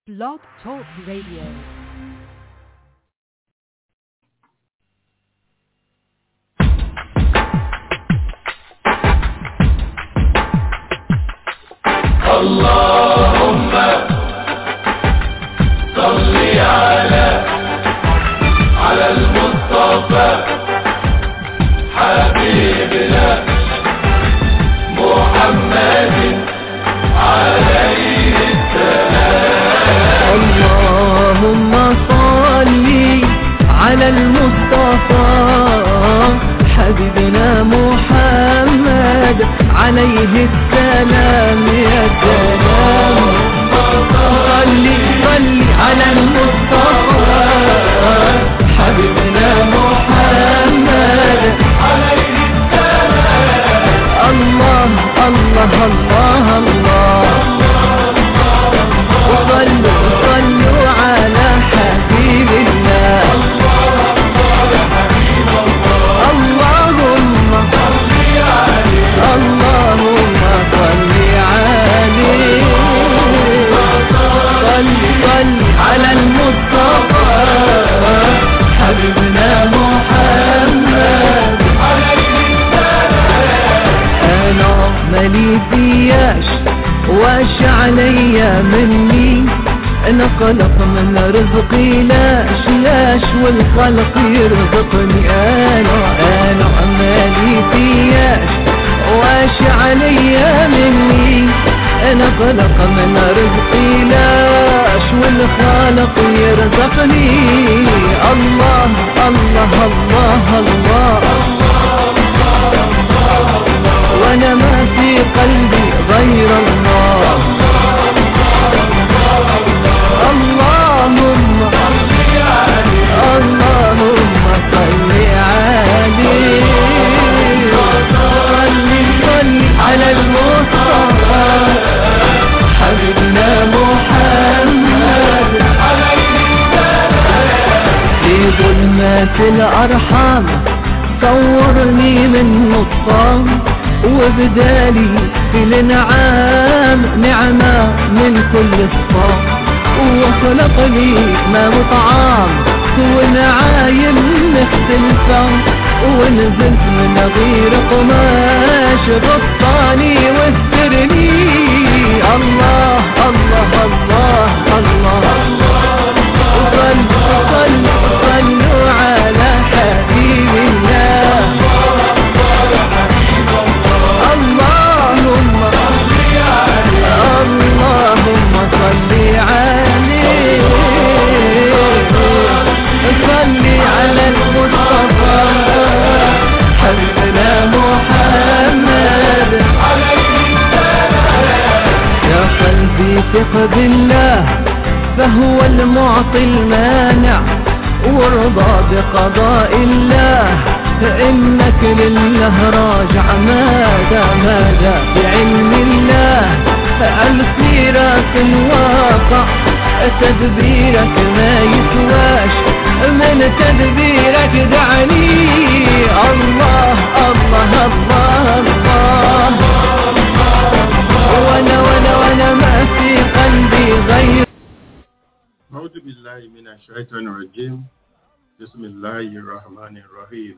Blog Talk Radio. اللهم صل على على المصطفى حبيبنا محمد عليه اللهم صل على المصطفى حبيبنا محمد عليه السلام يا سلام صل صل على المصطفى حبيبنا محمد عليه السلام الله الله الله الله وصلوا صلوا على حبيب الله اللهم اللهم صل عليه صل صل على المصطفى حبيبنا محمد انا مالي فياش واش عليا مني انا خلق من رزقي لاش لاش والخلق يرزقني انا انا مالي فياش واش عليا مني انا خلق من رزقي لاش والخالق يرزقني الله الله الله, الله وانا ما في قلبي غير الله اللهم اللهم صل عليه صل صل على المصطفى حبيبنا محمد في ظلمات الأرحام صورني من نطفان وبدالي في الانعام نعمة من كل صفام وخلق لي ما مطعام ونعايم مختلفة ونزلت من غير قماش غطاني واسترني الله الله الله الله, صل صل صلوا على حبيب الله اللهم اللهم صل عليه صل على المصطفى حبيبنا محمد يا قلبي ثق بالله فهو المعطي المانع وارضى بقضاء الله فإنك لله راجع ماذا ماذا بعلم الله السيرة الواقع تدبيرك ما يسواش من تدبيرك دعني الله الله الله الله وانا وانا وانا ما في قلبي غير أعوذ بالله من الشيطان الرجيم بسم الله الرحمن الرحيم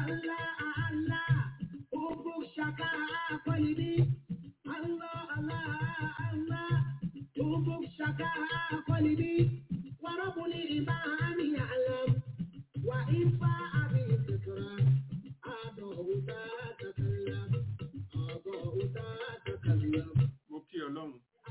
mo kí ọlọ́run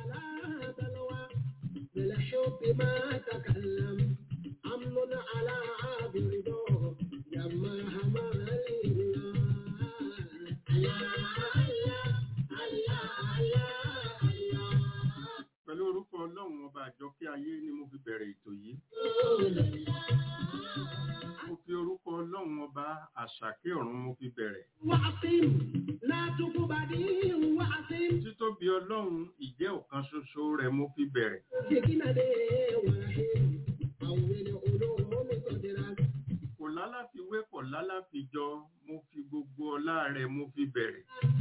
pẹ̀lú orúkọ ọlọ́run ọba àjọkẹ́ ayé ni mo fi bẹ̀rẹ̀ ètò yìí mo fi orúkọ ọlọ́run ọba àṣàkẹ́ ọ̀run mo fi bẹ̀rẹ̀ títóbi ọlọ́run ìjẹ́ ọ̀kan ṣoṣo rẹ̀ mo fi bẹ̀rẹ̀ kò lálàfiwé kò lálàfijọ mo fi gbogbo ọlá rẹ̀ mo fi bẹ̀rẹ̀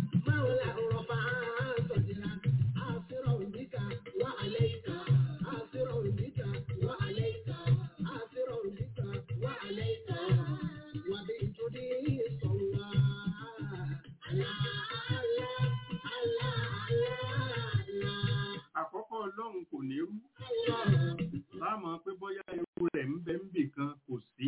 àkọ́kọ́ ọlọ́run kò ní rú láàmú pé bóyá ewu rẹ̀ ń bẹ ń bì kan kò sí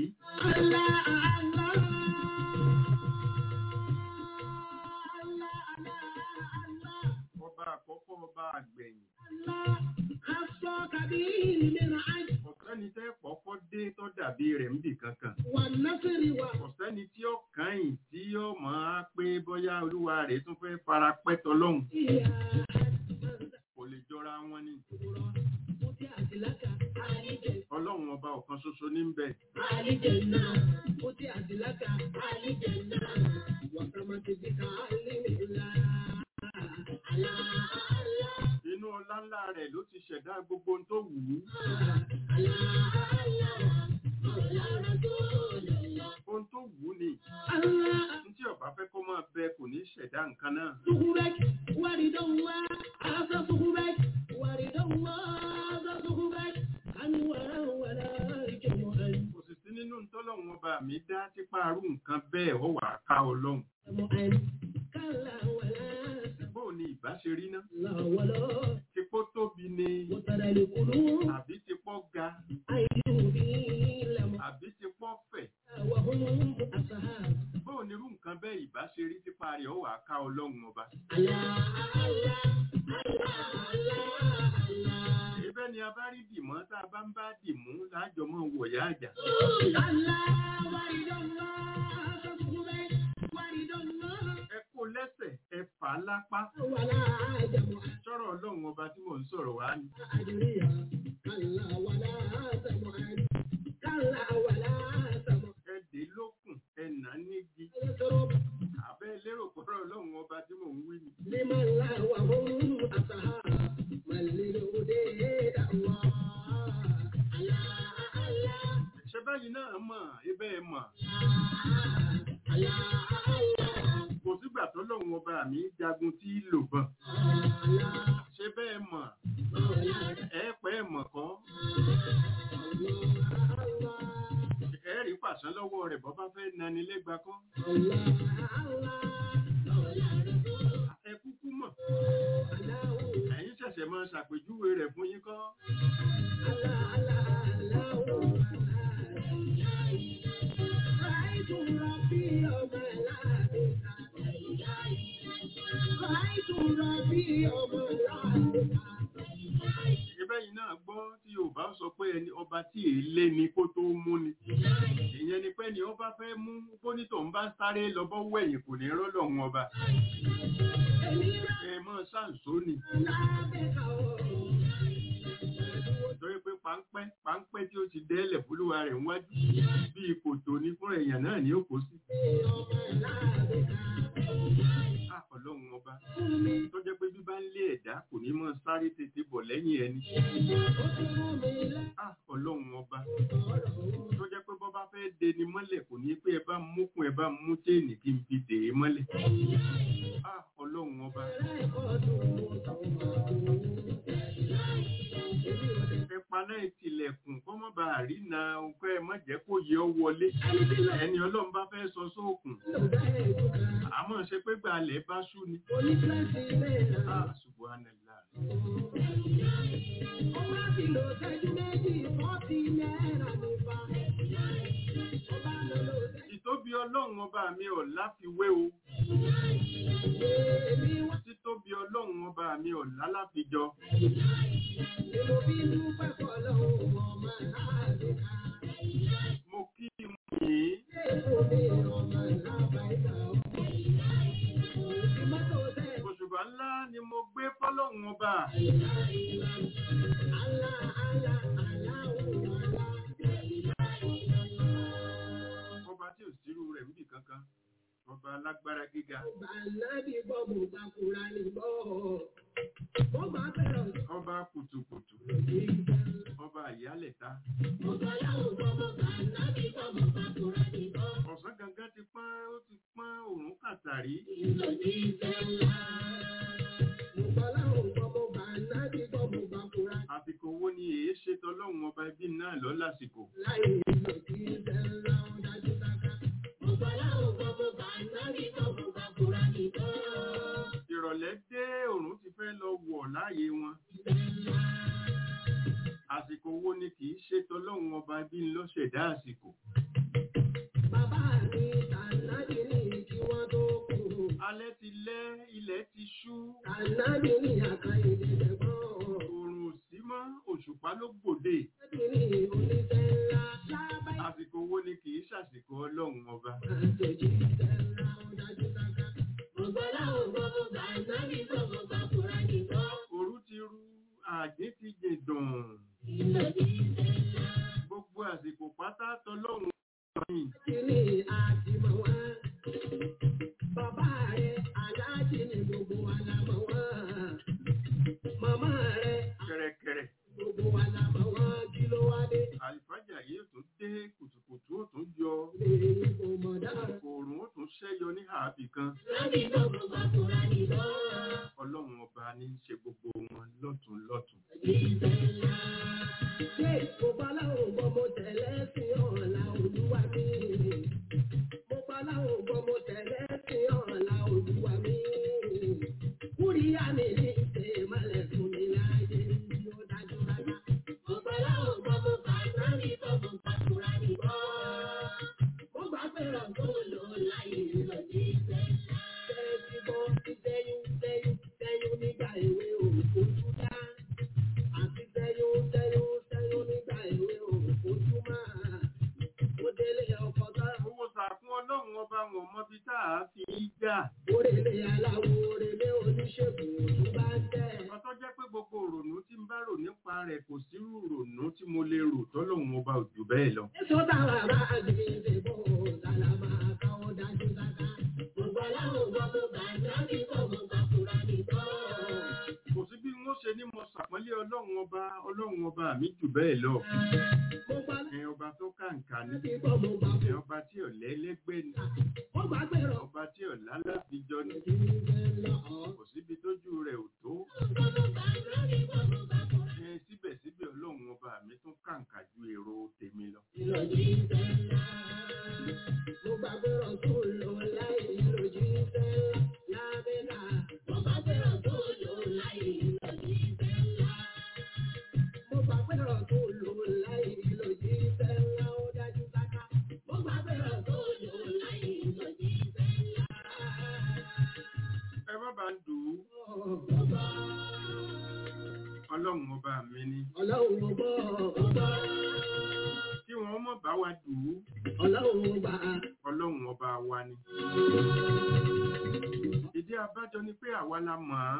ọba àkọ́kọ́ ọba àgbẹ̀yìn ọ̀sẹ́ni tẹ́ pọ́pọ́ dé tó dàbí rẹ̀ ń bì kankan ọ̀sẹ́ni tí ó kàn tí ó máa pé bóyá olúwa rẹ̀ tún fẹ́ fara pẹ́ tọlọ́hun kò lè jọra wọn ni ọlọ́run ọba ọ̀kan ṣoṣo ní ń bẹ inú ọlá ńlá rẹ̀ ló ti ṣẹ̀dá gbogbo ohun tó wù ú ohun tó wù ú ni ní tí ọba fẹ́ kó máa bẹ kò ní ṣẹ̀dá nǹkan náà kò sì sí nínú tọ́lọ́run ọba mi dá tipa arú nǹkan bẹ́ẹ̀ ó wà ká ọlọ́run bóò ni ìbá ṣe rí ná tipó tóbi ni àbí tipó ga àbí tipó fẹ̀ bóò ni irú nǹkan bẹ́ẹ̀ ìbá ṣe rí tipa rẹ̀ ó wà ká ọlọ́run ọba ibẹ̀ ni a bá rí dìmọ́ tá a bá ń bá dìmú lájọ mọ́ wọ̀yá àjà ẹ kó lẹ́sẹ̀ ẹ fà á lápá sọ̀rọ̀ ọlọ́run ọba tí mò ń sọ̀rọ̀ wá ni ẹ dé lókùn ẹ nà á nígi àbẹ́ lérò pọ̀rọ̀ ọlọ́run ọba tí mò ń wí ni ṣe báyìí náà mọ̀ ibẹ̀ ẹ mọ̀ kò sígbà tọ́lọ́run ọba mi jagun tí í lò bọ̀n ṣe bẹ́ẹ̀ mọ̀ ẹ pẹ́ ẹ mọ̀ kọ́ ẹ rí pàṣán lọ́wọ́ rẹ̀ bọ́ bá fẹ́ nani lẹ́gba kọ́ ẹ kúkú mọ̀ ẹ̀yin ṣẹ̀ṣẹ̀ máa ṣàpèjúwe rẹ̀ fún yín kọ́ ibẹ̀ yìí náà gbọ́ tí Yorùbá sọ pé ẹni ọba tí èlé ni kó tó mú ni ìyẹn ni pé ni ọba fẹ́ mú bónítọ̀ ń bá sáré lọ́bọ́ wẹ̀yìn kò ní rọ́lọ́run ọba ẹ mọ́ ṣàǹsó ni torí pé páńpẹ́ páńpẹ́ tí ó ti dẹ́lẹ̀ fúlùwà rẹ̀ wájú bí ipò tó ní fún èèyàn náà ní òkú sí. Ah, Ọlọ́run ọba tó jẹ́ pé bí bá ń lé ẹ̀dá kò ní mọ́ sáré tètè bọ̀ lẹ́yìn ẹni. Ah, Ọlọ́run ọba tó jẹ́ pé bọ́ bá fẹ́ de ni mọ́lẹ̀ kò ní pé ẹ bá múkun ẹ bá mú téènì kí n fi dè é mọ́lẹ̀. Ah, Ọlọ́run ọba ẹ pa paná ìtìlẹ̀kùn kọ́ mọ́ bá rí na nǹkan ẹ̀ mọ́ jẹ́ kó yẹ ọ wọlé ẹni ọlọ́run bá fẹ́ sọ sóòkùn àmọ́ ṣe pé gbalẹ̀ bá ṣú ni. Ah, subhanallah. Ìtóbi ọlọ́run ọba mi ò láfiwé o. Títóbi ọlọ́run ọba mi ò láláfijọ. Mo kí n yìí. Òṣùbà ńlá ni mo gbé fọ́lọ́run ọba. Ọba tí ò sírú rẹ̀ níbì kankan. Ọba alágbára gíga. Ọba kùtùkùtù. Ọba ìyálẹ̀ta. Ọ̀sán gangan ti pọ́n ó ti pọ́n òrùn kàtàrí. Àsìkò wo ni èé ṣe tọlọ́run ọba ẹbí náà lọ lásìkò? Ìrọ̀lẹ́ dé òrùn ti fẹ́ lọ wọ̀ láàyè wọn. Àsìkò wo ni kìí ṣe tọlọ́run ọba ẹbí ló ṣẹ̀dá àsìkò? Alẹ́ ti lẹ́, ilẹ̀ ti ṣú, òrùn ò sí mọ́, òṣùpá ló gbòde. Àsìkò wo ni kìí ṣàsìkò ọlọ́run ọba? Òru ti ru, àjín ti jẹ̀dùn. Gbogbo àsìkò pátá tọlọ́run ọba ni. Bàbá rẹ̀ aláàjì ni gbogbo wa la mọ̀ wọ́n. Màmá rẹ̀ Kẹ̀rẹ̀kẹ̀rẹ̀. gbogbo wa la mọ̀ wọ́n. Kí ló wá dé? Àlìfájà yìí tún dé kùtùkùtù ó tún yọ. Lè kò mọ̀ dára. Òòrùn ó tún ṣẹ́yọ ní ààbì kan. Láti gbogbo bàkúrà nìbọn. Ọlọ́run ọba ní í ṣe gbogbo wọn lọ́tún lọ́tún. Ṣé mo bá láwọn gbọ́ mo tẹ̀lé sí ọ̀la olúwa mi? Mo bá láwọn gbọ́ mo tẹ̀lé sí ọ̀la olúwa mi. Kúríyá mi ní ìṣe ìmọ̀lẹ̀ fún mi láàyè bí ó dájú rárá. Mo bá láwọn gbọ́ mo bá sáré tó mo bá kúra nìbọn. Mo gbà pé ọ̀gbọ́n lò láyé lọ sí ìfẹ́. Tẹ́sí bọ́ sí sẹ́yún sẹ́yún sẹ́yún nígbà èwe òkú dá àti tẹyún tẹyún tẹyún nígbà ìwé òfojú máa ó délé ọkọ tá Owó sàkún ọlọ́run ọba wọn mọ́bí tá a fi í jà. òrèlé aláwo òrèlé oníṣègùn òtún bá ń tẹ. Ọtọ́ jẹ́ pé gbogbo òrònú tí ń bá rò nípa rẹ̀ kò sírú òrònú tí mo lè rò tọ́lọ́run ọba ò jù bẹ́ẹ̀ lọ. èso táwa bá gbèsè bò tàlà máa káwọ́ dájú sáká. gbogbo aláwọ̀ gbọ́ tó bá ń dábì kọ́ mo bá fura nìkan. Kò sí bí wọ́n ṣe ní mo ṣàpọ́nlé ọlọ́run ọba ọlọ́run ọba mi jù bẹ́ẹ̀ lọ. mo bá Ẹ ọba tó kàǹkà ní. dábì kọ́ mo bá Ẹ fura. ọba tí ò lẹ́lẹ́gbẹ́ ni. mo bá gbèrò. Ọba tí ò lálàfíjọ ni. Kò síbi tójú rẹ̀ ò tó. Ẹ síbẹ̀síbẹ̀ ọlọ́run ọba mi tún kàǹkà ju èrò tèmi lọ. Mo gbàgbé ọ̀tún lò láì lòdì sẹ́lá lábẹ́là. Mo gbàgbé ọ̀tún lò láì lòdì sẹ́lá. Mo gbàgbé ọ̀tún lò láì lòdì sẹ́lá ó dájú sáká. Mo gbàgbé ọ̀tún lò láì lòdì sẹ́lá. Ẹ má bá ń dùn ún. Ọlọ́run ọba mi ni. Ọlọ́run mo gbọ́ ọgbọ́. Kí wọ́n mọ̀ bá wa dùn ún. Ọlọ́run mo gbà. Ọlọ́run ọba wa ni. Ìdí abájọ ni pé àwa la mọ̀ ọ́n.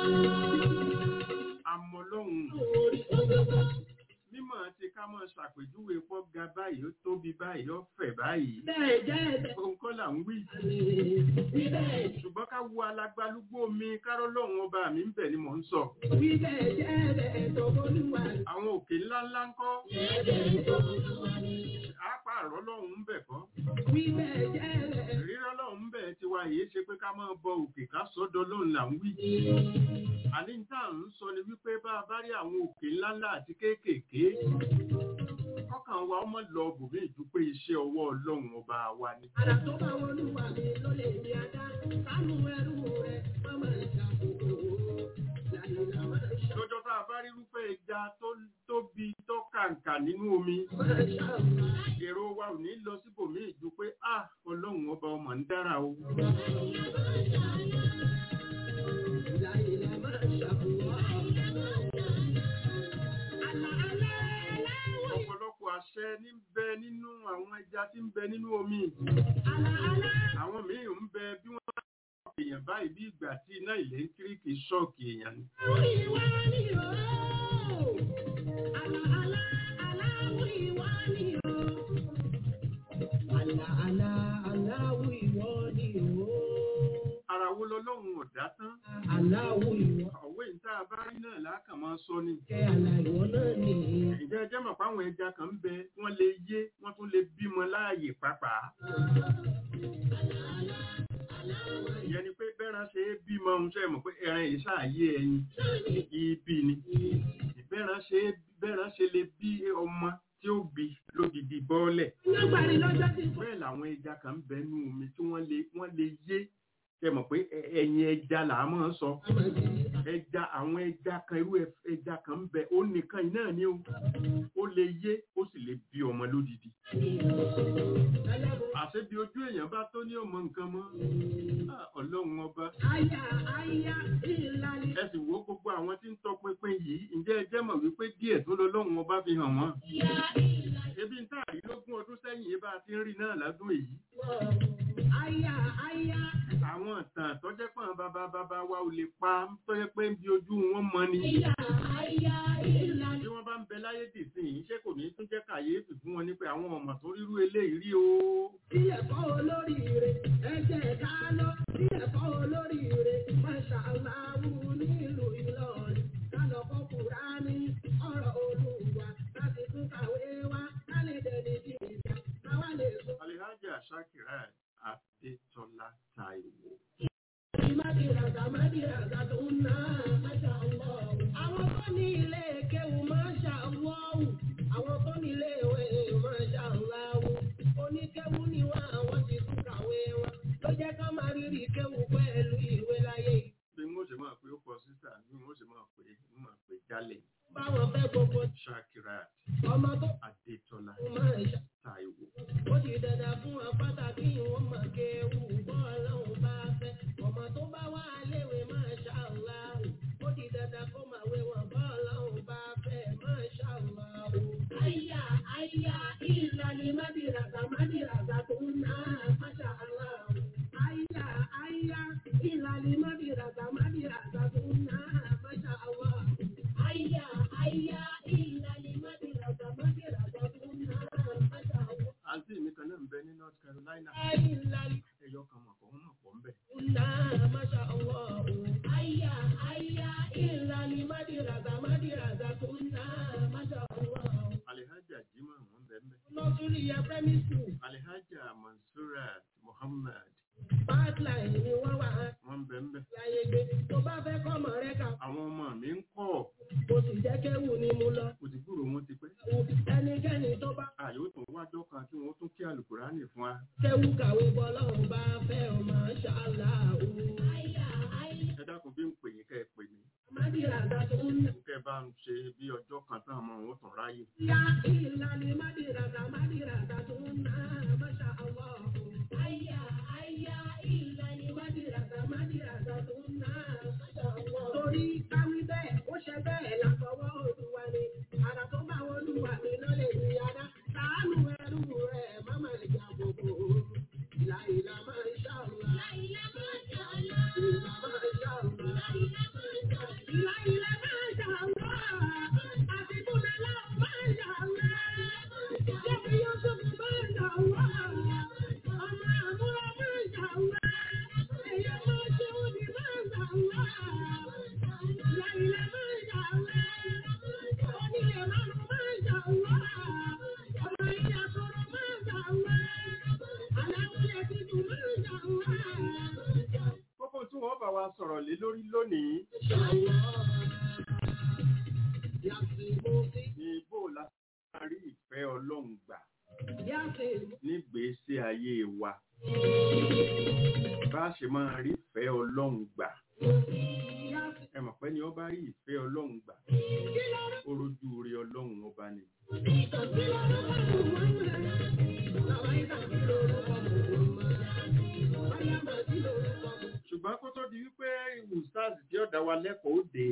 Àmọ́ lọ́hùn. Orí ọgbọ́gbọ́. Mímọ̀ ti ká mọ̀ ṣàpèjúwe pọ́ ga báyìí, ó tóbi báyìí, ó fẹ̀ báyìí. Bẹ́ẹ̀ jẹ́ ẹ̀bẹ̀. Ohun kọ́ là ń wí. Wí bẹ́ẹ̀ Ṣùgbọ́n ká wo alágbálúgbó mi, kárọ́ lọ́hùn ọba mi ń bẹ̀ ni mò ń sọ. wí bẹ́ẹ̀ jẹ́ ẹ̀bẹ̀ tó bólúwa. Àwọn òkè ńláńlá ń kọ́. Ẹ̀bẹ̀ tó bólúwa ni. Àpá àrọ́ lọ́hùn ń bẹ̀ kọ́. Wí bẹ́ẹ̀ jẹ́ ẹ̀bẹ̀ Rírọ́ lọ́hùn ń bẹ̀ tiwa èyí ṣe pé ká máa bọ òkè ká sọ́dọ̀ lóun là ń wí. àní tá à ń sọ ni wípé bá a bá rí àwọn òkè ńláńlá àti kéékèèké kọ́kàn wa ọmọ lọ bòmí ìjú pé iṣẹ́ ọwọ́ ọlọ́run ọba wa ni. Àrà tó bá wọn lù wà mí ló lè ní adá. Sánú ẹrú rẹ̀ má máa ṣàkóso. Láyìnlá máa ṣàkóso. lọ́jọ́ tá a bá rí irúfẹ́ ẹja tó tóbi tó kàǹkà nínú omi Máa ṣàkóso. èrò wa ò ní lọ síbòmí ìjú pé ah ọlọ́run ọba ọmọ ń dára o. Láyìnlá máa ṣàkóso. Àlà àlà aláwọ̀ ọ̀pọ̀lọpọ̀ àṣẹ ní ń bẹ nínú àwọn ẹja tí ń bẹ nínú omi. àlà àlà àwọn míì ń bẹ bí wọ́n bá ṣọ́ọ̀kì èèyàn báyìí bí ìgbà tí iná ìlẹ́ńtíríkì ṣọ́ọ̀kì èèyàn ni. ìwà ni o. Àlà àlà aláwọ̀ ìwà ni o. Àlà àlà aláwọ̀ ìwọ ni o. ara wo lọ́lọ́run ọ̀dá tán Aláwọ̀ ìwọ. ọ̀wé ìta bá rí náà lákàn máa sọ ni. Kẹ́ àlà ìwọ náà ni. ìjẹ́ ẹjẹ́ mọ̀ páwọn ẹja kan ń bẹ wọ́n lè yé wọ́n tún lè bímọ láàyè pàápàá. ìyẹn ni pé bẹ́ẹ̀ràn ṣe é bímọ ohun tó ẹ̀ mọ̀ pé ẹran yìí ṣàyé ẹyin ibi ni. bẹ́ẹ̀ràn ṣe é bẹ́ẹ̀ràn ṣe lè bí ọmọ tí ó bí lódìdí bọ́ọ̀lẹ̀. Lágbàrí lọ́jọ́ tí kò. bẹ́ẹ̀ làwọn ẹja kan ń bẹ nú omi tí wọ́n lè wọ́n lè yé ṣe mọ̀ pé ẹ- ẹyin ẹja là á máa ń sọ ẹja àwọn ẹja kan irú ẹ- ẹja kan ń bẹ ó nìkan yìí náà ni ó ó lè yé ó sì lè bí ọmọ lódìdí àṣẹ bí ojú èèyàn bá tó ní ọmọ nǹkan mọ́ Ah, ọlọ́run ọba Aya aya ìlàlẹ̀. ẹ sì wo gbogbo àwọn tí ń tọpinpin yìí ǹjẹ́ ẹ jẹ́ mọ̀ wípé díẹ̀ tó lọ lọ́run ọba fi hàn wọ́n ebi ń tààrí lógún ọdún sẹ́yìn yìí bá a ti ń rí náà ládùn èyí Aya aya àwọn ìtàn tọ́jẹ́ pọ̀n bàbá bàbá wa ò lè pa tọ́jẹ́ pé ń bi ojú wọn mọ ni ìyá aya ìlàlẹ̀. bí wọ́n bá ń bẹ láyé dìsìn yìí ṣé kò ní tún jẹ́ kàyéfì fún wọn ní pé àwọn ọmọ tó rírú eléyìí rí o Bí ẹ̀fọ́ olóríire, ẹ jẹ́ ká lọ. Bí ẹ̀fọ́ olóríire, Masha Allahu nílùú Ìlọrin. Ká lọ kọ́ Kùránì, ọ̀rọ̀ Olúwa. Láti tún kàwé wá, ká lè dẹni bí ìjà. Káwá lè sọ. alihaja shakirat adetola taiwo Mádìràgà mádìràgà tó ń ná Masha Allah. Àwọn tó ní ilé kéwù Masha Allah. Àwọn tó ní ilé ìwé Masha Allah. Oníkéwù ni wọ́n àwọn ti tún kàwé wọn. Ló jẹ́ ká máa rírì kéwù pẹ̀lú ìwé láyé yìí. bí wọ́n ṣe máa pé ó kọ sísà bí wọ́n ṣe máa pé ó máa pé jálẹ̀ Báwọn fẹ́ gbogbo shakirat ọmọ tó adetola kù Masha. taiwo Ó ti dandan fún wọn pàtàkì wọn mọ̀ kéwù bọ́ọ̀lọ́hún bá fẹ́. Ọmọ tó bá wà léwe Masha Allah. Ó ti dandan kó máa wé wọn bọ́ọ̀lọ́hún bá fẹ́ Masha Allah. Àyà àyà ìlàlẹ̀ mádìràgà mádìràgà tó ń ná Masha Allah. Àyà àyà ìlàlẹ̀ mádìràgà mádìràgà tó ń ná Masha Allah. Àyà àyà ìlàlẹ̀ mádìràgà mádìràgà tó ń ná Masha Allah. àǹtí mi kan náà ń bẹ ní north carolina Ìlàlẹ̀ ẹyọ kan mọ̀ kọ́ wọ́n mọ̀ pọ̀ ń bẹ̀ Una, masha Allah. Aya, aya, ilali madiraga, madiraga, kuna, masha Allah. alihaja jimoh wọn bẹ ń bẹ Nursery ya primary school, alihaja mansurat muhammad pipeline ni wọ́n wà á wọn bẹ ń bẹ láyé gbé. Tó bá fẹ́ kọ́ ọmọ rẹ kà, àwọn ọmọ mi ń kọ́ kò sì jẹ́ kéwù ni mo lọ. kò sì gbúrò wọn ti pẹ́ Ẹnikẹ́ni tó bá àyè ó tún wájọ́ kan kí wọ́n tún kí alukurani fún wa kéwù kàwé bọ́ lọ́hùn bá fẹ́ ọ, masha Allah. Aya, aya, ẹ dákun bí ń pè yín kẹ́ ẹ pè mí madiraga, kuna. kẹ́ ẹ bá ń ṣe bí ọjọ́ kan tán àmọ́ òun ó tún ráyè Ya ilali madiraga, madiraga, kuna, masha Allah. Aya, aya, ilali madiraga, madiraga, kuna, masha Allah. Torí káwí bẹ́ẹ̀, ó ṣe bẹ́ẹ̀ látọwọ́ Olúwa ni. Àrà tó bá Olúwa mi ló lè ní adá. Ṣàánú ẹrú rẹ̀, má máa jà gbogbo. Ìlà ìlà máa ń ṣàlùwà. Ìlà máa ń ṣàlùwà. Ìlà máa ń ṣàlùwà. Ìlà ìlà máa ń ṣàlùwà. Àti Bùnà láwọn máa ń ṣàlùwà. Jẹ́bi Yusuf máa ń ṣàlùwà. Ọmọ àbúrò máa ń ṣàlùwà. Èyí máa ṣe òní máa ń ṣàlùwà. Ìlà ìlà máa ń ṣàlùwà. Onílé márùn máa ń ṣàlùwà. Ọmọ ìyá sọ̀rọ̀ máa ń ṣàlùwà. Aláwọ̀ yẹ ti dùn máa ń ṣàlùwà. wa sọ̀rọ̀ lé lórí lónìí ní bó la máa rí ìfẹ́ ọlọ́run gbà nígbèésí ayé wa bá a ṣe máa rí ìfẹ́ ọlọ́run gbà ẹ mọ̀ pé ni ó bá rí ìfẹ́ ọlọ́run gbà ó rojú rí ọlọ́run ọba ni. ṣùgbọ́n kó tó di wípé ustaz tí ó dá wa lẹ́kọ̀ọ́ ó dé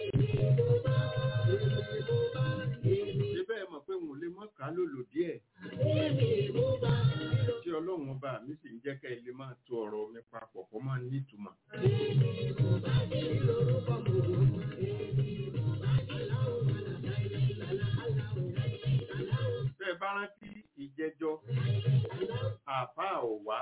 síbẹ̀ ẹ mọ̀ pé wọn ò lè mọ̀ ká lòlò díẹ̀ tí ọlọ́run ọba mi sì ń jẹ́ ká ilé máa to ọ̀rọ̀ mi papọ̀ kó máa nítumọ̀. bẹ́ẹ̀ bá rántí ìjẹjọ́ àbá ọ̀wá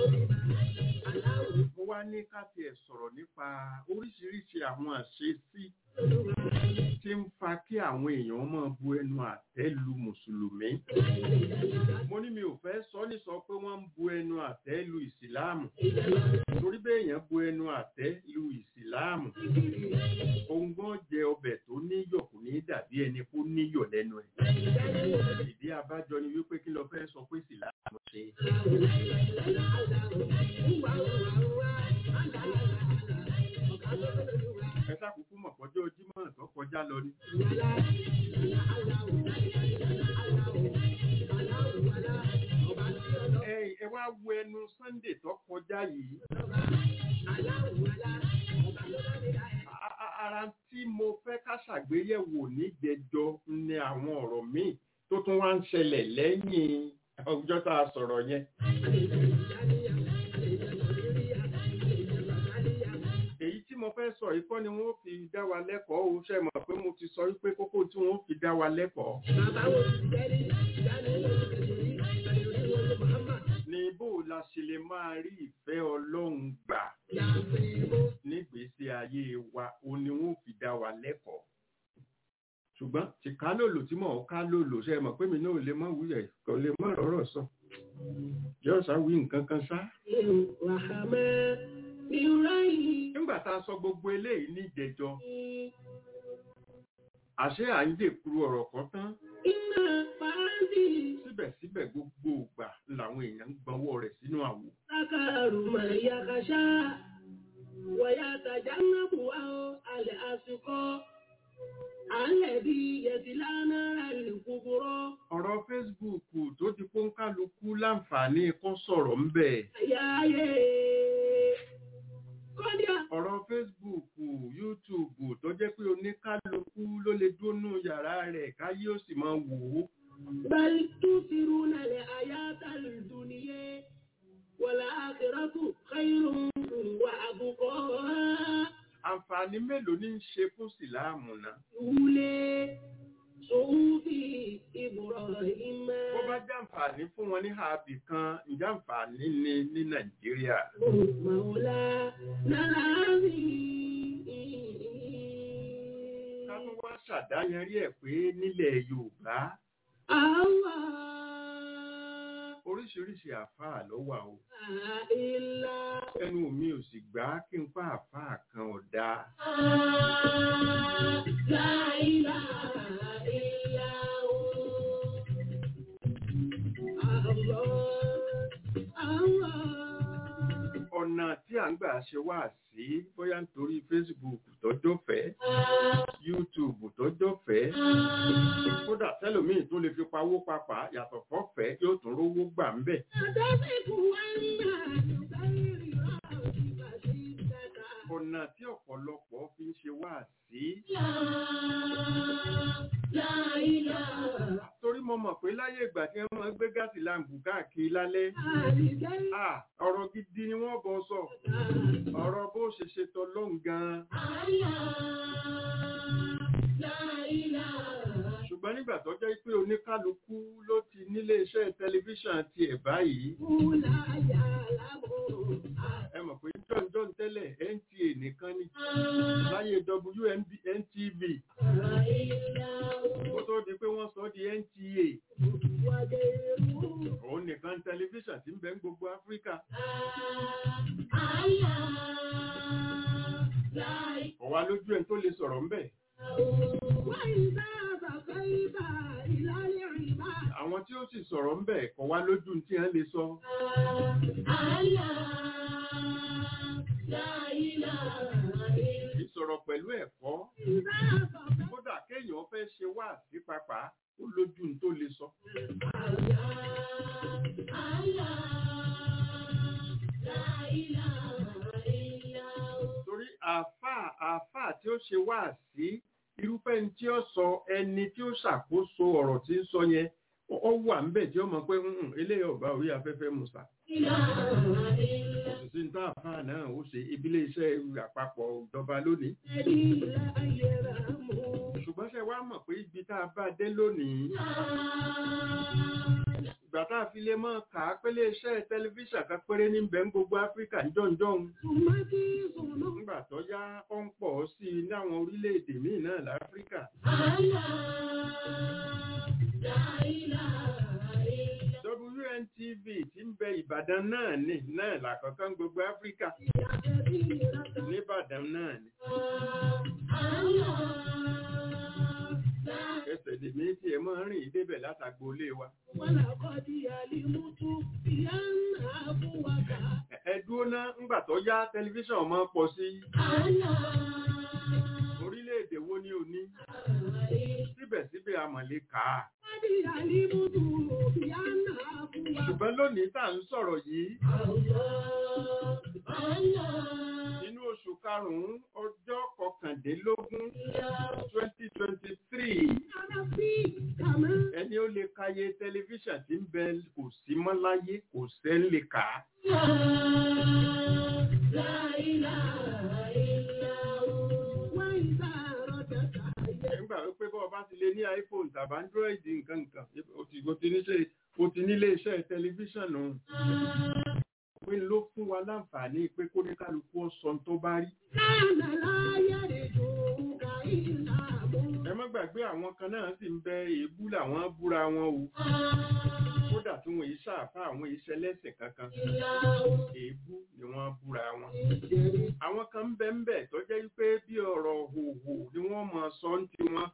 mo wá ní ká tiẹ̀ sọ̀rọ̀ nípa oríṣiríṣi àwọn àṣesí tí ń fa kí àwọn èèyàn máa bu ẹnu àtẹ́ lu mùsùlùmí. mo ní mi ò fẹ́ sọ ní sọ pé wọ́n ń bu ẹnu àtẹ́ lu ìsìláàmù torí bẹ́ẹ̀ èèyàn bu ẹnu àtẹ́ lu ìsìláàmù ohun gbọ́n jẹ ọbẹ̀ tó níyọ̀ kò ní dàbí ẹni kó níyọ̀ lẹ́nu ẹ̀. ìdí abájọ ni wípé kí lọ fẹ́ sọ pé ìsìláàmù ṣe. ẹ sákòókò mọ̀ pọ́jọ́ jímọ̀ tó kọjá lọ ni. ẹ ẹ wá wo ẹnu sunday tó kọjá yìí. A- a- ara tí mo fẹ́ ká ṣàgbéyẹ̀wò níjẹjọ ni àwọn ọ̀rọ̀ míì tó tún wá ń ṣẹlẹ̀ lẹ́yìn ọjọ́ tá a sọ̀rọ̀ yẹn. èyí tí mo fẹ́ sọ yìí kọ́ ni wọ́n fi dá wa lẹ́kọ̀ọ́ o ṣe mọ̀ pé mo ti sọ wípé kókó tí wọ́n fi dá wa lẹ́kọ̀ọ́ ni bó la ṣe lè máa rí ìfẹ́ ọlọ́run gbà nígbèésí ayé wa o ni wọ́n fi dá wa lẹ́kọ̀ọ́ ṣùgbọ́n tí ká lòlò tí mò ń ká lòlò ṣe mọ̀ pé mi náà lè mọ̀ wúyẹ̀ kò lè mọ̀ lọ́rọ̀ sọ yóò sá wí nǹkan kan sá. nígbà tá a sọ gbogbo eléyìí ní ìjẹjọ àṣé à ń dèkuru ọ̀rọ̀ kan tán síbẹ̀síbẹ̀ gbogbo ìgbà làwọn èèyàn ń gbọ́nwọ́ rẹ̀ sínú àwò. ọ̀rọ̀ Facebook tó ti kó ń kálukú láǹfààní kó sọ̀rọ̀ ń bẹ̀. ọ̀rọ̀ Facebook YouTube tó jẹ́ pé oníkálukú ló lè dúnú yàrá rẹ̀ káyé ó sì máa wò ó. بل تؤثرون الحياة الدنيا والآخرة خير وأبقى àǹfààní mélòó ní ń ṣe fún síláàmù náà. أولي صحف إبراهيم bó bá jẹ́ àǹfààní fún wọn ní ààbì kan ǹjẹ́ àǹfààní ni ní nàìjíríà. مولانا العظيم ká tún wá ṣàdáyanrí ẹ̀ pé nílẹ̀ yorùbá الله oríṣiríṣi àfáà ló wà o. إلا ẹnu mi ò sì gbà á kí n pa àfáà kan ọ̀dà. لا إله إلا هو الله الله ọ̀nà tí à ń gbà ṣe wá sí bóyá nítorí facebook tọ́jọ́ fẹ́ youtube tọ́jọ́ fẹ́ kódà tẹ́lòmíì tó lè fi pawó papà yàtọ̀ fọ́fẹ́ yóò tún rówó gbà ń bẹ̀. ọ̀nà tí ọ̀pọ̀lọpọ̀ fi ń ṣe wá sí torí mo mọ̀ pé láyé ìgbà tí wọ́n máa ń gbé gáàsì láǹbù káàkiri lálẹ́ ah, ọ̀rọ̀ gidi ni wọ́n bọ̀ sọ ọ̀rọ̀ bó ṣe ṣe tọ́lọ́hún gan-an ṣùgbọ́n nígbà tó jẹ́ pé oníkálukú ló ti nílé iṣẹ́ tẹlifíṣàn tiẹ̀ báyìí ẹ mọ̀ pé john john tẹ́lẹ̀ nta nìkan ni láyé WNTV kó tó di pé wọ́n sọ di NTA òun nìkan tẹlifíṣàn tí ń bẹ ń gbogbo Áfíríkà ọ̀wá lójú ẹ̀ tó lè sọ̀rọ̀ ńbẹ̀ وإذا بقيت إلى العباد àwọn tí ó sì sọ̀rọ̀ ńbẹ̀ kọ̀ wá lójú tí wọ́n lè sọ ìsọ̀rọ̀ pẹ̀lú ẹ̀kọ́ kódà kéèyàn fẹ́ ṣe wá sí papà ó lójú tó lè sọ torí àáfàá àáfàá tí ó ṣe wá sí irúfẹ́ ní tí ó sọ ẹni tí ó ṣàkóso ọ̀rọ̀ tí ń sọ yẹn ó ó wà ń bẹ̀ tí ó mọ̀ pé "Mm, eléyìí ọ̀bá orí afẹ́fẹ́ musa òṣìṣẹ́ ní táàfáà náà ó ṣe ìbílẹ̀ iṣẹ́ àpapọ̀ ìjọba lónìí ṣùgbọ́n ṣe wá mọ̀ pé ibi tá a bá dé lónìí ìgbà tá a fi lè mọ̀ ká pélé iṣẹ́ tẹlifíṣàn kan péré ní bẹ́ẹ̀ ń gbogbo áfíríkà jọ̀ǹjọ̀ǹ nígbà tó yá ó ń pọ̀ sí i láwọn orílẹ̀-èdè míì náà láfíríkà WNTV tí ń bẹ Ìbàdàn náà ní náà làkọ̀ọ́kọ́ gbogbo áfíríkà nìbàdàn náà ni ẹsẹ̀ lèmi tí ẹ máa ń rìn débẹ̀ látàgbólé wa Ẹ- ẹ dúró ná ńgbà tó yá tẹlifíṣàn máa pọ̀ sí orílẹ̀-èdè wo ni ò ní síbẹ̀síbẹ̀ amọ̀lé kà á ṣùgbọ́n lónìí tá à ń sọ̀rọ̀ yìí nínú oṣù karùn-ún ọjọ́ kọkàndínlógún twenty twenty three ẹni ó lè kàyé tẹlifíṣàn tí ń bẹ kò sí mọ́ láyé kò sẹ́ ń lè kà á. nígbà wípé bọ́ ọba ti lè ní iphone tàbí android nǹkan nǹkan o ti o ti níṣe o ti nílé iṣẹ́ tẹlifíṣàn nù. pé ló fún wa láǹfààní pé kó ní kálukú ọ̀sán tó bá rí. ẹ má gbàgbé àwọn kan náà sì ń bẹ èébú làwọn búra wọn o kódà tí wọn yìí ṣàfà àwọn iṣẹ́ lẹ́sìn kankan èébú ni wọ́n búra wọn. àwọn kan ń bẹ ń bẹ tó jẹ́ wípé bí ọ̀rọ̀ hòhò ni wọ́n mọ̀ sọ ń tiwọn.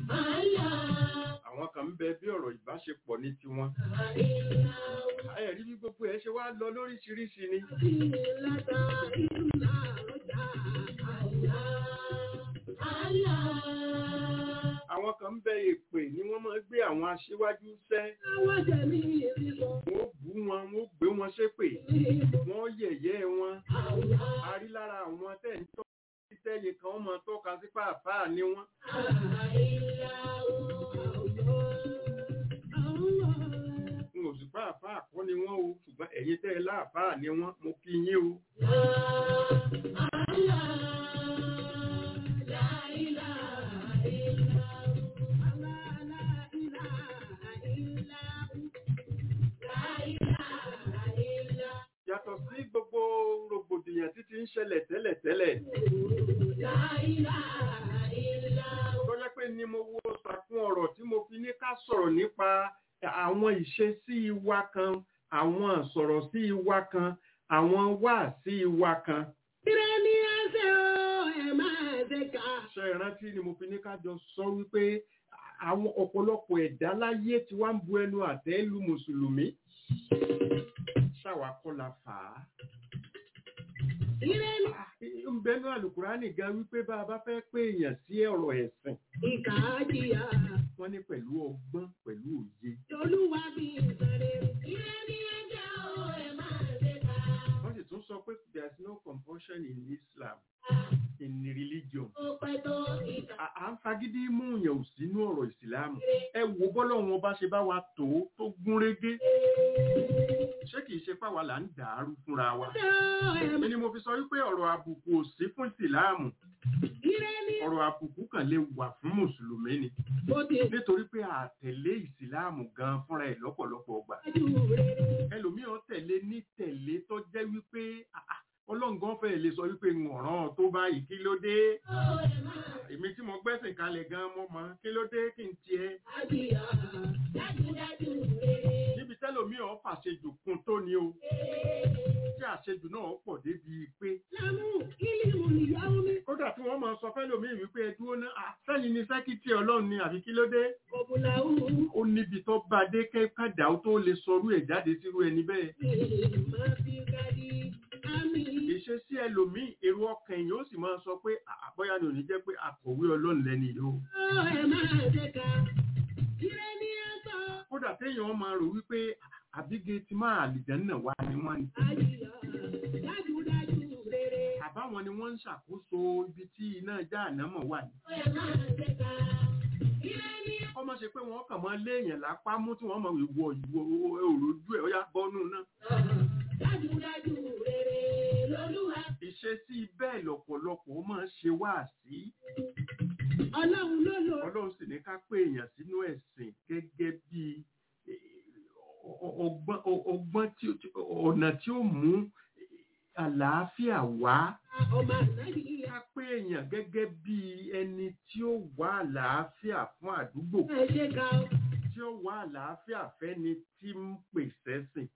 àwọn kan ń bẹ bí ọ̀rọ̀ ìbáṣepọ̀ ní tiwọn. ẹ̀rí bí gbogbo ẹ̀ ṣe wá lọ lóríṣiríṣi ni. àwọn kan ń bẹ èpè ni wọ́n máa ń gbé àwọn aṣíwájú sẹ́. wọ́n bú wọn wọ́n gbé wọn ṣépè wọ́n yẹ̀yẹ́ wọn. a rí lára àwọn tẹ̀ ń tọ́ tẹ́yìn kan mọ̀ tọ́ka sí pàápàá ni wọ́n. n ò sì pàápàá kọ́ ni wọ́n o ṣùgbọ́n ẹ̀yin tẹ́ ẹ láàpáà ni wọ́n mo kí yín o. yàtọ̀ sí gbogbo rògbòdìyàn títí ń ṣẹlẹ̀ tẹ́lẹ̀tẹ́lẹ̀. tó jẹ́ pé ni mo wo sàkún ọ̀rọ̀ tí mo fi ní ká sọ̀rọ̀ nípa àwọn ìṣesí wa kan àwọn sọ̀rọ̀ sí wa kan àwọn wà sí wa kan. ṣe ìrántí ni mo fi ní ká jọ sọ wípé àwọn ọ̀pọ̀lọpọ̀ ẹ̀dá láyé tí wá ń bu ẹnu àtẹ́ lu mùsùlùmí ṣàwà kọ́ la fà á. ń bẹnu àlùkùránì gan wípé bá a bá fẹ́ pé èèyàn sí ọ̀rọ̀ ẹ̀sìn. wọ́n ní pẹ̀lú ọgbọ́n pẹ̀lú òye. wọ́n sì tún sọ pé there is no compulsion in Islam in religion. à ń fagídí mú yẹn ò sínú ọ̀rọ̀ ìsìlámù. ẹ wo bọ́lọ̀ wọn bá ṣe bá wa tó tó gún régé ṣé kìí ṣe pàwà là ń dàárú fúnra wa. Èmi ni mo fi sọ wípé ọ̀rọ̀ àbùkù ò sí fún ìsìláàmù. Ọ̀rọ̀ àbùkù kan lè wà fún Mùsùlùmí ni. Nítorí pé àtẹ̀lé ìsìláàmù gan fúnra ẹ̀ lọ́pọ̀lọpọ̀ ọgbà. Ẹlòmíràn tẹ̀lé ní tẹ̀lé tó jẹ́ wípé ọlọ́ngàn fẹ́ lè sọ wípé ǹọ̀ràn tó báyìí kí ló dé. Èmi tí mo gbẹ́sìn kalẹ̀ gan mo mọ̀ kí ló dé kí n tiẹ̀ níbi tẹ́lòmí ọ̀ fàṣejù kún tó ní o tí àṣejù àṣejù náà pọ̀ débi pé lámú ìlímù nìyàwó mi kódà tí wọ́n máa sọ fẹ́lòmíì wípé ẹ dúró ná àsẹ́yìn ni sẹ́kítì ọlọ́run ni àbí kí ló dé kọ̀bùlà òun ó níbi tó bá dé kẹ́kàdá ó tó lè sọrú ẹ̀ jáde sírú ẹni bẹ́ẹ̀ máa fi gadi àmì ìṣesí ẹlòmíì èrò ọkàn èèyàn ó sì máa sọ pé àbọ́yá ni ò ní jẹ́ pé akọ̀wé ọlọ́run lẹ́ni yìí o ọ̀ ẹ̀ máa dẹ́ka ire ní ẹ̀sọ́ kódà téèyàn máa rò wípé àbíge ti máa àlìjẹ́ náà wá ni wọ́n ní àyíyá dájúdájú rere àbáwọn ni wọ́n ń ṣàkóso ibi tí iná já ànámọ̀ wà ní. ọ̀ ẹ̀ máa dẹ́ka ire ní kọ́ máa ṣe pé wọ́n kàn máa léèyàn lápá mú tí wọ́n máa wọ ìwọ òròjú ẹ̀ ó yá bọ́nú náà. dájúdájú rere lolúwa ìṣesí bẹ́ẹ̀ lọ̀pọ̀lọpọ̀ ó máa ń ṣe wáàsí ọlọ́run ló lò ọlọ́run sì ní ká pé èèyàn sínú ẹ̀sìn gẹ́gẹ́ bí eh, ọ- ọgbọ́n ọ- ọgbọ́n tí ó- tí- ọ̀nà tí ó mú àlàáfíà wá ọmọ ànábì ká pé èèyàn gẹ́gẹ́ bí ẹni tí ó wá àlàáfíà fún àdúgbò ẹ̀ ṣe ká ọ. tí ó wá àlàáfíà fẹ́ni tí ń pèsè sìn.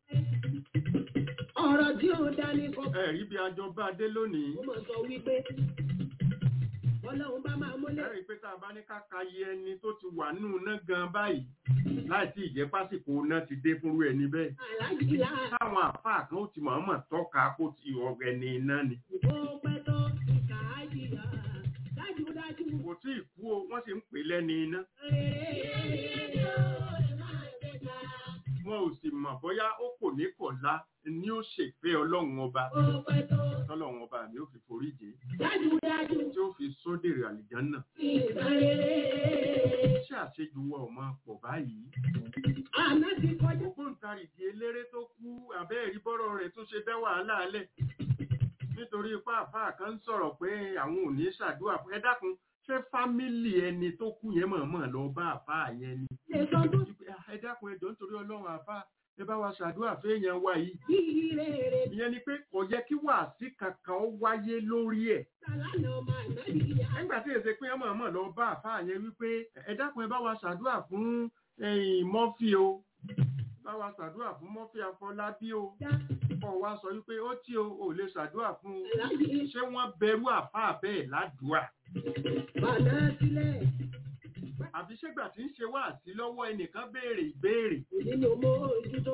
ọ̀rọ̀ tí ó dání kọ́ ẹ̀rí bí ajọ bá dé lónìí mo mọ̀ sọ wípé ọlọ́run bá máa múlẹ̀ ẹ̀rí pé tá a bá ní ká ka iye ẹni tó ti wà nù ná gan báyìí láì tí ìjẹ́ pásìkò náà ti dé fúnrú ẹni bẹ́ẹ̀. aláàjìlá táwọn àfáà kan ó ti mọ̀ọ́mọ̀ tọ́ka kó ti ọ̀rẹ́ ní iná ni. ìbò pẹ́tọ́ ìkà àjìlá dájúdájú kò tí ì kú o wọ́n sì ń pè lẹ́ni iná. rere yóò máa dẹ́ka wọn ò sì mọ̀ bóyá ó kò ní kọ̀lá ni ó ṣèfẹ́ ọlọ́run ọba ìbò pẹ́tọ́ tọ́lọ́run ọba mi ó fi forí jì í, dájúdájú tí ó fi sódèrè àlìjánà. ìgbà rere ṣé àṣejù wa ò máa pọ̀ báyìí? àná ti kọjá ògbóǹtarìgì eléré tó kú àbẹ́ẹ̀rí bọ́rọ̀ rẹ̀ tó ṣe dá wàhálà alẹ̀ nítorí ipá àfáà kan ń sọ̀rọ̀ pé àwọn ò ní ṣàdúrà fún ẹ dákun ṣé fámìlì ẹni tó kú yẹn mọ̀ọ́mọ̀ lọ bá àfáà yẹn ni lè sọ tó Wípé, "Ah, ẹ dákun ẹjọ́ nítorí ọlọ́run àfáà ẹ bá wa ṣàdúrà fẹ́yàn wa yìí bí rere ìyẹn ni pé kò yẹ kí wàásí kankan ó wáyé lórí ẹ̀ sàlánà ọmọ ànábì yá nígbà tí èsè pé ọmọ ọmọ lọ bá àfáà yẹn wípé ẹ dákun ẹ bá wa ṣàdúrà fún ẹ̀yìn mọ́fì o bá wa ṣàdúrà fún mọ́fì afọlábí o dá kọ̀ wá sọ wípé ó tí o ò lè ṣàdúrà fún un aláàjì ṣé wọ́n bẹ̀rù àfáà bẹ́ẹ̀ ládùúà bàná sílẹ̀ àbí ṣégbà tí ń ṣe wáàsí lọ́wọ́ ẹnìkan béèrè ìbéèrè nínú mo ojútó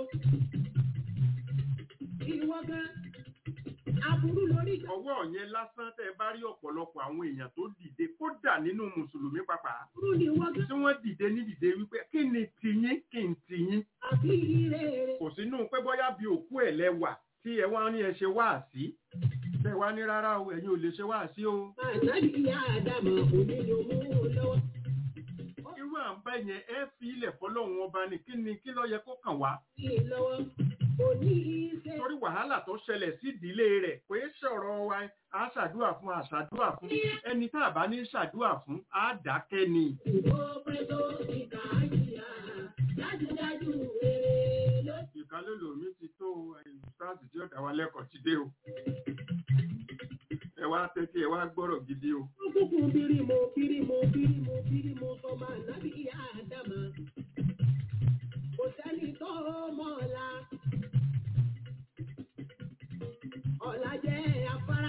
ìwọ gan aburú lórí ìgbà ọwọ́ yẹn lásán tẹ́ ẹ bá rí ọ̀pọ̀lọpọ̀ àwọn èèyàn tó dìde kódà nínú mùsùlùmí pàápàá aburú ni ìwọ gan tí wọ́n dìde ní dìde wípé kí ni tiyín kí n tiyín àbí rere kò sínú pé bóyá bí òkú ẹ̀ lẹ́wà tí ẹ wá ní ẹ ṣe wáàsí bẹ́ẹ̀ wá ní rárá o ẹ̀yin ò lè ṣe wáàsí o ànábì yá àdàmọ̀ òní ló mú un lọ́wọ́ irú à ń bá yẹn ẹ fi ilẹ̀ fọlọ́run ọba ni kí ni kí ló yẹ kó kàn wá sí i lọ́wọ́ òní iṣẹ́ torí wàhálà tó ṣẹlẹ̀ sí ìdílé rẹ̀ pé sọ̀rọ̀ wa á ṣàdúrà fún á ṣàdúrà fún ẹni tá a bá ní ṣàdúrà fún á dákẹ́ ni ìbò pẹ́tọ́ ìkà àjìyà dájúdájú rere ló ìkálòlò mi ti tó ìsáàsì tí ó dá wa lẹ́kọ̀ọ́ ti dé o ẹ wá tẹ́tí ẹ wá gbọ́rọ̀ gidi o kúkú bírímù bírímù bírímù bírímù sọmọ ànábì yá àdàmọ̀ kò sẹ́ni tó mọ̀ ọ̀la ọ̀la jẹ́ afárá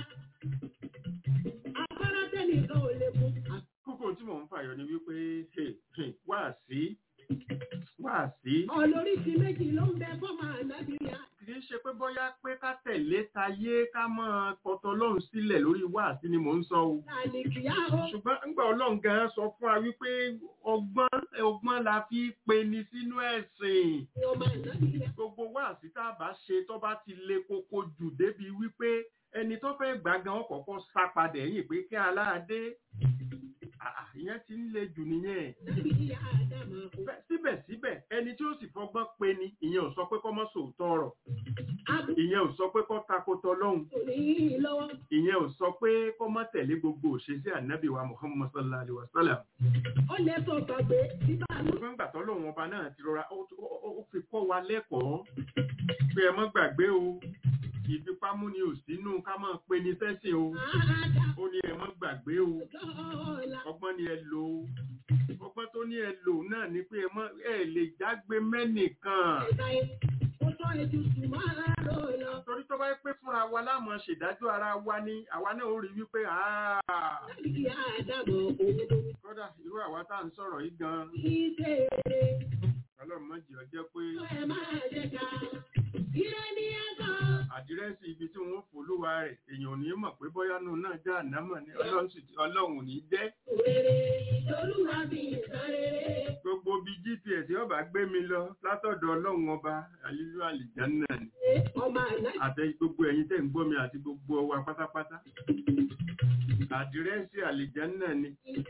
afárá tẹ́nìkan ò lè kú kókó tí mò ń fàyọ ni wípé hey, hey, wá sí wá sí ọlóríṣi méjì ló ń bẹ fọmọ ànábì yá kì í ṣe pé bóyá pé ká tẹ̀lé tayé ká mọ́ pọtọ ọlọ́run sílẹ̀ lórí wá sí ni mò ń sọ o láàní kìá o ṣùgbọ́n ńgbà ọlọ́run gan sọ fún wa wípé ọgbọ́n ọgbọ́n la fi pe ni sínú ẹ̀sìn ni ọmọ ànábì yá gbogbo wáàsí tá a bá ṣe tó bá ti le koko jù débi wípé ẹni tó fẹ́ gbà gan kọ́kọ́ sá padà ẹ̀yìn pé kí aláàdé àà, ìyẹn ti ń le jù nìyẹn ànábì yá àdàmọ̀ kò Bẹ́- síbẹ̀síbẹ̀ ẹni tí ó sì fọgbọ́n pe ni ìyẹn ò sọ pé kọ́ mọ́ sòótọ́ ọ̀rọ̀ abú ìyẹn ò sọ pé kọ́ takotọ lọ́hùn ní lọ́wọ́ ìyẹn ò sọ pé kọ́ mọ́ tẹ̀lé gbogbo òṣèṣẹ́ ànábì wa muhammad sallallahu alayhi wa sallam ó lè sọ gbàgbé bíbá ló ṣùgbọ́n ìgbà tó lóun ọba náà ti rọra ó ó- ó- ó fi kọ́ wa lẹ́kọ̀ọ́ pé ẹ mọ́ gbàgbé o ìfipámúni ò sínú ká máa pe ni sẹ́sìn o àádá ó ní ẹ mọ́ gbàgbé o lọ́la ọgbọ́n ni ẹ lò ó ọgbọ́n tó ní ẹ lò náà ni pé ẹ mọ́ ẹ lè jágbe mẹ́nìkan ẹ̀ka ẹ̀ Ó sọ ètùtù máa rò lọ. torí tó bá yẹ pé fúnra wa láàmú ṣèdájọ́ ara wa ni àwa náà ó rí wípé "Ah, Láti kí Ádámọ̀ òun ló kódà irú àwa tá à ń sọ̀rọ̀ yìí gan fi ṣe eré. ọlọ́run má jẹ́ ó jẹ́ pé Ẹ máa jẹ ká. Ire ni ẹ sọ. àdírẹ́sì ibi tí wọ́n fòlúwa rẹ̀ èèyàn ò ní mọ̀ pé bóyá nù náà já ànámọ̀ ni ọlọ́run sì ti- ọlọ́run ò ní jẹ́ Òrèrè lolúwa fi ìtàn rere. gbogbo bí gps ọba gbé mi lọ látọ̀dọ̀ ọlọ́run ọba àlílú àlìjánná ni Ọmọ àná àtẹ gbogbo ẹ̀yin tẹ̀ ń gbọ́ mi àti gbogbo wa pátápátá àdírẹ́sì àlìjánná ni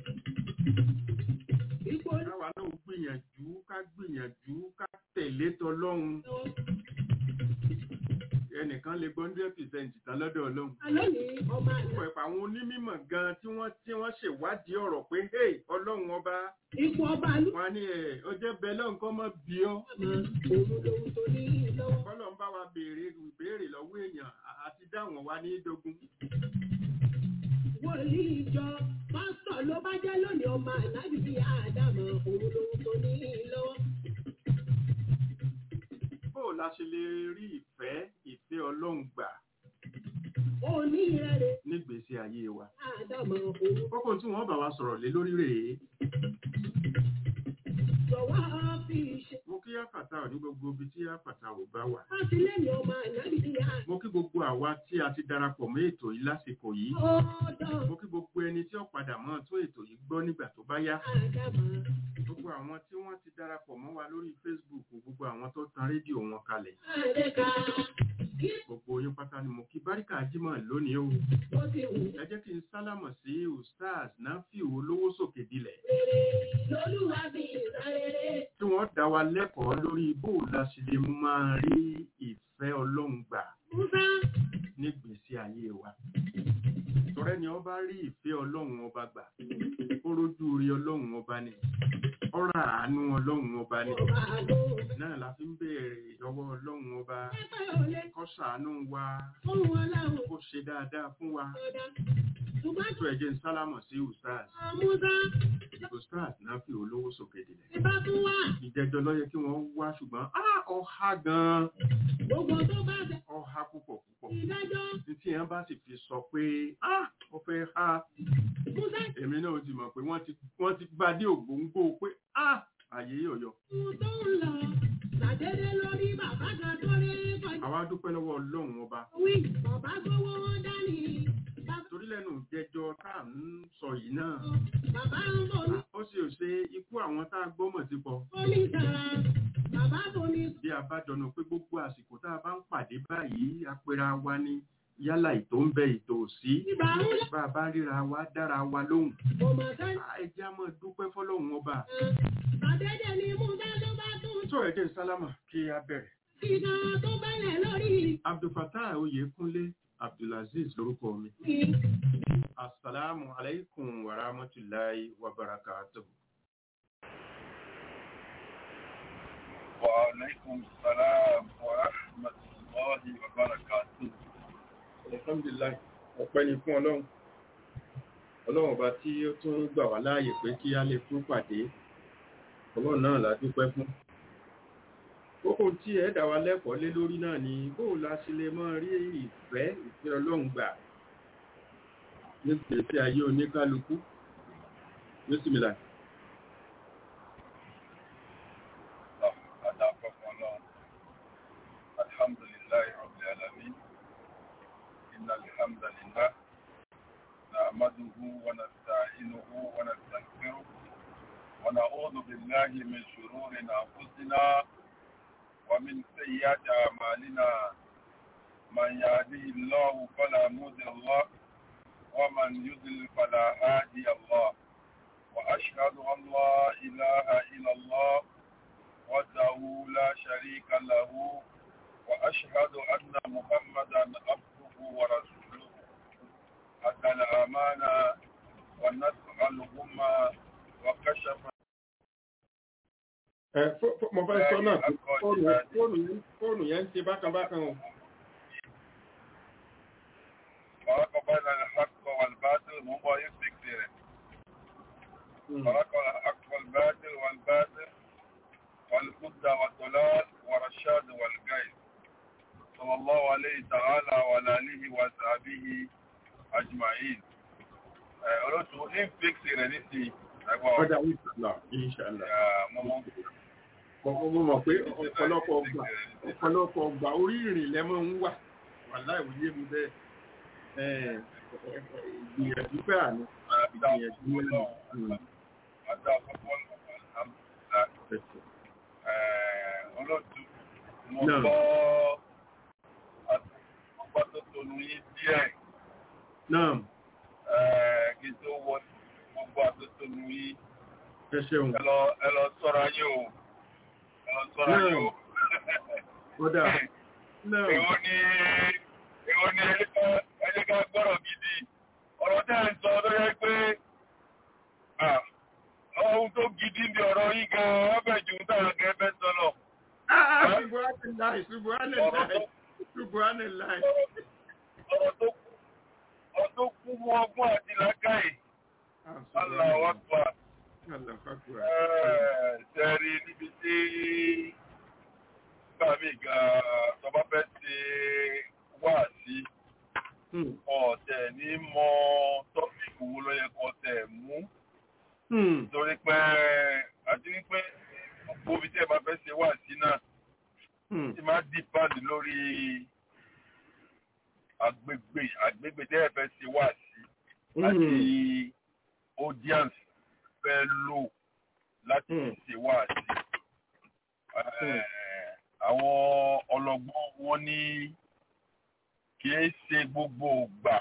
ipò káwa náà gbìyànjú ká gbìyànjú ká tẹ̀lé tọlọ́run ẹnìkan lè gbọ́ hundred percent tán lọ́dọ̀ ọlọ́run lónìí ọmọ àná. pọ̀ ẹ̀pọ̀ àwọn onímọ̀ gan tí wọ́n tí wọ́n ṣèwádìí ọ̀rọ̀ pé hey ọlọ́run ọba Ipò ọba ló wọn á ní ẹ̀ ọjọ́ bẹ́ẹ̀ lọ́n kọ́ mọ́ bí ọ́ mọ̀ òun lòun tó ní lọ́wọ́. bọ́lọ̀ ń bá wa béèrè ìbéèrè lọ́wọ́ èèyàn à- àti dáwọn wa ní dogun Wòlíì ìjọ pásítọ̀ ló bá jẹ́ lónìí ọmọ àná bíbí Ádámọ̀ òun lòun tó ní lọ́wọ́. bó o la ṣe lè rí ìfẹ́ ìfẹ́ ọlọ́run gbà Òní rẹ̀ nígbèésí ayé wa Ádámọ̀ òun kókó tí wọ́n bá wa sọ̀rọ̀ lé lórí rèé jọ̀wọ́ fi ṣe. mo kí àfàtà ò ní gbogbo ibi tí àfàtà ò bá wà Láti lẹ́yìn ọmọ àná bíbí Ádámọ̀. mo kí gbogbo àwa tí a ti darapọ̀ mọ́ ètò yìí lásìkò yìí Ọ̀dọ̀ mo kí gbogbo ẹni tí ó padà mọ́ tún ètò yìí gbọ́ nígbà tó bá yá Ádámọ̀. gbogbo àwọn tí wọ́n ti darapọ̀ mọ́ wa lórí Facebook gbogbo àwọn tó tan rédíò wọn kalẹ̀ Àdéka kí gbogbo yín pátá ni mo kí báríkà jímọ̀ lónìí o ó ti wù ẹ jẹ́ kí n sálámọ̀ sí ustaz nafiu olówó sókè dilẹ̀ rere lolúwa fi ìtàn rere. tí wọ́n dá wa lẹ́kọ̀ọ́ lórí bó o la ṣe lè máa rí ìfẹ́ ọlọ́run gbà Musa nígbèésí ayé wa tọrẹ ni ọba rí ìfẹ́ ọlọ́run ọba gbà ó rójú rí ọlọ́run ọba ni ọ̀rọ̀ àánú ọlọ́run ọba ni ọba àgọ́. náà la fi ń béèrè lọ́wọ́ ọlọ́run ọba Pẹ́pẹ́ ò lè kó ṣàánú wa fún wọn láwọn kó ṣe dáadáa fún wa ọ̀dà. Ṣùgbọ́n tó ẹ̀jẹ̀ ń sálámọ̀ sí ustaz Musa ustaz náà fi olówó sókè dìlẹ̀ ti bá tún wà. ìjẹjọ ló yẹ kí wọ́n wá ṣùgbọ́n ah, ọha gan-an Gbogbo tó bá ṣe ọha púpọ̀ púpọ̀ ìdájọ́ títí yẹn bá sì fi sọ pé ah, ó fẹ́ ha Musa èmi náà ti mọ̀ pé wọ́n ti wọ́n ti bá dé ògbóǹgbò pé ah, àyè yọ̀yọ̀ tún tó ń lọ. Ṣàdédé lórí bàbá kan tó rí kọjá. àwa dúpẹ́ lọ́wọ́ ọlọ́run ọba Wí bàbá gbówó wọn dání. Bàbá torí lẹ́nu ìjẹjọ tá à ń sọ yìí náà bàbá ń bọ̀ ní ó sì ò ṣe ikú àwọn tá a gbọ́mọ̀ ti pọ̀ oníṣàrà. Bàbá bò ní bí a bá jọ̀nà pé gbogbo àsìkò tá a bá ń pàdé báyìí apẹ̀rẹ̀ wa ní yálà ètò ń bẹ ètò òsí ibà ń lọ. bá a bá ríra wa dára wa lóhùn Ọmọ sẹ́yìn. Ah, ẹ jẹ́ á máa dúpẹ́ fọlọ́run ọba Ṣàdédé ni Musa ló bá tún tó ẹ̀jẹ̀ sálámà kí a bẹ̀rẹ̀ kíkà tó bẹ̀rẹ̀ lórí abdulfatah oyèkúnlé abdulaziz lórúkọ mi mi. asalaamu alaykum wa rahmatulahi wa barakatuhu. وعليكم السلام ورحمة الله وبركاته alhamdulilayi ọpẹ́ ni fún ọlọ́run ọlọ́run ọba tí ó tún gbà wá láàyè pé kí a lè tún pàdé ọlọ́run náà la dúpẹ́ fún kókó tí ẹ dá wa lẹ́kọ̀ọ́ lé lórí náà ni bóò la ṣe lè máa rí ìfẹ́ ìfẹ́ ọlọ́run gbà ní gbèsè ayé oníkálukú bísímìlà أدعوكم الله الحمد لله رب العالمين إن الحمد لله نحمده ونستعينه ونستغفره ونعوذ بالله من شرور أنفسنا ومن سيئات أعمالنا من يهده الله فلا مضل له ومن يضلل فلا هادي الله وأشهد أن لا إله إلا الله وحده لا شريك له وأشهد أن محمدا عبده ورسوله أدى الأمانة ونسأل الأمة وكشف ẹ fó- fó- mo fẹ́ sọ náà pé fóònù fóònù yẹn- fóònù yẹn ń ṣe bákan bákan o فرق بين الحق والباطل وهو يفتكر فرق الحق والباطل والباطل والهدى والضلال والرشاد والغي تعالى وعلى آله وصحبه أجمعين olóòtú ní fíksì rẹ̀ ní ti ẹgbọ́n Ọjà ìṣàlá, ìṣàlá. mọ́mọ́ Mo mo mọ̀ pé ọ̀pọ̀lọpọ̀ ọgbà ọ̀pọ̀lọpọ̀ ọgbà orí ìrìn lẹ́mọ̀ ń wà. Wàhálà ìwòye mi bẹ́ẹ̀. Ẹ̀, Ìgbìyànjú pẹ́ àná. Ìgbìyànjú mẹ́rin. àti àkọ́kọ́ alhamdulillah olóòtú mo Náà. gbọ́ ọgbà tó tonu yín díẹ̀ Náà, kí n tó wọ gbogbo àtótónu yín ẹ ṣeun. ẹ lọ ẹ lọ ṣọ́ra yín o ẹ lọ ṣọ́ra yín o. Kódà. Náà. èwo ni èwo ni ẹni ká gbọ́rọ̀ gidi ọ̀rọ̀ tẹ́ ẹ̀ ń sọ tó yẹ pé ah, ohun tó gidi ń bí ọ̀rọ̀ yín gan-an wọ́n bẹ̀ jù táwọn gẹ́gẹ́ bẹ́ sọ lọ. Ah, Subhanallah, Subhanallah, Subhanallah. ọ̀rọ̀ tó kú ọ̀rọ̀ tó kú mú ọgbọ́n àti làákàyè Ah, Allahu Akbar. Allahu Akbar. Ṣẹ́rí níbi tí gbàmí gan-an tó bá fẹ́ ṣe wá sí Hmm. ọ̀tẹ̀ ní mọ tọ́pìkì wo ló yẹ kó tẹ̀ mú. Hmm. torí pé àti wípé gbogbo ibi tí ẹ bá fẹ́ ṣe wá sí náà Hmm. ti máa dìpáàdì lórí agbègbè agbègbè tí ẹ fẹ́ ṣe wá sí àti audience fẹ́ lò láti Hmm. ṣe wá sí. Hmm. àwọn ọlọ́gbọ́n wọn ní kì í ṣe gbogbo ìgbà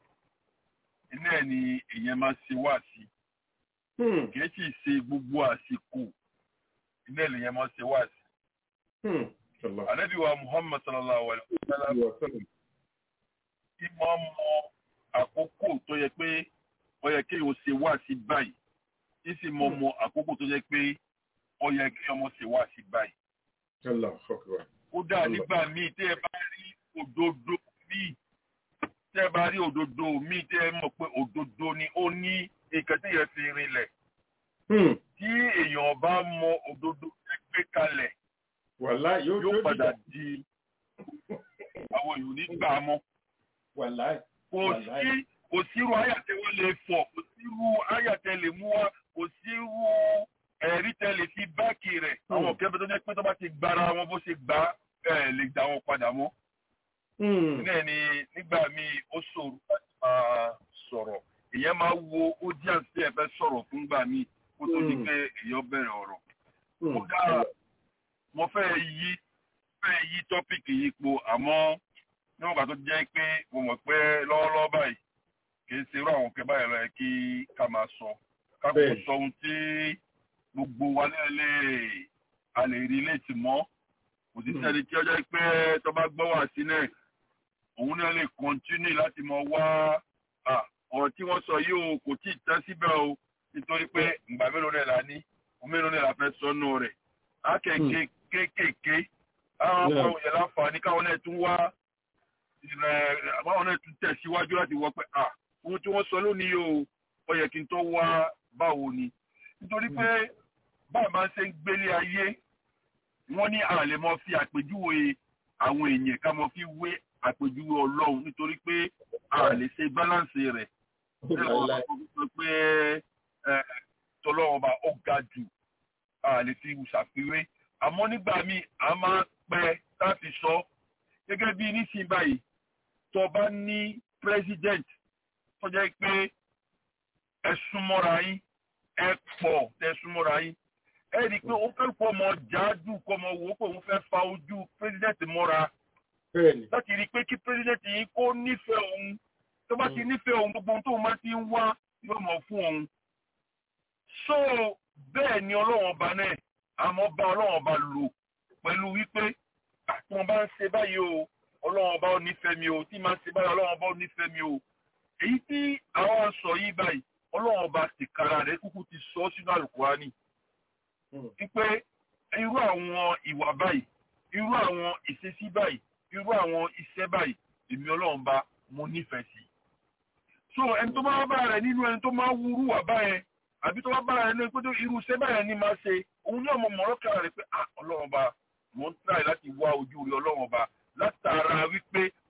iná ẹ̀ ni èèyàn máa ṣe wá sí Hmm. kìí sì ṣe gbogbo àsìkò ilé ìlẹ̀yìn máa ṣe wá sí. Hmm. Sallallahu Ànábì wa Muhammad sallallahu alayhi wa sallam alaihi wa sallam. tí máa ń mọ àkókò tó yẹ pé ó yẹ kí o ṣe wá sí báyìí. Tí sì mọ mọ àkókò tó yẹ pé ó yẹ kí ọmọ ṣe wá sí báyìí. Allahu Akbar. Kódà nígbà míì tí ẹ bá rí òdodo míì tí ẹ bá rí òdodo míì tí ẹ mọ̀ pé òdodo ni ó ní nǹkan tí yẹn fi rinlẹ̀. Hmm. Tí èèyàn bá mọ òdodo gbé kalẹ̀ Wàláì yóò yóò yóò padà dìjà. di àwọn èèyàn nígbà mọ́. Wàláì. Kò Wàláì. sí kò sírú àyàtẹ̀ wọ́n lè fọ̀, kò sírú àyàtẹ̀ lè mú wá, kò sírú ẹ̀rí tẹ̀ lè fi báàkì rẹ̀. Àwọn Hmm. ọ̀kẹ́ tó jẹ́ pé tó bá ti gbára wọn bó ṣe gbá ẹ̀ lè dá wọn padà mọ́. Hmm. Náà ni nígbà míì ó ṣòro láti máa sọ̀rọ̀. Ìyẹn máa wo audience tí ẹ fẹ́ sọ̀rọ̀ fún gbà míì kó tó di Hmm. pé èèyàn bẹ̀rẹ̀ ọ̀rọ̀. Hmm. Kódà mo fẹ́ yí fẹ́ yí tọ́pìkì yìí po àmọ́ níwọ̀n gbà tó jẹ́ pé mo mọ̀ pé lọ́wọ́lọ́wọ́ báyìí kì í ṣe irú àwọn òkè báyìí lọ yẹ kí ká máa sọ ká kò Bẹ́ẹ̀. sọ ohun tí gbogbo wa náà lè a lè rí létí mọ́ kò sí Hmm. sẹ́ni tí ó jẹ́ pé tó bá gbọ́ wà sí náà òun náà lè kọ́ntínú láti mọ wá à, ọ̀rọ̀ tí wọ́n sọ yìí o kò tí ì tán síbẹ̀ o nítorí pé ìgbà mélòó náà la ní mélòó náà la fẹ́ sọ́nù rẹ̀ akẹ́kẹ́ kéékèèké àwọn Yeah. ọmọ yẹn láǹfààní káwọn náà tún wá ìrẹ̀ àbáwọn náà tún tẹ̀síwájú láti wọ pé à ohun tí wọ́n sọ lónìí o ó yẹ kí n tó wá báwo ni nítorí pé báà máa ń ṣe ń gbélé ayé wọ́n ní a lè mọ fi àpèjúwe àwọn èèyàn ká mọ fi wé àpèjúwe ọlọ́run nítorí pé a lè ṣe báláǹsì rẹ̀ Wàláì. pé ẹ, tọlọ́run ọba ó ga jù a lè fi ṣàfiwé àmọ́ nígbà míì a máa pẹ́ láti sọ gẹ́gẹ́ bí nísìnyí báyìí tó bá ní president tó jẹ́ pé ẹ súnmọ́ra yín ẹ pọ̀ tẹ súnmọ́ra yín ẹ rí i pé ó fẹ́ pọ̀ mọ́ jáájú kọ́ mọ́ wò ó pé òun fẹ́ fa ojú president mọ́ra Bẹ́ẹ̀ni. láti rí i pé kí president yìí kó nífẹ̀ẹ́ òun tó bá ti nífẹ̀ẹ́ òun gbogbo ohun tóun máa ti ń wá yóò mọ̀ fún òun. so bẹ́ẹ̀ ni ọlọ́run ọba náà àmọ́ bá ọlọ́run ọba lò pẹ̀lú wípé àti wọn bá ń ṣe báyìí o ọlọ́run ọba ò nífẹ̀ẹ́ mi o tí máa ń ṣe báyìí ọlọ́run ọba ò nífẹ̀ẹ́ mi o. èyí tí àwọn sọ yìí báyìí ọlọ́run ọba tìkára rẹ̀ kúkú ti sọ sínú àlùkùránì Hmm. wípé irú àwọn ìwà báyìí irú àwọn ìṣesí báyìí irú àwọn iṣẹ́ báyìí èmi ọlọ́run bá mo nífẹ̀ẹ́ sí. so ẹni tó bá bá rẹ̀ nínú ẹni tó máa wúrú wà báyẹn àbí tó bá bá rẹ̀ nínú pé tó irú iṣẹ́ báyẹn ní máa ṣe òun náà mo mọ̀rọ́ kára rẹ̀ pé ah ọlọ́run bá mo ń tàì láti wá ojú rí ọlọ́run bá látara wípé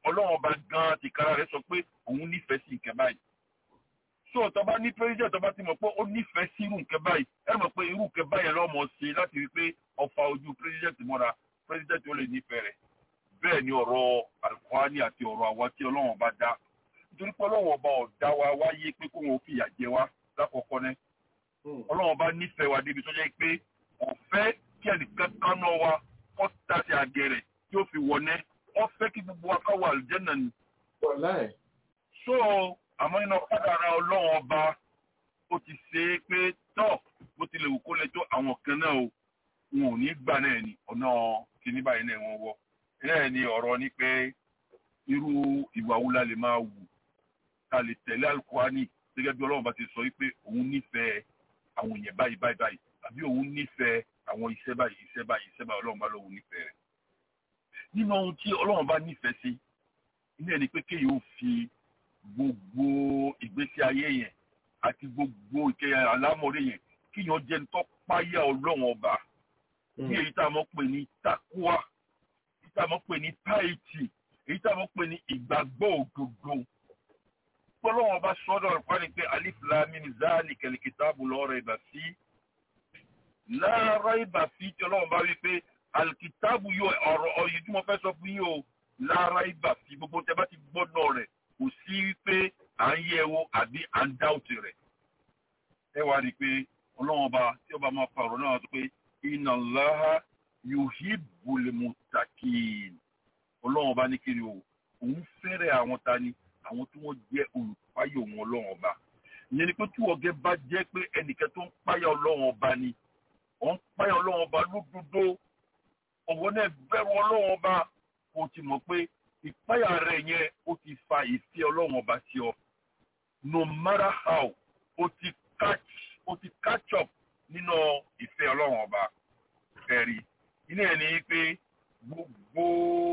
ọlọ́run ọba gan tìkára rẹ̀ sọ pé òun nífẹ̀ẹ́ sí nǹkan báyìí so tó bá ní president tó bá ti mọ̀ pé ó nífẹ̀ẹ́ sí irú nǹkan báyìí ẹ mọ̀ pé irú nǹkan báyìí lọ́mọ ṣe láti rí pé ọfà ojú president mọ́ra president ó lè nífẹ̀ẹ́ rẹ̀ bẹ́ẹ̀ ni ọ̀rọ̀ alukwani àti ọ̀rọ̀ àwa tí ọlọ́run ọba dá nítorí pé ọlọ́run ọba ọ̀dá wa wáyé pé kó wọn fìyà jẹ wá lákọ̀ọ́kọ́ náà ọlọ́run ọba nífẹ̀ẹ́ wa débi tó jẹ́ pé kò fẹ́ kí ẹnìkan kan náà wa kọ́ tàṣì àgẹ̀rẹ̀ tí ó fi wọ̀nẹ́ wọ́n fẹ́ kí gbogbo wa ká wà àlùjẹ́nà ni. so àmọ́ iná kádàrá ọlọ́run ọba ó ti ṣe é pé tọ́ bó tilẹ̀ wù kó lè tó àwọn kan náà o wọn ò ní gbà náà ni ọ̀nà kìíní báyìí náà wọ́n wọ́ náà ni ọ̀rọ̀ ni pé irú ìwà wo la lè máa wù ká lè tẹ̀lé alukwani gẹ́gẹ́ bí ọlọ́run bá ti sọ wípé òun nífẹ̀ẹ́ àwọn èèyàn báyìí báyìí báyìí àbí òun nífẹ̀ẹ́ àwọn iṣẹ́ báyìí iṣẹ́ báyìí iṣẹ́ báyìí ọlọ́run bá lóun nífẹ̀ẹ́ rẹ̀. nínú ohun tí ọlọ́run bá nífẹ̀ẹ́ sí ilé ẹni pé kéèyàn ó fi gbogbo ìgbésí ayé yẹn àti gbogbo ìkẹyà alámọ̀rẹ́ yẹn kéèyàn jẹ́ ní tó páyà ọlọ́run ọba ní èyí tá a mọ̀ pé ní takuwa èyí tá a mọ̀ pé ní táìtì èyí tá a mọ̀ pé ní ìgbàgbọ́ òdodo ọlọ́run ọba sọ́dọ̀ ọ̀pá ni pé alif lamini zali kẹlẹ́kìtàbù lọ́rọ̀ ìbà sí lára ìbà sí tí ọlọ́run bá wí pé alikìtàbù yóò ọ̀rọ̀ ọ̀yìn tí mo fẹ́ sọ fún yín o lára ìbà sí gbogbo tẹ bá ti gbọ́dọ̀ rẹ̀ kò sí wípé à ń yẹ wo àbí à ń dáùtì rẹ̀ ẹ wá rí i pé ọlọ́run ọba tí ọba máa fa ọ̀rọ̀ náà sọ pé inna Allaha yuhibbul muttaqin ọlọ́run ọba ní kiri o òun fẹ́rẹ̀ àwọn ta ni àwọn tí wọ́n jẹ́ olùpáyọ̀ wọn ọlọ́run ọba ìyẹn ni pé tí ọ̀gẹ́ bá jẹ́ pé ẹnìkan tó ń páyà ọlọ́run ọba ni ọ̀ ń páyà ọlọ́run ọba lódodo ọ̀wọ́ náà bẹ̀rù ọlọ́run ọba kò ti mọ̀ pé ìpáyà rẹ̀ yẹn ó ti fa ìfẹ́ ọlọ́run ọba sí ọ no matter how ó ti catch ó ti catch up nínú ìfẹ́ ọlọ́run ọba ẹ̀rí ilé ẹ̀ ní pé gbogbo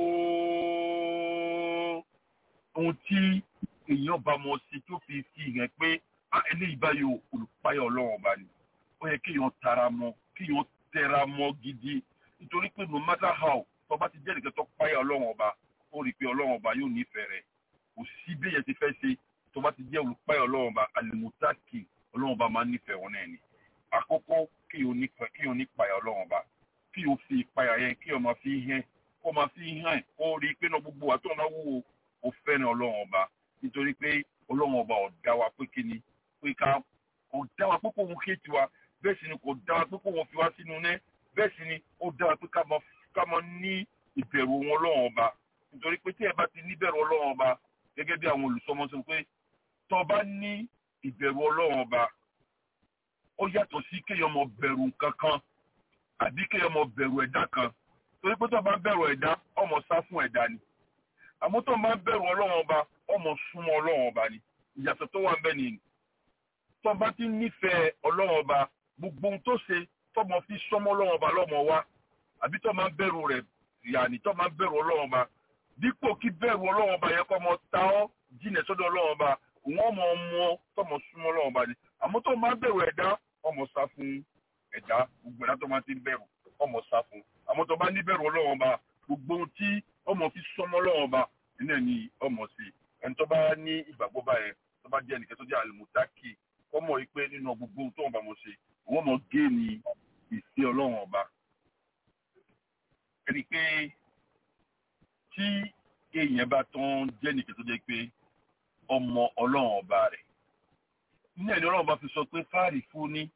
ohun tí èèyàn bá mọ̀ sí tó fi fi hàn pé eléyìí báyìí olùpáyà ọlọ́run ọba ni ó yẹ kéèyàn tara mọ́ kéèyàn tẹra mọ́ gidi nítorí pé no matter how tó bá ti jẹ́ nìkan tó páyà ọlọ́run ọba ó rí i pé ọlọ́run ọba yóò nífẹ̀ẹ́ rẹ̀ kò sí bí èèyàn ti fẹ́ ṣe tó bá ti jẹ́ olùpáyà ọlọ́run ọba alimutaki ọlọ́run ọba máa ń nífẹ̀ẹ́ wọn náà ni àkọ́kọ́ kéèyàn nípayà ọlọ́run ọba kéèyàn fi ìpayà yẹn kéèyàn máa fi hàn kó máa fi hàn kó rí i pé náà gbogbo wa tó náà wúwo ó fẹ́ràn ọlọ́run ọba nítorí pé ọlọ́run ọba ọ̀dá wa pé kí ni pé ká kò dá wa pé kò wọ́n ké tiwa bẹ́ẹ̀ sì ni kò dá wa pé kò wọ́n fi wá sínú nẹ́ bẹ́ẹ̀ sì ni ó dá wa pé ká máa ní ìbẹ̀rù wọn ọlọ́run ọba nítorí pé tí ẹ bá ti níbẹ̀rù ọlọ́run ọba gẹ́gẹ́ bí àwọn olùsọmọ sọ pé tó bá ní ìbẹ̀rù ọlọ́run ọba ó yàtọ̀ sí kéèyàn mọ bẹ̀rù nǹkan kan àbí kéèyàn mọ bẹ̀rù ẹ̀dá kan torí pé tó bá bẹ̀rù ẹ̀dá ọmọ sá fún ẹ̀dá ni àmọ́ tó máa ń bẹ̀rù ọlọ́run ọba ọmọ súnmọ́ ọlọ́run ọba ni ìyàtọ̀ tó wà ń bẹ nìyí tó bá ti nífẹ̀ẹ́ ọlọ́run ọba gbogbo ohun tó ṣe tó mọ fi sọmọ ọlọ́run ọba lọ́mọ wa àbí tó máa ń bẹ̀rù rẹ̀ yàní tó máa ń bẹ̀rù ọlọ́run ọba dípò kí bẹ̀rù ọlọ́run ọba yẹ kó mọ ta ọ́ jìnà sọ́dọ̀ ọlọ́run ọba òun ọmọ ọmọ tó mọ súnmọ́ ọlọ́run ọba ni àmọ́ tó máa ń bẹ̀rù ẹ̀dá ọmọ sá fún ẹ̀dá gbogbo ẹ̀dá tó máa ti ń bẹ̀rù ọmọ sá fún àmọ́ tó bá ní bẹ̀rù ọlọ́run ọba gbogbo ohun tí ọmọ fi sọmọ ọlọ́run ọba iná ni ọmọ sí ẹni tó bá ní ìgbàgbọ́ báyẹn tó bá jẹ́ ẹnìkan tó jẹ́ àlùmùtákì kọ́mọ yìí pé nínú gbogbo ohun tó wọn bá mọ̀ ṣe wọ́n mọ̀ gé ní ìfẹ́ ọlọ́run ọba. ẹni pé tí èèyàn bá tán jẹ́ nìkan tó jẹ́ pé ọmọ ọlọ́run ọba rẹ̀ nínú ẹni ọlọ́run ọba fi sọ pé fáàrí fún ní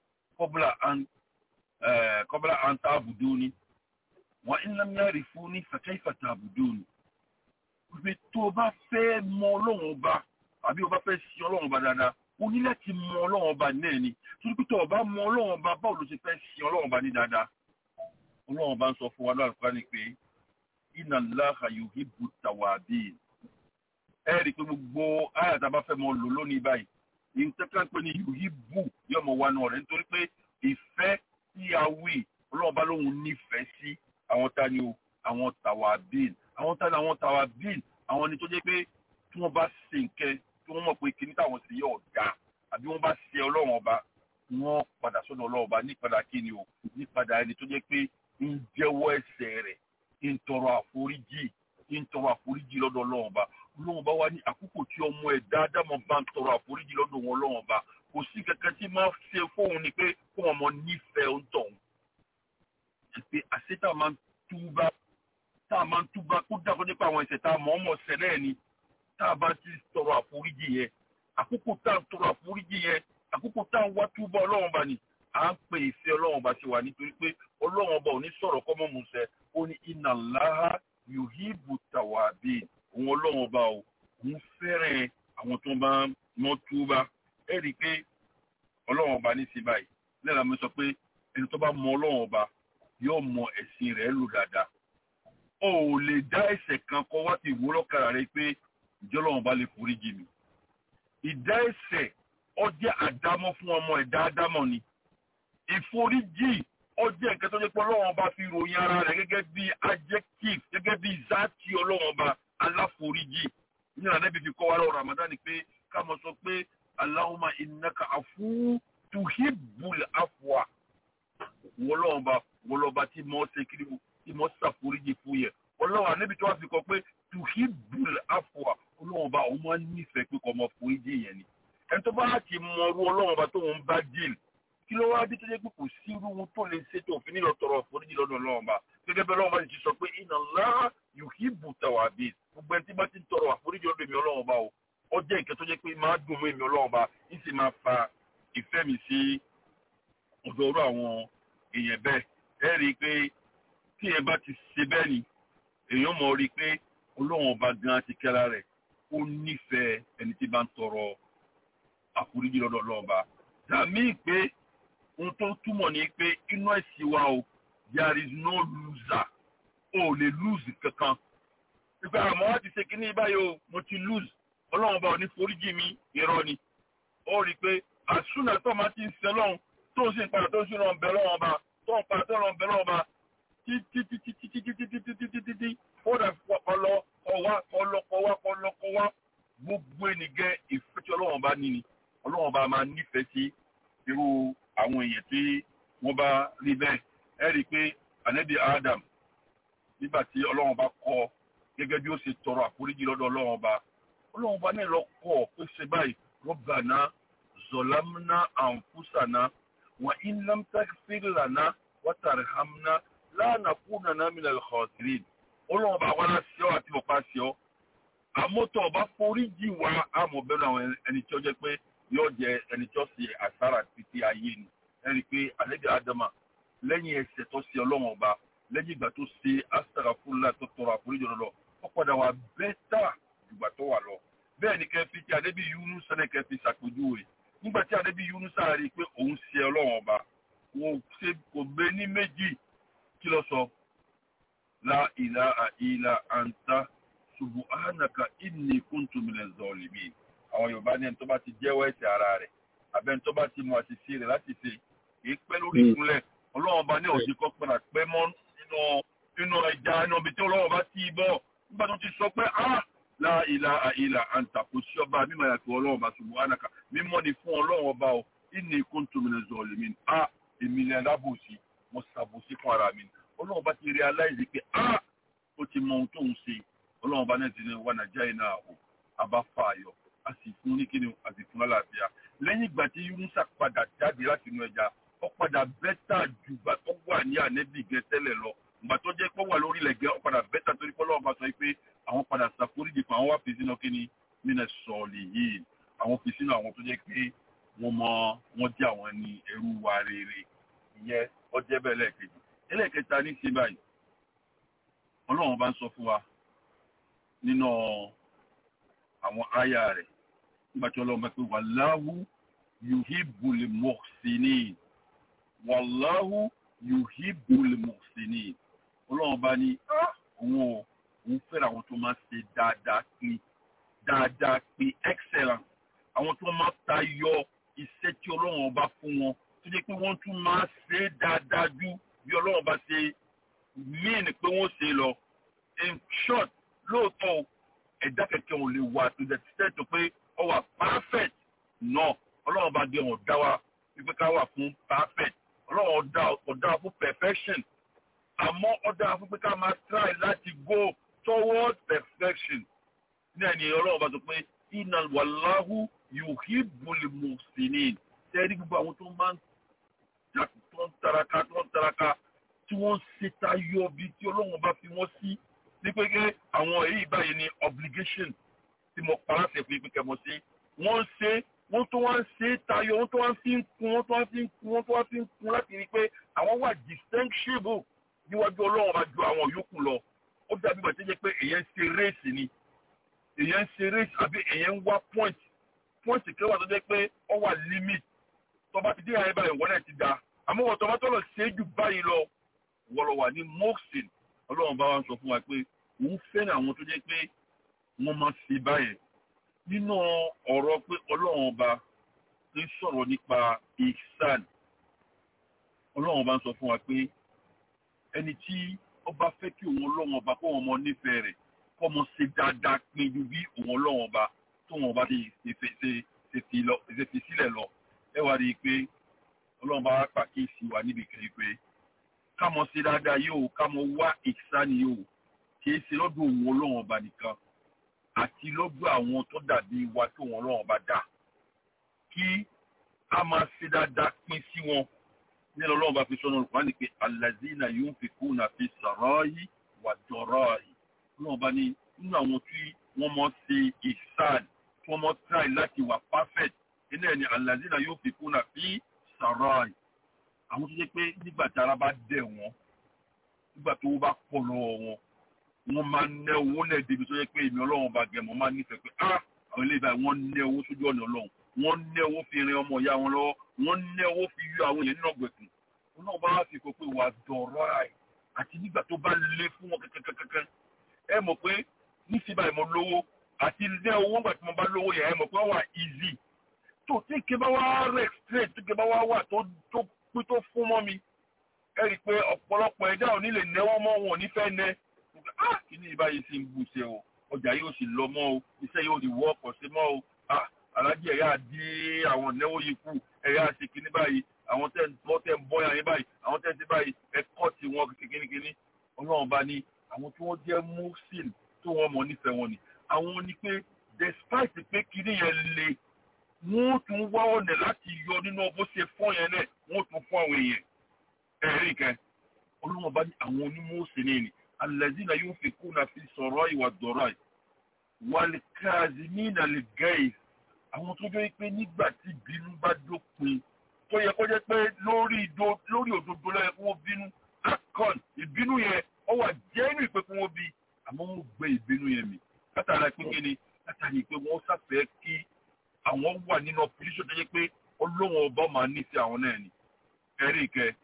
kọ́bílà àǹtà àbùdó ni wà ń lámìárì fún ní fẹ̀kẹ́ ìfẹ̀tà àbùdó ni pé tó o bá fẹ́ mọ ọlọ́run ọba àbí o bá fẹ́ sin ọlọ́run ọba dáadáa o ní láti mọ ọlọ́run ọba náà ni torí pé tó o bá mọ ọlọ́run ọba báwo ló ṣe fẹ́ sin ọlọ́run ọba ní dáadáa ọlọ́run ọba ń sọ fún wa lọ́rùn kan ní pé inna Allaha yuhibbu tawabin ẹ rí i pé gbogbo àyà tá a bá fẹ́ mọ lò lónìí báyìí ní tẹ́kẹ́ pé ní yuhibbu yóò mọ wa náà rẹ̀ nítorí pé ìfẹ́ tí a wí ọlọ́run ọba lóhun nífẹ̀ẹ́ sí àwọn ta ni o àwọn tawabin àwọn tá àwọn tàwa bíìn àwọn ni tó jẹ́ pé tí wọ́n bá ṣe nǹkẹ́ tí wọ́n mọ̀ pé kíní táwọn sì yọ̀ ọ̀dà àbí wọ́n bá ṣe ọlọ́run ọba wọ́n padà sọ́dọ̀ ọlọ́run ọba nípadà kíni o nípadà ẹni tó jẹ́ pé ń jẹ́wọ́ ẹ̀ṣẹ̀ rẹ̀ ń tọrọ àforíjì tí ń tọrọ àforíjì lọ́dọ̀ ọlọ́run ọba ọlọ́run ọba wá ní àkókò tí ọmọ ẹ̀ dáadáa mọ̀ bá ń tọrọ àforíjì lọ́dọ̀ wọn ọlọ́run ọba kò sí kankan tí máa ṣe fóun ni pé kó wọn mọ nífẹ̀ẹ́ ń tọ̀ pé àṣetà máa ń túbá tá a máa ń túbá kó dàgbọ́ nípa àwọn ẹ̀ṣẹ̀ tá a mọ̀ ọ́n mọ̀ ṣẹlẹ̀ ni tá a bá ti tọrọ àforíjì yẹn àkókò tá a ń tọrọ àforíjì yẹn àkókò tá a ń wá túbọ̀ ọlọ́run ọba ni à ń pè ìfẹ́ ọlọ́run ọba ṣe wà nítorí pé ọlọ́run ọba ò ní sọ̀rọ̀ kọ́mọ́ musẹ̀ ó ní iná láhá yuhibu tàwábì òun ọlọ́run ọba ò òun fẹ́ràn àwọn tó bá mọ́ túbá ẹ rí i pé ọlọ́run ọba ní sí báyìí lẹ́la mi sọ pé ẹni tó bá mọ ọlọ́run ọba yóò mọ ẹ̀sìn rẹ̀ lò dáadáa o ò lè dá ẹ̀ṣẹ̀ kan kọ wá ti wó lọ́kàrà rẹ pé ìjọ ọlọ́run ọba lè forí jì mí ìdá ẹ̀ṣẹ̀ ó jẹ́ àdámọ́ fún ọmọ ẹ̀dá ádámọ̀ ni ìforíjì ó jẹ́ nǹkan tó jẹ́ pé ọlọ́run ọba fi ròyìn ara rẹ̀ gẹ́gẹ́ bí adjective gẹ́gẹ́ bí zati ọlọ́run ọba aláforíjì ní ànábì fi kọ́ wa lọ́wọ́ Ramadan ni pé ká mọ̀ sọ pé Allahumma innaka afu tuhibbul afwa wọlọ́ọ̀ba wọlọ́ọ̀ba tí mọ́ ṣe kiri tí mọ́ ṣàforíjì fún yẹ ọlọ́wọ́ ànábì tó wá fi kọ́ pé tuhibbul afwa ọlọ́ọ̀ba òun máa ń nífẹ̀ẹ́ pé kọ́ ọmọ foríjì yẹn ni ẹni tó bá ti mọ ọrú ọlọ́ọ̀ba tó ń bá díìl kí ló wá dé tó jẹ́ pé kò sí irú ohun tó lè ṣe tó fi nílò tọrọ foríjì lọ́dọ̀ ọlọ́ọ̀ba gẹ́gẹ́ bẹ́ẹ̀ ọlọ́ọ̀ba ti sọ pé inna Allah yuhibbu tawabin gbogbo ẹni tí bá ti ń tọrọ àforíjì lọ́dọ̀ mi ọlọ́ọ̀ba o ó jẹ́ nǹkan tó jẹ́ pé máa dùn mọ́ èmi ọlọ́ọ̀ba ń sì máa fa ìfẹ́ mi sí ọ̀dọ̀ ọ̀rọ̀ àwọn èèyàn bẹ́ẹ̀ ẹ rí i pé tí ẹ bá ti ṣe bẹ́ẹ̀ ni èèyàn mọ̀ rí i pé ọlọ́run ọba gan ti kẹ́ra rẹ̀ ó nífẹ̀ẹ́ ẹni tí bá ń tọrọ àforíjì lọ́dọ̀ ọlọ́ọ̀ba dàmí pé ohun tó túmọ̀ ní pé inú ẹ̀sìn wa o there is no loser o ò lè lose kankan ìgbà àmọ́ wá ti ṣe kínní báyìí o mo ti lose ọlọ́run ọba ò ní foríjì mi irọ́ ni ó rí i pé àsúnà tó máa ti ń ṣe lọ́hùn tó ń sì ń padà tó ń sì lọ́n bẹ̀ lọ́wọ́ ọba tó ń padà tó ń lọ́n bẹ̀ lọ́wọ́ ọba títí títí títí títí títí títí títí ó dà ọlọ ọwá ọlọkọwá ọlọkọwá gbogbo ènìgẹ́ ìfẹ́ tí ọlọ́wọ́n bá ní ni ọlọ́wọ́n bá máa nífẹ̀ẹ́ sí irú àwọn èèyàn tí wọ́n bá rí bẹ́ẹ̀ ẹ rí i pé ànábì Adam nígbà tí ọlọ́wọ́n bá kọ́ gẹ́gẹ́ bí ó ṣe tọrọ àforíjì lọ́dọ̀ ọlọ́wọ́n bá ọlọ́wọ́n bá náà lọ kọ́ pé ṣe báyìí Rabbana ظلمنا أنفسنا وإن لم تغفر لنا وترحمنا لا نكونن من الخاسرين ọlọ́run bá wá láti ọ́ àti ọ̀pá sí ọ́ àmọ́tọ́ ọba foríjì wá àmọ́ bẹ́ẹ̀ àwọn ẹni tí ó jẹ́ pé yóò jẹ ẹni tí ó ṣe àsárà títí ayé ni ẹni pé àlejò àdàmà lẹ́yìn ẹsẹ̀ tó ṣe ọlọ́run ọba lẹ́yìn ìgbà tó ṣe àsárà fúnlá tó tọrọ àforíjì lọ ó padà wà bẹ́tà ìgbà tó wà lọ bẹ́ẹ̀ ni kẹfì tí adébí yúnú sẹ́nẹ̀ kẹfì ṣàpèjúwe nígbà tí adébí yúnú sáàrí pé òun ṣe ọlọ́run ọba wọn ṣe kò gbé ní méjì kí ló sọ la ilaha illa anta subuhanaka inni kuntu minaz zalimin àwọn yorùbá ní ẹni tó bá ti jẹ́wọ́ ẹ̀ṣẹ̀ ara rẹ̀ abẹ́ni tó bá ti mọ àṣìṣe rẹ̀ láti ṣe kìí pẹ́ lórí ìkúnlẹ̀ ọlọ́run ọba ní òsì kan padà pẹ́ mọ́ nínú nínú ẹja inú ibi tí ọlọ́run ọba ti bọ̀ nígbà tó ti sọ pé ah la ilaha illa anta kò sí ọba mímọ́ yàtọ̀ ọlọ́run ọba subhanaka mímọ́ ni fún ọlọ́run ọba o inni kuntu minaz zalimin a èmi ni alábòsí mo ṣàbòsí fún ara mi ọlọ́run ọba ti realize pé a ó ti mọ ohun tó ń ṣe ọlọ́run ọba náà ti ní wà nàìjíríà yìí náà o àbá fa ayọ̀ a sì fún ní kíni a sì fún lálàáfíà lẹ́yìn ìgbà tí yunusa padà jáde láti inú ẹja ó padà bẹ́tà ju ìgbà tó wà ní ànẹ́bì gẹ tẹ́lẹ̀ lọ ìgbà tó jẹ́ pé ó wà lórí ilẹ̀ gẹ ó padà bẹ́tà torí pé ọlọ́run ọba sọ pé àwọn padà ṣàforíjì fún àwọn wá fi sínú kíni mínà sọ̀ọ̀lì yìí àwọn fi sínú àwọn tó jẹ́ pé wọ́n mọ wọ́n jẹ́ àwọn ní ẹrú wa rere ìyẹn ó jẹ́ bẹ́ẹ̀ lẹ́ẹ̀kejì ẹlẹ́ẹ̀kẹta ní ṣe báyìí ọlọ́run bá ń sọ fún wa nínú àwọn àyà rẹ̀ nígbà tí ọlọ́run bá pé wàláhù yuhibbul muhsinin wàláhù yuhibbul muhsinin ọlọ́run bá ní òun ò òun fẹ́ràn àwọn tó máa ṣe dáadáa pé dáadáa pé excellent àwọn tó máa tayọ iṣẹ́ tí ọlọ́run ọba fún wọn tó jẹ́ pé wọ́n tún máa ṣe é dáadáa ju bí ọlọ́run bá ṣe mean pé wọ́n ṣe lọ in short lóòótọ́ ẹ̀dá kẹ̀kẹ́ ò lè wà to the extent pé ọ wà perfect no ọlọ́run bá dé wọn dá wa wípé ká wà fún perfect ọlọ́run ọ̀dá wa fún perfection àmọ́ ọ̀dá wa fún pé ká máa try láti go toward perfection ní ẹni ọlọ́run bá sọ pé iná wàláhù yuhibbul muhsinin tẹ́rí gbogbo àwọn tó máa ń tó ń taraka tó ń taraka tí wọ́n ń ṣe tayọ bí tí ọlọ́run bá fi wọ́n sí ní pé kí àwọn èyí báyìí ní obligation tí mo para ṣe fún ìpínkẹ́ mọ́ sí wọ́n ń ṣe wọ́n tó wá ń ṣe tayọ wọ́n tó wá ń fi ń kún wọ́n tó wá ń fi ń kún wọ́n tó wá ń fi ń kún láti rí i pé àwọn wà distinctible níwájú ọlọ́run bá ju àwọn yòókù lọ ó dàbí bàtí jẹ́ pé èyàn ń ṣe réèsì ni èyàn ń ṣe réèsì àbí èyàn ń wá point point kẹwàá tó jẹ́ pé ó wà limit tó bá ti dé àyè báyìí wọ́n náà ti da àmọ́ wọ́n tó bá tó lọ ṣe é jù báyìí lọ wọ́n lọ wà ní moxin ọlọ́run bá wa sọ fún wa pé òun fẹ́ràn àwọn tó jẹ́ pé wọ́n máa ṣe báyìí nínú ọ̀rọ̀ pé ọlọ́run ọba ń sọ̀rọ̀ nípa ihsan ọlọ́run ọba ń sọ fún wa pé ẹni tí ọba fẹ́ kí òun ọlọ́run ọba kó wọn mọ nífẹ̀ẹ́ rẹ̀ kó mọ ṣe dáadáa pin ju bí òun ọlọ́run ọba tó wọn ọba ti ṣe fi sílẹ̀ lọ ẹ wá rí i pé ọlọ́run bá wá pàkíyèsí wa níbi kiri pé ká mọ ṣe dáadáa yóò ká mọ wá ìsáni yóò kìí ṣe lọ́dọ̀ òun ọlọ́run ọba nìkan àti lọ́dọ̀ àwọn tó dàbí wa tó wọn ọlọ́run ọba dá kí a máa ṣe dáadáa pin sí wọn ní ọlọ́run bá fi sọ́nà olùkọ́ ní pé alazina yunfikuna fi sarayi wà dọ̀rọ̀ọ̀yì ọlọ́run bá ní nínú àwọn tí wọ́n mọ̀ ṣe ìsáàd tí wọ́n mọ̀ try láti wà perfect iná ẹ̀ ní alazina yunfikuna fi sarayi àwọn tó jẹ́ pé nígbà tí ara bá dẹ̀ wọ́n nígbà tó bá pọ̀ lọ́wọ́ wọn wọ́n máa ná owó náà débi tó yẹ pé èmi ọlọ́run bá gẹ̀ mọ́ máa nífẹ̀ẹ́ pé ah àwọn ilé ìbáyìí wọ́n ná owó sójú ọ̀nà ọlọ́run wọ́n ná owó fi rin ọmọ ìyá wọn lọ́wọ́ wọ́n ná owó fi yọ àwọn èèyàn nínú ọ̀gbẹ̀kùn wọn náà bá fi kó pé wà dọ̀rọ̀ àì àti nígbà tó bá lé fún wọn kankankankan ẹ mọ̀ pé níṣẹ́ báyìí mo lówó àti ní owó ńgbà tí mo bá lówó yẹn ẹ mọ̀ pé wọ́n wà easy tó tí ike bá wá rẹ̀ straight tí ike bá wá wà tó tó pé tó fún mọ́ mi ẹ rí i pé ọ̀pọ̀lọpọ̀ ẹ̀dá ò ní lè náwó mọ́ wọn ò ní fẹ́ nẹ́ ah kí ni ìbáyìí sì ń bù ṣe o ọjà yóò sì lọ mọ́ o iṣẹ́ yóò di wọ́ ọ̀pọ̀ sí mọ́ o ah alájí ẹ̀yà dí àwọn ìnáwó yìí kù ẹ̀yà ṣe kíní báyìí àwọn tẹ́ wọ́n tẹ́ ń bọ́yà yín báyìí àwọn tẹ́ ń ṣe báyìí ẹ̀kọ́ tí wọ́n kíkíníkíní ọlọ́run bá ní àwọn tí wọ́n jẹ́ muslim tó wọ́n mọ̀ nífẹ̀ẹ́ wọn ni àwọn ni pé despite pé kíní yẹn le wọ́n tún wá ọ̀nà láti yọ nínú bó ṣe fọ́ yẹn náà wọ́n tún fún àwọn èèyàn ẹ̀rí kẹ́ ọlọ́run bá ní àwọn onímọ̀ọ́sìn ni alladhina yunfikuna fi sarra'i wa dharra'i wal kazimina al-ghayz àwọn tó jẹ́ pé nígbà tí ìbínú bá dópin tó yẹ kó jẹ́ pé lórí lórí òdodo lọ́yẹ kó wọ́n bínú akọ́n ìbínú yẹn ó wà jẹ́nu ìpè kó wọ́n bí àmọ́ wọ́n gbé ìbínú yẹn mi látara pé kí ni látara pé wọ́n sáfẹ́ kí àwọn wà nínú ọpọlíṣọ tó yẹ pé ọlọ́wọ́n ọba máa nífẹ̀ẹ́ àwọn náà ni ẹ̀rí ìkẹ́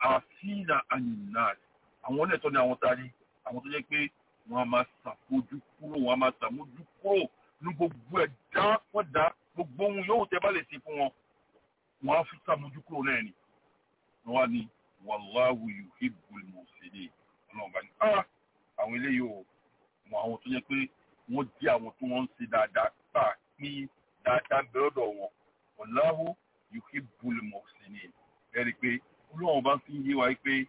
àfihàn àyìnà àwọn náà tó ní àwọn tari àwọn tó yẹ pé wọ́n á máa ṣàfojú kúrò wọ́n á máa ṣàmójú kúrò ní gbogbo ẹ̀dá pọ̀dá gbogbo ohun yóò tẹ́ bá lè ṣe fún wọn wọn á fi sàmójú kúrò náà ni wọn wá ní wàláwù yuhibbul muhsinin ọlọ́run bá ní á àwọn eléyìí ò mọ àwọn tó yẹ pé wọ́n jẹ́ àwọn tó wọ́n ń ṣe dáadáa pa ní dáadáa bẹ̀rẹ̀ ọ̀dọ̀ wọn wàláwù yuhibbul muhsinin ẹ̀rí pé ọlọ́run bá fi yé wa pé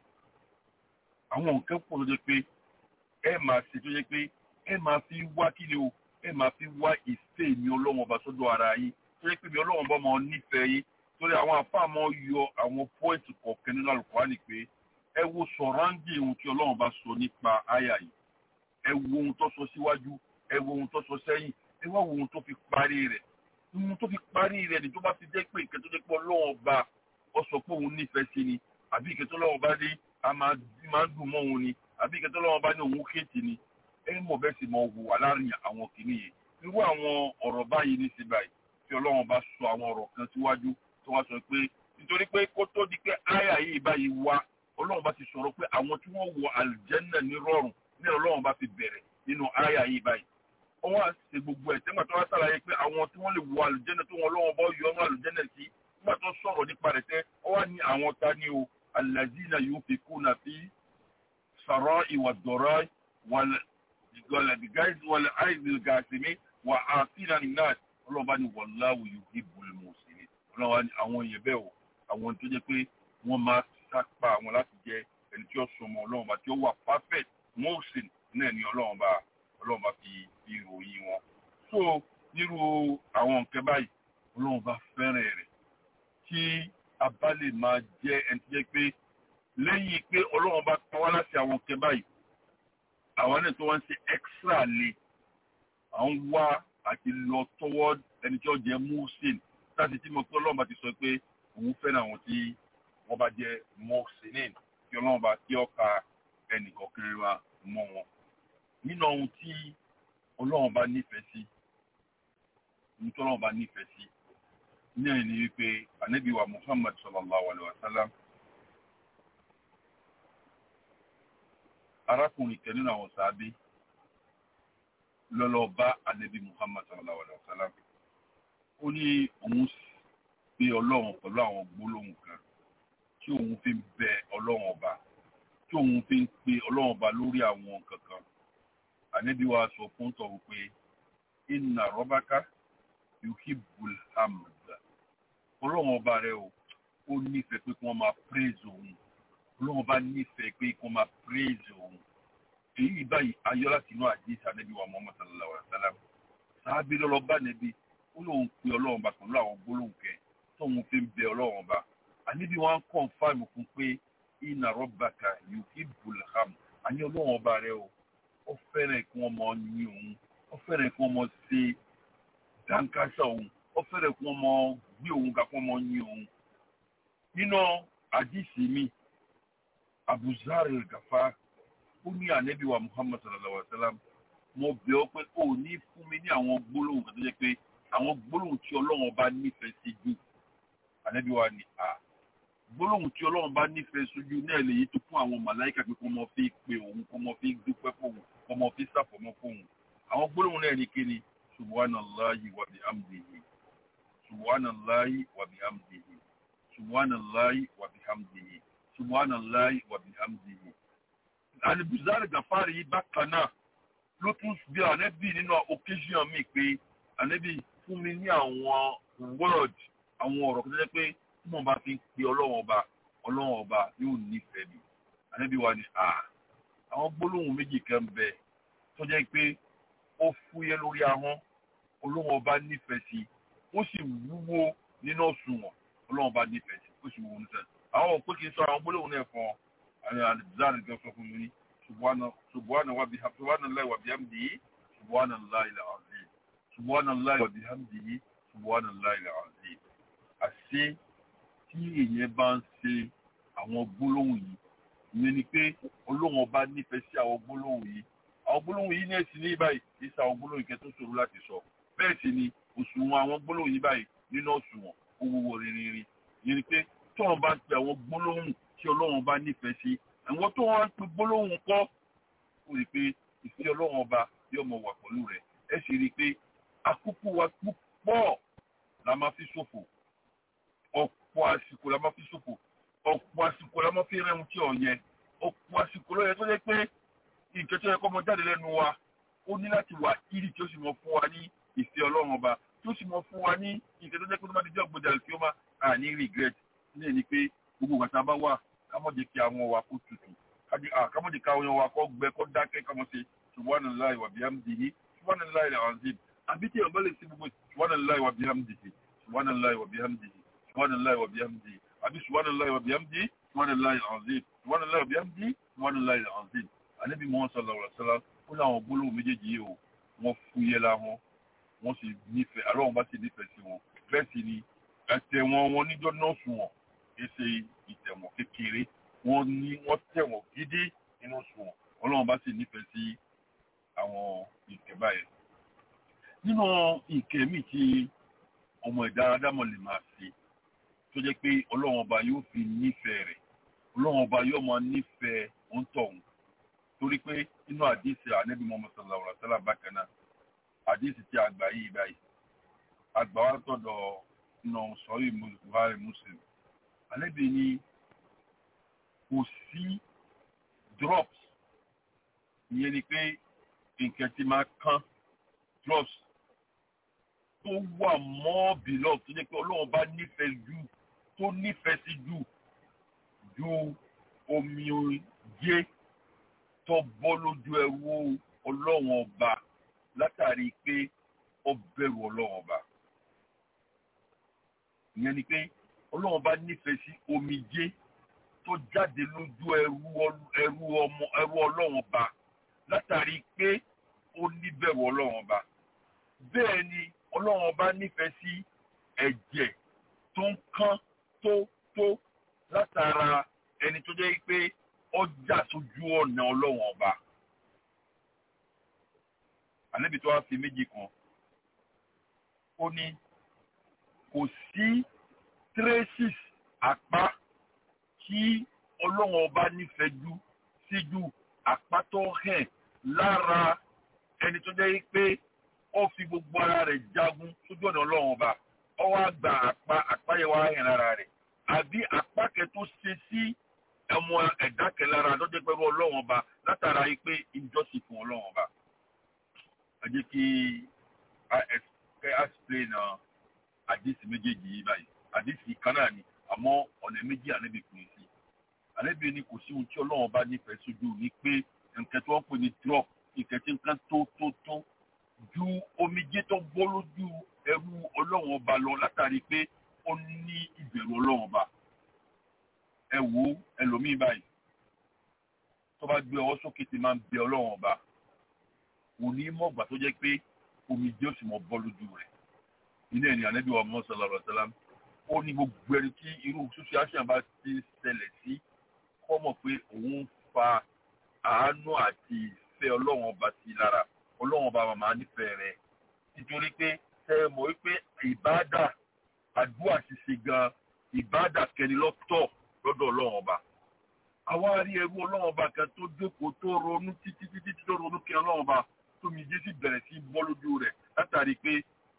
àwọn nǹkan pọ̀ tó yẹ pé ẹ máa ṣe tó yẹ pé ẹ máa fi wá kí ni o ẹ máa fi wá ìfẹ́ mi ọlọ́run ọba sọ́dọ̀ ara yín tó yẹ pé mi ọlọ́run ọba máa nífẹ̀ẹ́ yín torí àwọn afáàmọ́ yọ àwọn pọ́ìntì kọ̀ọ̀kan nínú Al-Qur'ani pé ẹ wo sọ̀ráǹdì ohun tí ọlọ́run bá sọ nípa àyà yìí ẹ wo ohun tó sọ síwájú ẹ wo ohun tó sọ sẹ́yìn ẹ wá wo ohun tó fi parí rẹ̀ ohun tó fi parí rẹ̀ ni tó bá fi jẹ́ pé ìkẹ́ tó jẹ́ pé ọlọ́run ọba ọ sọ pé òun nífẹ̀ẹ́ sí ni àbí ìkẹ́ tó ọlọ́run ọba dé a máa dùn mọ́ òun ni àbí ìkẹ́ tó ọlọ́run ọba ní òun kéètì ni ẹ mọ̀ bẹ́ẹ̀ sì mọ̀ hùwà láàrin àwọn kìnìyàn irú àwọn ọ̀rọ̀ báyìí ní sí báyìí tí ọlọ́run bá sọ àwọn ọ̀rọ̀ kan síwájú tó wá sọ pé nítorí pé kó tó di pé àyà yìí báyìí wá ọlọ́run bá ti sọ̀rọ̀ pé àwọn tí wọ́n wọ àlùjẹ́nà ní rọrùn ní ọlọ́run bá fi bẹ̀rẹ̀ nínú àyà yìí báyìí wọ́n wá ṣe gbogbo ẹ̀ tẹ́gbà tó wá sàlàyé pé àwọn tí wọ́n lè wọ àlùjẹ́nà tó wọn lọ́wọ́ bọ́ yọnu àlùjẹ́nà sí nígbà tó sọ̀rọ̀ nípa rẹ̀ tẹ́ ọ wá ní àwọn ta ni o allazina yunfikuna fi sarai wa dorai wal aizil gasimi wà á síra ní náà ọlọ́ba ní wallahu yuhibbul muhsinin ọlọ́ba ní àwọn èèyàn bẹ́ẹ̀ o àwọn tó jẹ́ pé wọ́n máa sápá àwọn láti jẹ ẹni tí ó sọmọ ọlọ́run bá tí ó wà perfect muhsin náà ni ọlọ́run bá ọlọ́run bá fi fi ròyìn wọn so nírú àwọn nǹkan báyìí ọlọ́run bá fẹ́ràn rẹ̀ kí a bá lè máa jẹ́ ẹni tó jẹ́ pé lẹ́yìn pé ọlọ́run bá pa wá láti àwọn nǹkan báyìí àwọn náà tó wá ń ṣe extra le à ń wá àti lọ tọwọ́ ẹni tí ó jẹ́ musin láti tí mo pé ọlọ́run bá ti sọ pé òun fẹ́ràn àwọn tí wọ́n bá jẹ́ muhsinin kí ọlọ́run bá kí ọ̀ka ẹnì kọ̀ọ̀kan wa mọ́ wọn. nínú ohun tí ọlọ́run bá nífẹ̀ẹ́ sí ohun tí ọlọ́run bá nífẹ̀ẹ́ sí ní ẹ̀yìn ni wípé ànábì wa muhammad sallallahu alayhi wa sallam arákùnrin kan nínú àwọn sàábé lọ́lọ́ bá ànábì muhammad sallallahu alayhi wa sallam ó ní òun pe ọlọ́run pẹ̀lú àwọn gbólóhùn kan tí òun fi ń bẹ ọlọ́run ọba tí òun fi ń pe ọlọ́run ọba lórí àwọn kankan ànábì wa sọ fún tọ̀hún pé inna rabbaka yuhibbul hamd ọlọ́run ọba rẹ o ó nífẹ̀ẹ́ pé kí wọ́n máa praise òun ọlọ́run ọba nífẹ̀ẹ́ pé kí wọ́n máa praise òun èyí báyìí ayọ́ láti inú àdìs ànábì wa muhammad sallallahu alayhi wa sallam sáábì lọ́lọ́ bá nẹ́bí ó lóun pe ọlọ́run ọba pẹ̀lú àwọn gbólóhùn kẹ tóun fi ń bẹ ọlọ́run ọba àníbi wọn kàn fáìmù fún pé inna rabbaka yuhibbul hamd àní ọlọ́run ọba rẹ o ó fẹ́ràn kí wọ́n máa yin òun ó fẹ́ràn kí wọ́n máa ṣe dáńkásá òun ó fẹ́rẹ̀ kí wọ́n mọ gbé òun ká kí wọ́n mọ yín òun. nínú àdìsí mi abuzar gafa ó ní ànábì wa muhammad sallallahu alaihi wa sallam mo bẹ̀ ọ́ pé ó ní fún mi ní àwọn gbólóhùn kan tó jẹ́ pé àwọn gbólóhùn tí ọlọ́run bá nífẹ̀ẹ́ sí jù ànábì wa ní a gbólóhùn tí ọlọ́run bá nífẹ̀ẹ́ sójú náà lè yí tó fún àwọn màláìka pé kó mọ fi pe òun kó mọ fi dúpẹ́ fóun kó mọ fi sàfọ̀mọ́ fóun àwọn gbólóhùn náà ní kíni subhanallahi wa bihamdihi subhanallahi wa bihamdihi subhanallahi wa bihamdihi subhanallahi wa bihamdihi. alibuzari gafari yìí bákan náà ló tún bí ànẹ́bí nínú occasion mi pé ànẹ́bí fún mi ní àwọn word àwọn ọ̀rọ̀ kan tó jẹ́ pé tí mo bá fi ń pe ọlọ́wọ́n ọba ọlọ́wọ́n ọba yóò nífẹ̀ẹ́ mi ànẹ́bí wa ni à àwọn gbólóhùn méjì kan bẹ tó jẹ́ pé ó fúyẹ́ lórí ahọ́n ọlọ́wọ́n ọba nífẹ̀ẹ́ sí ó sì wúwo nínú òṣùwọ̀n ọlọ́wọ́n ọba nífẹ̀ẹ́ sí ó sì wúwo nífẹ̀ẹ́ sí àwọn òpin kì í sọ àwọn gbólóhùn náà fún ọ àwọn àdìbìzáàrì kan sọ fún mi subhana wa bihamdi subhanallahi wa bihamdihi subhanallahi al-azim subhanallahi wa bihamdihi subhanallahi al-azim àṣé tí èèyàn bá ń ṣe àwọn gbólóhùn yìí ìyẹn ni pé ọlọ́wọ́n ọba nífẹ̀ẹ́ sí àwọn gbólóhùn yìí àwọn gbólóhùn yìí náà sì ní báyìí kì í sa àwọn gbólóhùn kẹ́ tó ṣòro láti sọ bẹ́ẹ̀ sì ni òṣùwọ̀n àwọn gbólóhùn yìí báyìí nínú òṣùwọ̀n owó rinrin ìyẹn ni pé tí wọ́n bá ń pe àwọn gbólóhùn tí ọlọ́run bá nífẹ̀ẹ́ sí àwọn tó wọ́n ń pe gbólóhùn kọ́ ó rí i pé ìfẹ́ ọlọ́run ọba yóò mọ wà pẹ̀lú rẹ̀ ẹ sì rí i pé àkókò wa púpọ̀ la máa fi ṣòfò ọ̀pọ̀ àsìkò la máa fi ṣòfò ọ̀pọ̀ àsìkò la máa fi rẹ́hun tí ò yẹ ọ̀pọ̀ àsìkò ló yẹ tó yẹ pé nǹkan tó yẹ kọ́ mọ jáde lẹ́nu wa ó ní láti wà ìrì tí ó sì mọ fún wa ní ìfẹ́ ọlọ́run ọba tí ó sì mọ fún wa ní nǹkan tó jẹ́ pé tó bá di jẹ́ ògbódà tí ó máa àní regret ní ẹni pé gbogbo ìgbà bá wà kámọ́jẹ kí àwọn wa kó tutù kámọ́jẹ kí àwọn wa kó gbẹ kó dákẹ́ kámọ́ ṣe subhanallahi wa bihamdihi subhanallahi al-azim àbí tí ìyàwó lè ṣe gbogbo subhanallahi wa bihamdihi subhanallahi wa bihamdihi subhanallahi wa bihamdihi àbí subhanallahi wa bihamdihi subhanallahi al-azim subhanallahi wa bihamdihi subhanallahi al-azim ànábì Muhammad sallallahu alaihi wasallam ó láwọn gbólóhùn méjèèjì yìí o wọ́n fúyẹ́ la wọn wọ́n sì nífẹ̀ẹ́ àlọ́ bá sì nífẹ̀ẹ́ sí wọn bẹ́ẹ̀ sì ni ẹ̀tẹ̀wọ̀n wọn níjọ́ náà sùn wọn ṣe ìtẹ̀wọ̀n kékeré wọ́n ní wọ́n tẹ̀wọ̀n gidi nínú sùn wọn ọlọ́run bá sì nífẹ̀ẹ́ sí àwọn ìkẹ́ báyẹn. nínú ìkẹ́ mi tí ọmọ ẹ̀dá adámọ̀ lè máa ṣe tó jẹ́ pé ọlọ́run ọba yóò fi nífẹ̀ẹ́ rẹ̀ ọlọ́run ọba yóò máa nífẹ̀ẹ́ òǹtọ̀hún torí pé inú àdìsí ànábì Muhammad sallallahu alaihi wasallam bákan náà àdìsí tí àgbà yìí báyìí àgbà wa tọ̀dọ̀ nà sọ́yìn buhari muslim ànábì ni kò sí drops ìyẹn ni pé nǹkan tí máa kán drops tó wà mọ́ beloved tó jẹ́ pé ọlọ́run bá nífẹ̀ẹ́ jù tó nífẹ̀ẹ́ sí jù ju omi jẹ́ tó bọ́ lójú ẹrú ọlọ́run ọba látàrí pé ó bẹ̀rù ọlọ́run ọba ìyẹn ni pé ọlọ́run ọba nífẹ̀ẹ́ sí omijé tó jáde lójú ẹrú ẹrú ọmọ ẹrú ọlọ́run ọba látàrí pé ó níbẹ̀rù ọlọ́run ọba bẹ́ẹ̀ ni ọlọ́run ọba nífẹ̀ẹ́ sí ẹ̀jẹ̀ tó ń kán tó tó látara ẹni tó jẹ́ pé ọjà sójú ọ̀nà ọlọ́run ọba ànábì tó wá fi méjì kan ó ní kò sí traces àpá tí ọlọ́run ọba nífẹ̀ẹ́ jù síjú àpá tó hàn lára ẹni tó jẹ́ pé ó fi gbogbo ara rẹ̀ jagun sójú ọ̀nà ọlọ́run ọba ó wá gba àpá àpá yẹn wá hàn lára rẹ̀ àbí àpá kẹ tó ṣe sí ẹmọ ẹ̀dá kẹlára lọ́jọ́ pẹ̀lú ọlọ́run ọba látara yìí pé ìjọsìn fún ọlọ́run ọba. ẹ jẹ́ kí a explain àdìsí méjèèjì yìí báyìí àdìsí kan náà ni àmọ́ ọ̀nà méjì ànábì pín sí. ànábì ni kò sí ohun tí ọlọ́run ọba nífẹ̀ẹ́ sójú ní pé nǹkan tí wọ́n pè ní drop nǹkan tí nǹkan tó tó tó ju omijé tó bọ́ lójú ẹrú ọlọ́run ọba lọ látàrí pé ó ní ìbẹ̀rù ọlọ́run ọba ẹ wo ẹlòmíì báyìí tó bá gbé ọwọ́ sókè tí máa ń bẹ ọlọ́run ọba kò ní mọ̀gbà tó jẹ́ pé omijé ó sì mọ̀ bọ́ lójú rẹ̀ nínú ẹni ànábì wa mọ́ sọlá rẹ̀ sọlá ó ní gbogbo ẹni tí irú social bá ti ṣẹlẹ̀ sí kọ́ mọ̀ pé òun fa àánú àti ìfẹ́ ọlọ́run ọba sí lára ọlọ́run ọba màmá nífẹ̀ẹ́ rẹ̀ nítorí pé ṣe é mọ̀ wípé ìbáàdà àdúrà ṣíṣe gan ìbáàdà kẹni lọ́tọ̀ lọ́dọ̀ ọlọ́run ọba àwa rí ẹrú ọlọ́run ọba kan tó jókòó tó ronú títí títí tó ronú kí ọlọ́run ọba tó mi jẹ́ sí bẹ̀rẹ̀ sí bọ́ lójú rẹ̀ látàrí pé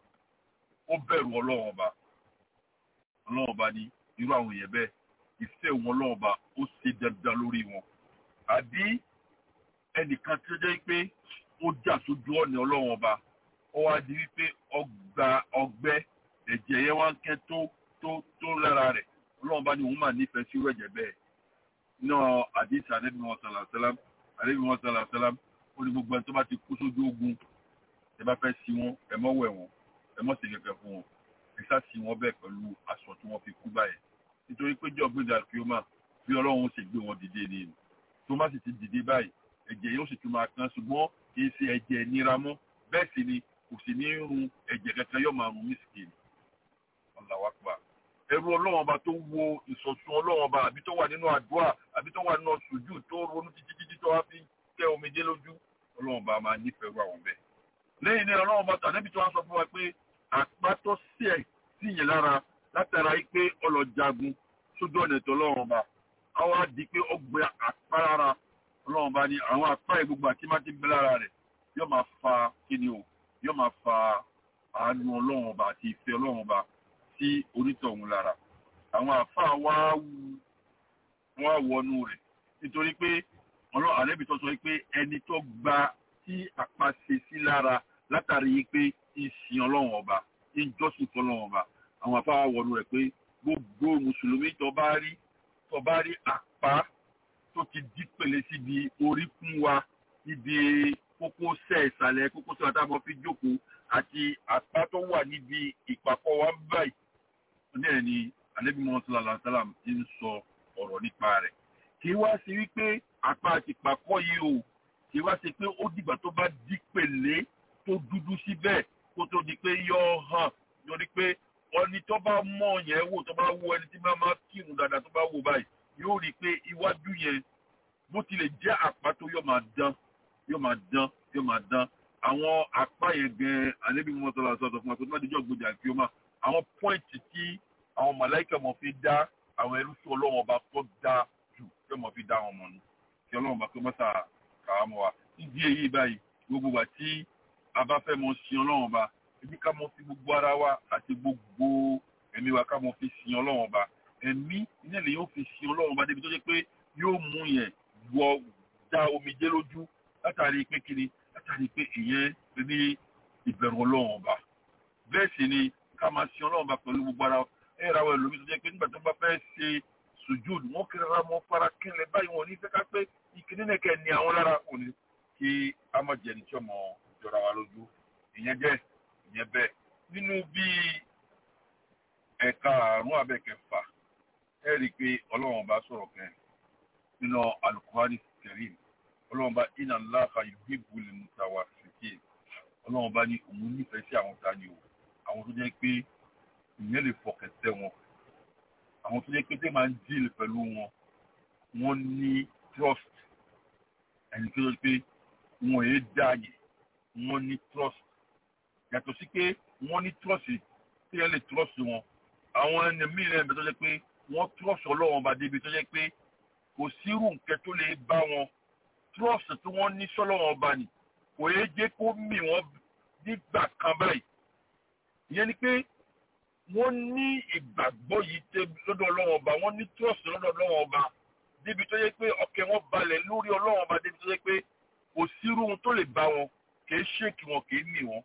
ó bẹ̀rù ọlọ́run ọba ọlọ́run ọba ní irú àwọn èèyàn bẹ́ẹ̀ ìfẹ́ wọn ọlọ́run ọba ó ṣe dandan lórí wọn àbí ẹnìkan tó jẹ́ pé ó jà sójú ọ̀nà ọlọ́run ọba ó wá di wípé ọgbà ọgbẹ́ ẹ̀jẹ̀ yẹn wá ń kẹ́ tó tó tó lára rẹ̀ ọlọ́run bá ní òun máa nífẹ̀ẹ́ sí ẹ̀jẹ̀ bẹ́ẹ̀ náà àdìsí àdébí wọn sàlà sálám àdébí wọn sàlà sálám ó ní gbogbo ẹni tó bá ti kú sójú ogun ẹ bá fẹ́ sí wọn ẹ mọ́ wẹ̀ wọn ẹ mọ́ sí kẹ̀kẹ́ fún wọn ẹ sá sí wọn bẹ́ẹ̀ pẹ̀lú aṣọ tí wọ́n fi kú báyẹn nítorí pé jọ gbé dàkíọ́mà bí ọlọ́run ó sì gbé wọn dìde ni tó má sì ti dìde báyìí ẹ̀jẹ̀ yóò sì tún máa kán ṣùgbọ́n kì í ṣe ẹ̀jẹ̀ nira mọ́ bẹ́ẹ̀ sì ni kò sì ní run ẹ̀jẹ̀ kankan yóò máa run mísìkìlì ọ̀làwàpá ẹrú ọlọ́run ọba tó wo ìsọ̀sùn ọlọ́run ọba àbí tó wà nínú àdúrà àbí tó wà nínú sùjú tó ronú títí títí tó wá fi kẹ́ omijé lójú ọlọ́run ọba máa nífẹ̀ẹ́ ru àwọn bẹ́ẹ̀. lẹ́yìn náà ọlọ́run ọba tàbí tó wá sọ fún wa pé àpátọ́ sí ẹ̀ sí yẹn lára látara yìí pé ọlọ́jagun sójú ọ̀nà ètò ọlọ́run ọba àwọn á di pé ó gbé àpá lára ọlọ́run ọba ní àwọn àpá yìí gbogbo àti má ti bẹ́ lára rẹ̀ yóò máa fa kíni o yóò máa fa àánú ọlọ́run ọba àti ìfẹ́ ọlọ́run ọba sí onítọ̀hún lára àwọn àfáà wá wá wọnú rẹ̀ nítorí pé ọlọ́run àlẹ́bí tó sọ pé ẹni tó gba tí àpá ṣe sí lára látàrí pé ìsìn ọlọ́run ọba ìjọsìn fọlọ́run ọba àwọn àfáà wọnú rẹ̀ pé gbogbo mùsùlùmí tó bá rí tó bá rí àpá tó ti dí pèlè síbi oríkún wa níbi kókósẹ̀ ìsàlẹ̀ kókósẹ̀ àtàwọn fi jókòó àti àpá tó wà níbi ìpàkọ́ wa báyìí náà ni alẹ́bí mọ́sálà làásálàm ti ń sọ ọ̀rọ̀ nípa rẹ̀ kí wá sí wípé àpá àti ìpàkọ́ yìí o kí wá sí pé ó dìgbà tó bá dí pèlè tó dúdú síbẹ̀ kó tó di pé yọ hàn lórí pé ọni tó bá mọ̀ yẹn wò tó bá wo ẹni tí bá máa kírun dáadáa tó bá wò báyìí yóò rí i pé iwájú yẹn bó tilẹ̀ jẹ́ àpá tó yọ máa dán yóò máa dán yóò máa dán àwọn apá yẹn gan alẹ́bí mọ́tòlá sọ̀tọ̀ fún wa pé tó má dijọ́ gbòdì àti ọmọ àwọn pọ́ìntì tí àwọn màláìkà mọ̀ fi dá àwọn ẹrú sí ọlọ́wọ́n ọba tó dá jù tí wọ́n fi dá wọn mọ̀ ní kí ọlọ́wọ́n ọba tó mọ́sà kàá mọ́ wa nídìí èyí báyìí gbogbo wa tí a bá fẹ́ mọ sin ọlọ́wọ́n ọba ẹbí ká mọ fi gbogbo ara wa àti gbogbo ẹ̀mí wa ká mọ fi sin ọlọ́wọ́n ọba ẹ̀mí iná lè yóò fi sin ọlọ́wọ́n ọba débi tó jẹ́ pé yóò mú yẹn wọ dá omijé lójú látàrí pé kíni látàrí pé ìyẹn ní ìbẹ̀rù ọlọ́run ọba bẹ́ẹ̀ sì ni ká máa sin ọlọ́run ọba pẹ̀lú gbogbo ara ẹ ra àwọn ẹlòmíì tó jẹ́ pé nígbà tó bá fẹ́ ṣe sùjúd wọ́n kiri ara mọ́ fara kẹlẹ̀ báyìí wọn ò ní fẹ́ ká pé ìkíní nìkẹ́ ni àwọn lára kò ní kí a má jẹ́ ní tí ọmọ jọra wa lójú ìyẹn jẹ́ ìyẹn bẹ́ẹ̀ nínú bíi ẹ̀ka àrùn abẹ́kẹfà ẹ rí i pé ọlọ́run bá sọ̀rọ̀ kẹ́ nínú alukuhari kẹrin ọlọ́run bá iná láàfà yuhibbu lil mutawassitin ọlọ́run bá ní òun nífẹ̀ẹ́ sí àwọn tani o àwọn tó jẹ́ pé ìyẹn lè fọkàn tẹ́ wọn àwọn tó jẹ́ pé tẹ́ máa ń díìl pẹ̀lú wọn wọ́n ní trust ẹni tó jẹ́ pé wọn èé dáàyè wọ́n ní trust yàtọ̀ sí pé wọ́n ní trust tí ẹ lè trust wọn àwọn ẹni mìíràn ẹ̀mí tó jẹ́ pé wọ́n trust ọlọ́run bá débi tó jẹ́ pé kò sírù nkẹ́ tó lè bá wọn trust tí wọ́n ní sọ́lọ́run ọba nì kò yé jẹ́ kó mì wọ́n nígbà kan báyìí ìyẹn ni pé wọ́n ní ìgbàgbọ́ yìí tẹ́ lọ́dọ̀ ọlọ́run ọba wọ́n ní trust lọ́dọ̀ ọlọ́run ọba débi tó yẹ pé ọkẹ́ wọn balẹ̀ lórí ọlọ́run ọba débi tó yẹ pé kò sírú ohun tó lè bá wọn kìí ṣèkì wọn kìí mì wọn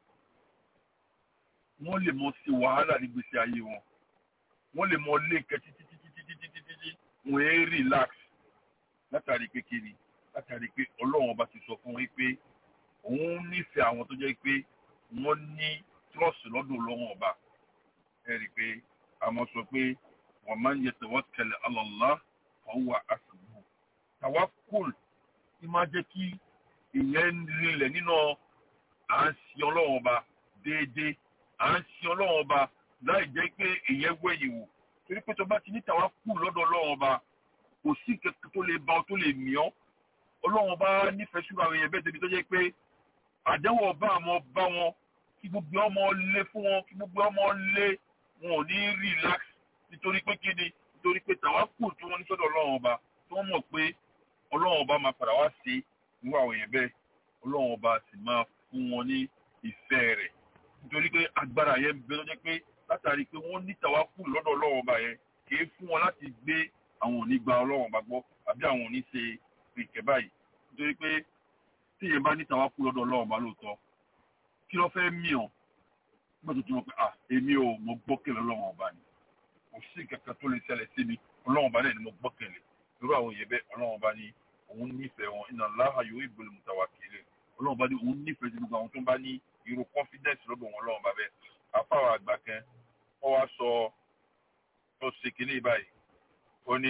wọ́n lè mọ sí wàhálà ní gbèsè ayé wọn wọ́n lè mọ lé nǹkan títí títí títí títí títí wọ́n é relax látàrí pé kí ni látàrí pé ọlọ́run ọba ti sọ fún wọn pé òun nífẹ̀ẹ́ àwọn tó jẹ́ pé wọ́n ní trust lọ́dọ̀ ọlọ́run ọba ẹ rí i pé àmọ́ sọ pé wọ́n máa ń yẹ tawakkal ala Allah ọwọ́ àṣùgbò tawakkul tí máa jẹ́ kí ìyẹn rinlẹ̀ nínú à ń sin ọlọ́run ọba déédéé à ń sin ọlọ́run ọba láì jẹ́ pé ìyẹn wẹ̀yìn wò torí pé tó bá ti ní tawakkul lọ́dọ̀ ọlọ́run ọba kò sí kẹ̀kẹ́ tó lè ba ọ tó lè mì ọ́ ọlọ́run ọba nífẹ̀ẹ́ ṣúra àwọn èèyàn bẹ́ẹ̀ débi tó jẹ́ pé àdéhùn ọba àmọ́ bá wọn kí gbogbo ọmọ lé fún wọn kí gbogbo ọmọ lé wọn ò ní relax nítorí pé kí ni nítorí pé tawakkul tí wọ́n ní sọ́dọ̀ ọlọ́run ọba tí wọ́n mọ̀ pé ọlọ́run ọba máa padà wá sí irú àwọn èèyàn bẹ́ẹ̀ ọlọ́run ọba sì máa fún wọn ní ìfẹ́ rẹ̀ nítorí pé agbára yẹn bẹ lọ́jọ́ pé látàrí pé wọ́n ní tawakkul lọ́dọ̀ ọlọ́run ọba yẹn kì í fún wọn láti gbé àwọn òní gba ọlọ́run ọba gbọ́ àbí àwọn òní ṣe ìkẹ́ báyìí nítorí pé tí èèyàn bá ní tawakkul lọ́dọ̀ ọlọ́run ọba lóòótọ́ kí ló fẹ́ mí ọ́ nígbà tó ti mọ̀ pé à èmi ò mo gbọ́kẹ̀lé ọlọ́run ọba ni kò sí kankan tó lè ṣẹlẹ̀ sí mi ọlọ́run ọba náà ni mo gbọ́kẹ̀lé irú àwọn èèyàn bẹ́ẹ̀ ọlọ́run ọba ní òun nífẹ̀ẹ́ wọn inna Allaha yuhibbul mutawakkilin ọlọ́run ọba ní òun nífẹ̀ẹ́ sí gbogbo àwọn tó ń bá ní irú confidence lọ́dọ̀ wọn ọlọ́run ọba bẹ́ẹ̀ afáwọn àgbà kan wọ́n wá sọ ó ṣe kínní báyìí ó ní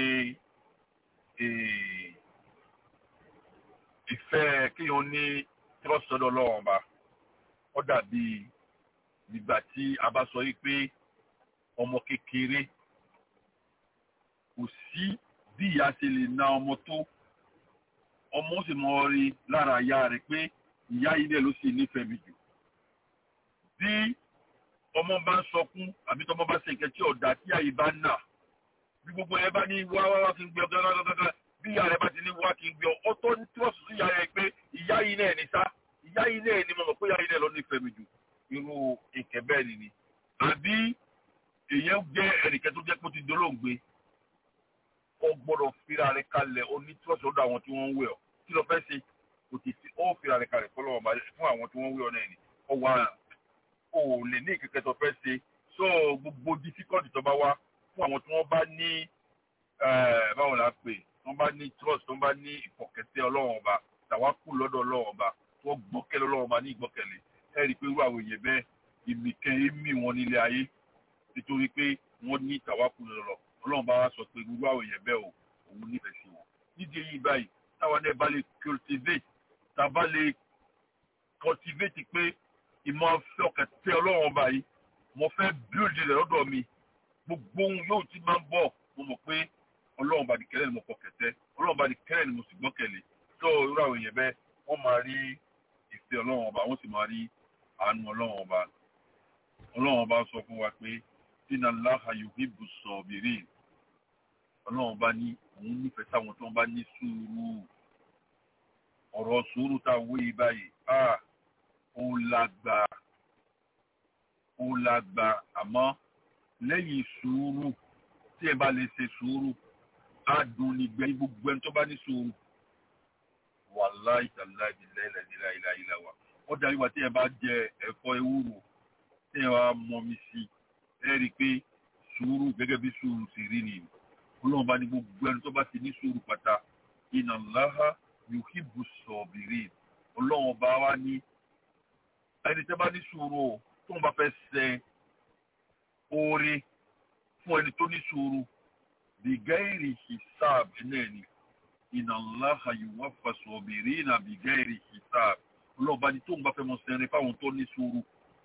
ìfẹ́ kí wọ́n ní trust lọ́dọ̀ ọlọ́run ọba ó dàbí nígbà tí a bá sọ yìí pé ọmọ kékeré kò sí bí ìyá ṣe lè na ọmọ tó ọmọ sì mọ rí lára ìyá rẹ̀ pé ìyá yìí dẹ̀ ló sì nífẹ̀ẹ́ mi jù bí ọmọ bá ń sọkún àbí tọmọ bá ṣe nǹkan tí ọ̀dà tí àyè bá nà bí gbogbo ẹ bá ní wá wá wá kí n gbé ọ gágágágá bí ìyá rẹ̀ bá ti ní wá kí n gbé ọ ó tó ní tíwọ́sì sí ìyá rẹ̀ pé ìyá yìí náà ní sá ìyá yìí náà ní mo mọ̀ pé ìyá yìí náà ló nífẹ̀ẹ́ mi jù irú ìkẹ́ bẹ́ẹ̀ ni ni àbí èèyàn jẹ́ ẹnìkan tó jẹ́ pé ó ti dolóògbé ó gbọ́dọ̀ fira rẹ̀ kalẹ̀ onítúrọ̀sì lọ́dọ̀ àwọn tí wọ́n ń wẹ̀ ọ́ kí ló fẹ́ ṣe kò ti fi ó fira rẹ̀ kalẹ̀ fọlọ́ ọba fún àwọn tí wọ́n ń wẹ̀ ọ́ náà ni ó wà ó lè ní ìkẹ́kẹ́ tó fẹ́ ṣe so gbogbo difficult tó bá wá fún àwọn tí wọ́n bá ní báwo la pè wọ́n bá ní trust wọ́n bá ní ìfọ̀kẹ́tẹ́ ọlọ́run ọba tàwa kù lọ́dọ̀ ọlọ́run ọba tó gbọ́kẹ́lẹ́ ọlọ́run ọba ní ìgbọ́kẹ̀lé ẹ rí i pé irú àwọn èèyàn bẹ́ẹ̀ ìmìkẹ́ èémì wọn nílé ayé nítorí pé wọ́n ní tàwákù lọ́rọ̀ ọlọ́run bá wá sọ pé irú àwọn èèyàn bẹ́ẹ̀ o òun nífẹ̀ẹ́ sí wọn. nídìí èyí báyìí táwa náà bá lè cultivate tá a bá lè cultivate pé ìmọ̀ afẹ́ ọ̀kẹ́ tẹ ọlọ́run ọba yìí mo fẹ́ build rẹ̀ lọ́dọ̀ mi gbogbo ohun yóò ti máa ń bọ̀ mo mọ̀ pé ọlọ́run bá di kẹ́lẹ́ ni mo kọ̀ kẹ̀tẹ́ ọlọ́run bá di kẹ́lẹ́ ni mo sì gbọ́kẹ̀lé tó irú àwọn èèyàn bẹ́ẹ̀ wọ́n máa rí ìfẹ́ ọlọ́run ọba wọ́n sì máa rí àánú ọlọ́run ọba ọlọ́run ọba sọ fún wa pé inna Allaha yuhibbu sabirin ọlọ́run ọba ní òun nífẹ̀ẹ́ sáwọn tó ń bá ní sùúrù ọ̀rọ̀ sùúrù tá a wé yìí báyìí a ó lágbà ó lágbà àmọ́ lẹ́yìn sùúrù tí ẹ bá lè ṣe sùúrù á dùn nígbẹ́ gbogbo ẹni tó bá ní sùúrù wàláì tàláì ìlà ìlà ìlà wa wọ́n darí wa tí ẹ bá jẹ ẹ̀fọ́ ewúro tí ẹ wá mọmi sí ẹ rí i pé sùúrù gẹ́gẹ́ bí sùúrù sì rí ni ọlọ́run bá ní gbogbo ẹni tó bá ti ní sùúrù pátá inna Allaha yuhibbu sabirin ọlọ́run ọba wa ní ẹni tẹ́ bá ní sùúrù o tóun bá fẹ́ ṣe oore fún ẹni tó ní sùúrù bìgáìrì hisab náà ni inna Allaha yuwaffa sabirina bìgáìrì hisab ọlọ́run ọba ní tóun bá fẹ́ mọ sẹ́rin fáwọn tó ní sùúrù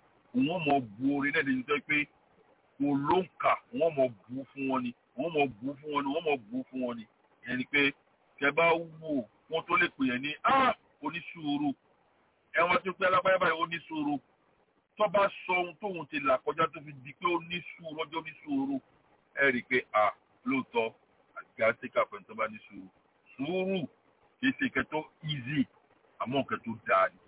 òun mọ̀ bu oore náà lè jẹ́ pé kò ló ń kà wọ́n mọ̀ bu fún wọn ni wọ́n mọ̀ bu fún wọn ni wọ́n mọ̀ bu fún wọn ni ìyẹn ni pé kẹ bá wò wọ́n tó lè pè yẹn ní ah onísùúrù ẹ̀wọ̀n tó pé alábáyá báyìí onísùúrù tó bá sọ ohun tóun ti là kọjá tó fi di pé onísùúrù ọjọ́ onísùúrù ẹ rí i pé ah lóòótọ́ àti àtìkà pẹ̀lú tó bá ní sùúrù sùúrù kì í ṣe ìkẹ́ tó easy àmọ́ ìkẹ́ tó dáa ni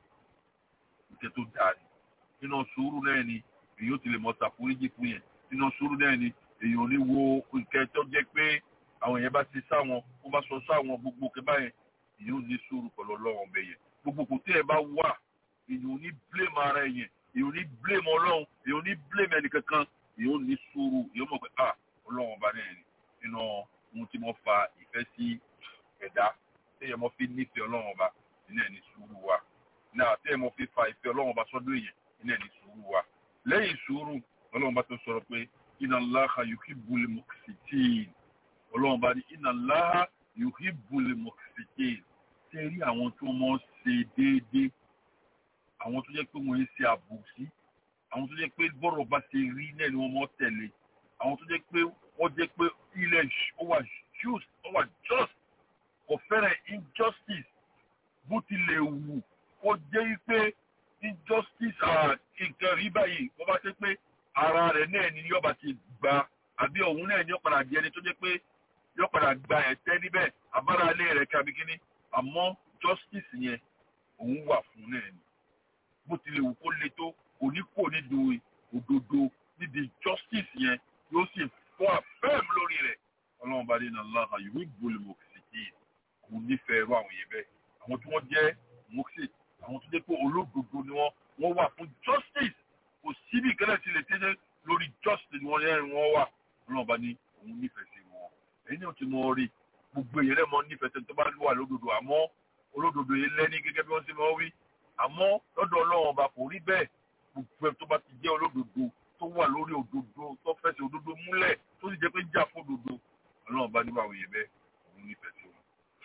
ìkẹ́ tó dáa ni nínú sùúrù náà ni èyí ó ti lè mọ ṣàforíjì fún yẹn nínú sùúrù náà ni èyí ò ní wo nǹkan tó jẹ́ pé àwọn èèyàn bá ti sáwọn wọ́n bá sọ sáwọn gbogbo kẹbá yẹn èyí ò ní sùúrù pẹ̀lú ọlọ́run ọbẹ̀ yẹn gbogbo kò tí ẹ bá wà èyí ò ní blame ara ẹ yẹn èyí ò ní blame ọlọ́run èyí ò ní blame ẹnì kankan èyí ò ní sùúrù èyí ò mọ̀ pé ah ọlọ́run ọba náà ni nínú ohun tí mo fa ìfẹ́ sí ẹ̀dá téèyàn mọ́ fi nífẹ̀ẹ́ ọlọ́run ọba nínú ẹ̀ ní sùúrù wa náà téèyàn mọ́ fi fa ìfẹ́ ọlọ́run ọba sọ́dọ̀ èèyàn nínú ẹ̀ ní sùúrù wa lẹ́yìn sùúrù ọlọ́run bá tó sọ̀rọ̀ pé inna Allaha yuhibbul muqsitin ọlọ́run bá ní inna Allaha yuhibbul muqsitin tẹ́ rí àwọn tó mọ́ ṣe déédéé àwọn tó jẹ́ pé wọ́n ń ṣe àbòsí àwọn tó jẹ́ pé bọ́rọ̀ bá ṣe rí náà ni wọ́n mọ́ tẹ̀lé àwọn tó jẹ́ pé wọ́n jẹ́ pé ilẹ̀ ó wà just ó wà just kò fẹ́rẹ̀ injustice bó tilẹ̀ wù kó jẹ́ pé injustice nǹkan rí báyìí wọ́n bá ṣe pé ara rẹ̀ náà ni yọba ti gba àbí òun náà ni ó padà di ẹni tó jẹ́ pé yóò padà gba ẹ̀tẹ́ níbẹ̀ abáralé rẹ̀ kábí kíní àmọ́ justice yẹn òun wà fún náà ni bó tilẹ̀ wù kó le tó kò ní kò ní do òdodo níbi justice yẹn yóò sì fọ́ àfẹ́m lórí rẹ̀ ọlọ́run bá dé náà láha yìí gbólé mọ̀kìsìkì kò nífẹ̀ẹ́ irú àwọn yẹn bẹ́ẹ̀ àwọn tí wọ́n jẹ́ mọ̀kìsì àwọn tó jẹ́ pé olódodo ni wọ́n wọ́n wà fún justice kò síbi ìkẹ́lẹ̀ tí lè tẹ́jẹ́ lórí justice ni wọ́n yẹn wọ́n wà ọlọ́run bá ní òun nífẹ̀ẹ́ sí wọn èyí ni ó ti mọ rí gbogbo èyí rẹ̀ mọ nífẹ̀ẹ́ tẹ́ tó bá wà lódodo àmọ́ olódodo yìí lẹ́ni gẹ́gẹ́ bí wọ́n ṣe mọ́ wí àmọ́ lọ́dọ̀ ọlọ́run ọba kò rí bẹ́ẹ̀ gbogbo ẹ̀ tó bá ti jẹ́ olódodo tó wà lórí òdodo tó fẹsẹ̀ òdodo múlẹ̀ tó sì jẹ́ pé jà fún òdodo ọlọ́run ọba nígbà wòye bẹ́ẹ̀ òun nífẹ̀ẹ́ sí wọn.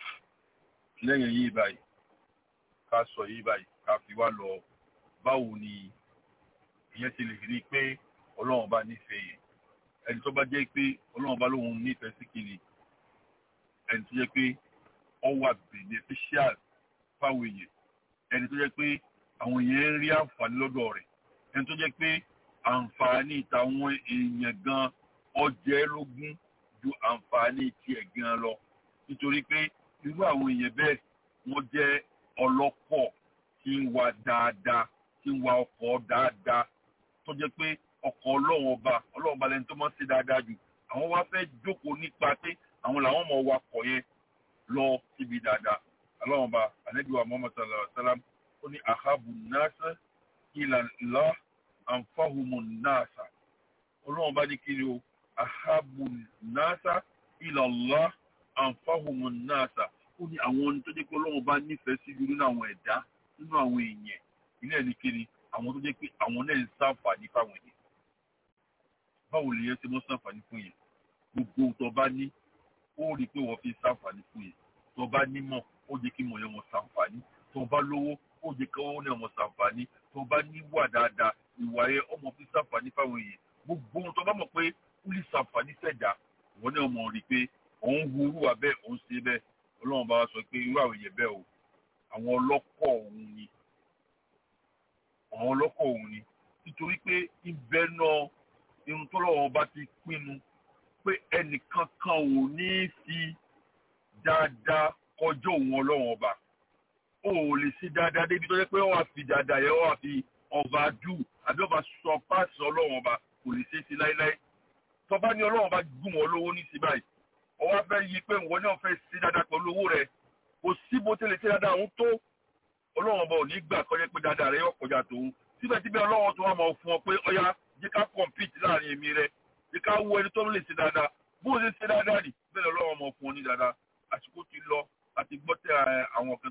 lẹ́yìn yìí báyìí ká sọ yìí báyìí ká fi wá lọ báwo ni ìyẹn ti lè rí i pé ọlọ́run ọba nífẹ̀ẹ́ yẹn ẹni tó bá jẹ́ pé ọlọ́run ọba lóun nífẹ̀ẹ́ sí kiri ẹni tó jẹ́ pé ọ wà beneficial fáwọn èèyàn ẹni tó jẹ́ pé àwọn èèyàn ń rí àǹfààní lọ́dọ̀ rẹ̀ ẹni tó jẹ́ pé àǹfààní tàwọn èèyàn gan ọjẹ́ lógún ju àǹfààní tiẹ̀ gan lọ nítorí pé irú àwọn èèyàn bẹ́ẹ̀ wọ́n jẹ́ ọlọ́pọ̀ tí ń wa dáadáa tí ń wa ọkọ̀ dáadáa tó jẹ́ pé ọkọ̀ ọlọ́run ọba ọlọ́run ọba lẹni tó máa ń ṣe dáadáa jù àwọn wá fẹ́ jókòó nípa pé àwọn làwọn mọ̀ wakọ̀ yẹn lọ síbi dáadáa ọlọ́run ọba àlejò Muhammad sallallahu alaihi wasallam ó ní ahabu nasa ila Allah anfahumu nasa ọlọ́run bá ní kiri o ahabu nasa ila Allah anfahumu nasa ó ní àwọn ohun tó jẹ́ pé ọlọ́run bá nífẹ̀ẹ́ sí jù nínú àwọn ẹ̀dá nínú àwọn èèyàn ilé ẹni kiri àwọn tó jẹ́ pé àwọn náà ń ṣàǹfààní fáwọn èèyàn báwo lè yẹn ṣe mọ́ ṣàǹfààní fún yẹn gbogbo ohun tó bá ní ó rí i pé wọ́n fi ṣàǹfààní fún yẹn tó bá nímọ̀ ó jẹ́ kí mọ̀ yẹn wọ́n ṣàǹfààní tó bá lówó ó jẹ́ kí wọ́n ní ọmọ ṣàǹfààní tó bá níwà dáadáa ìwà yẹn ọmọ fi ṣàǹfààní fáwọn èèyàn gbogbo ohun tó bá mọ̀ pé ó lè ṣàǹfààní sẹ̀dá ìwọ ní ọmọ rí i pé òun hu irú wa bẹ́ẹ̀ òun ṣe bẹ́ẹ̀ ọlọ́run bá wa sọ pé irú àwọn èèyàn bẹ́ẹ̀ o àwọn ọlọ́kọ̀ òun ni àwọn ọlọ́kọ̀ òun ni nítorí pé ibẹ̀ náà irun tó lọ́wọ́ bá ti pinnu pé ẹnìkankan ò ní fi dáadáa kọjọ́ òun ọlọ́run ọba ó lè ṣe dáadáa débi tó jẹ́ pé ó wà fi dáadáa yẹn ó wà fi ọba dù àbí ọba sọ páàsì ọlọ́run ọba kò lè ṣe é sí láéláé tọ́ba ní ọlọ́run ọba gùn wọ́n lówó ní sí báyìí ọwọ́ fẹ́ yí pé ìwọ náà fẹ́ ṣe dáadáa pẹ̀lú owó rẹ̀ kò sí bó tẹ́lẹ̀ ṣe dáadáa òun tó ọlọ́run ọba ò ní gbà kọjá pé dáadáa rẹ̀ yóò kọjá tòun síbẹ̀síbẹ̀ ọlọ́run tó wà máa fún ọ pé ọya jẹ́ ká compete láàrin èmi rẹ̀ jẹ́ ká wo ẹni tó lè ṣe dáadáa bó ṣe ṣe dáadáa nì bẹ́ẹ̀ ọlọ́run ọmọ fún ọ ní dáadáa àsìkò ti lọ àti gbọ́ tẹ àwọn kan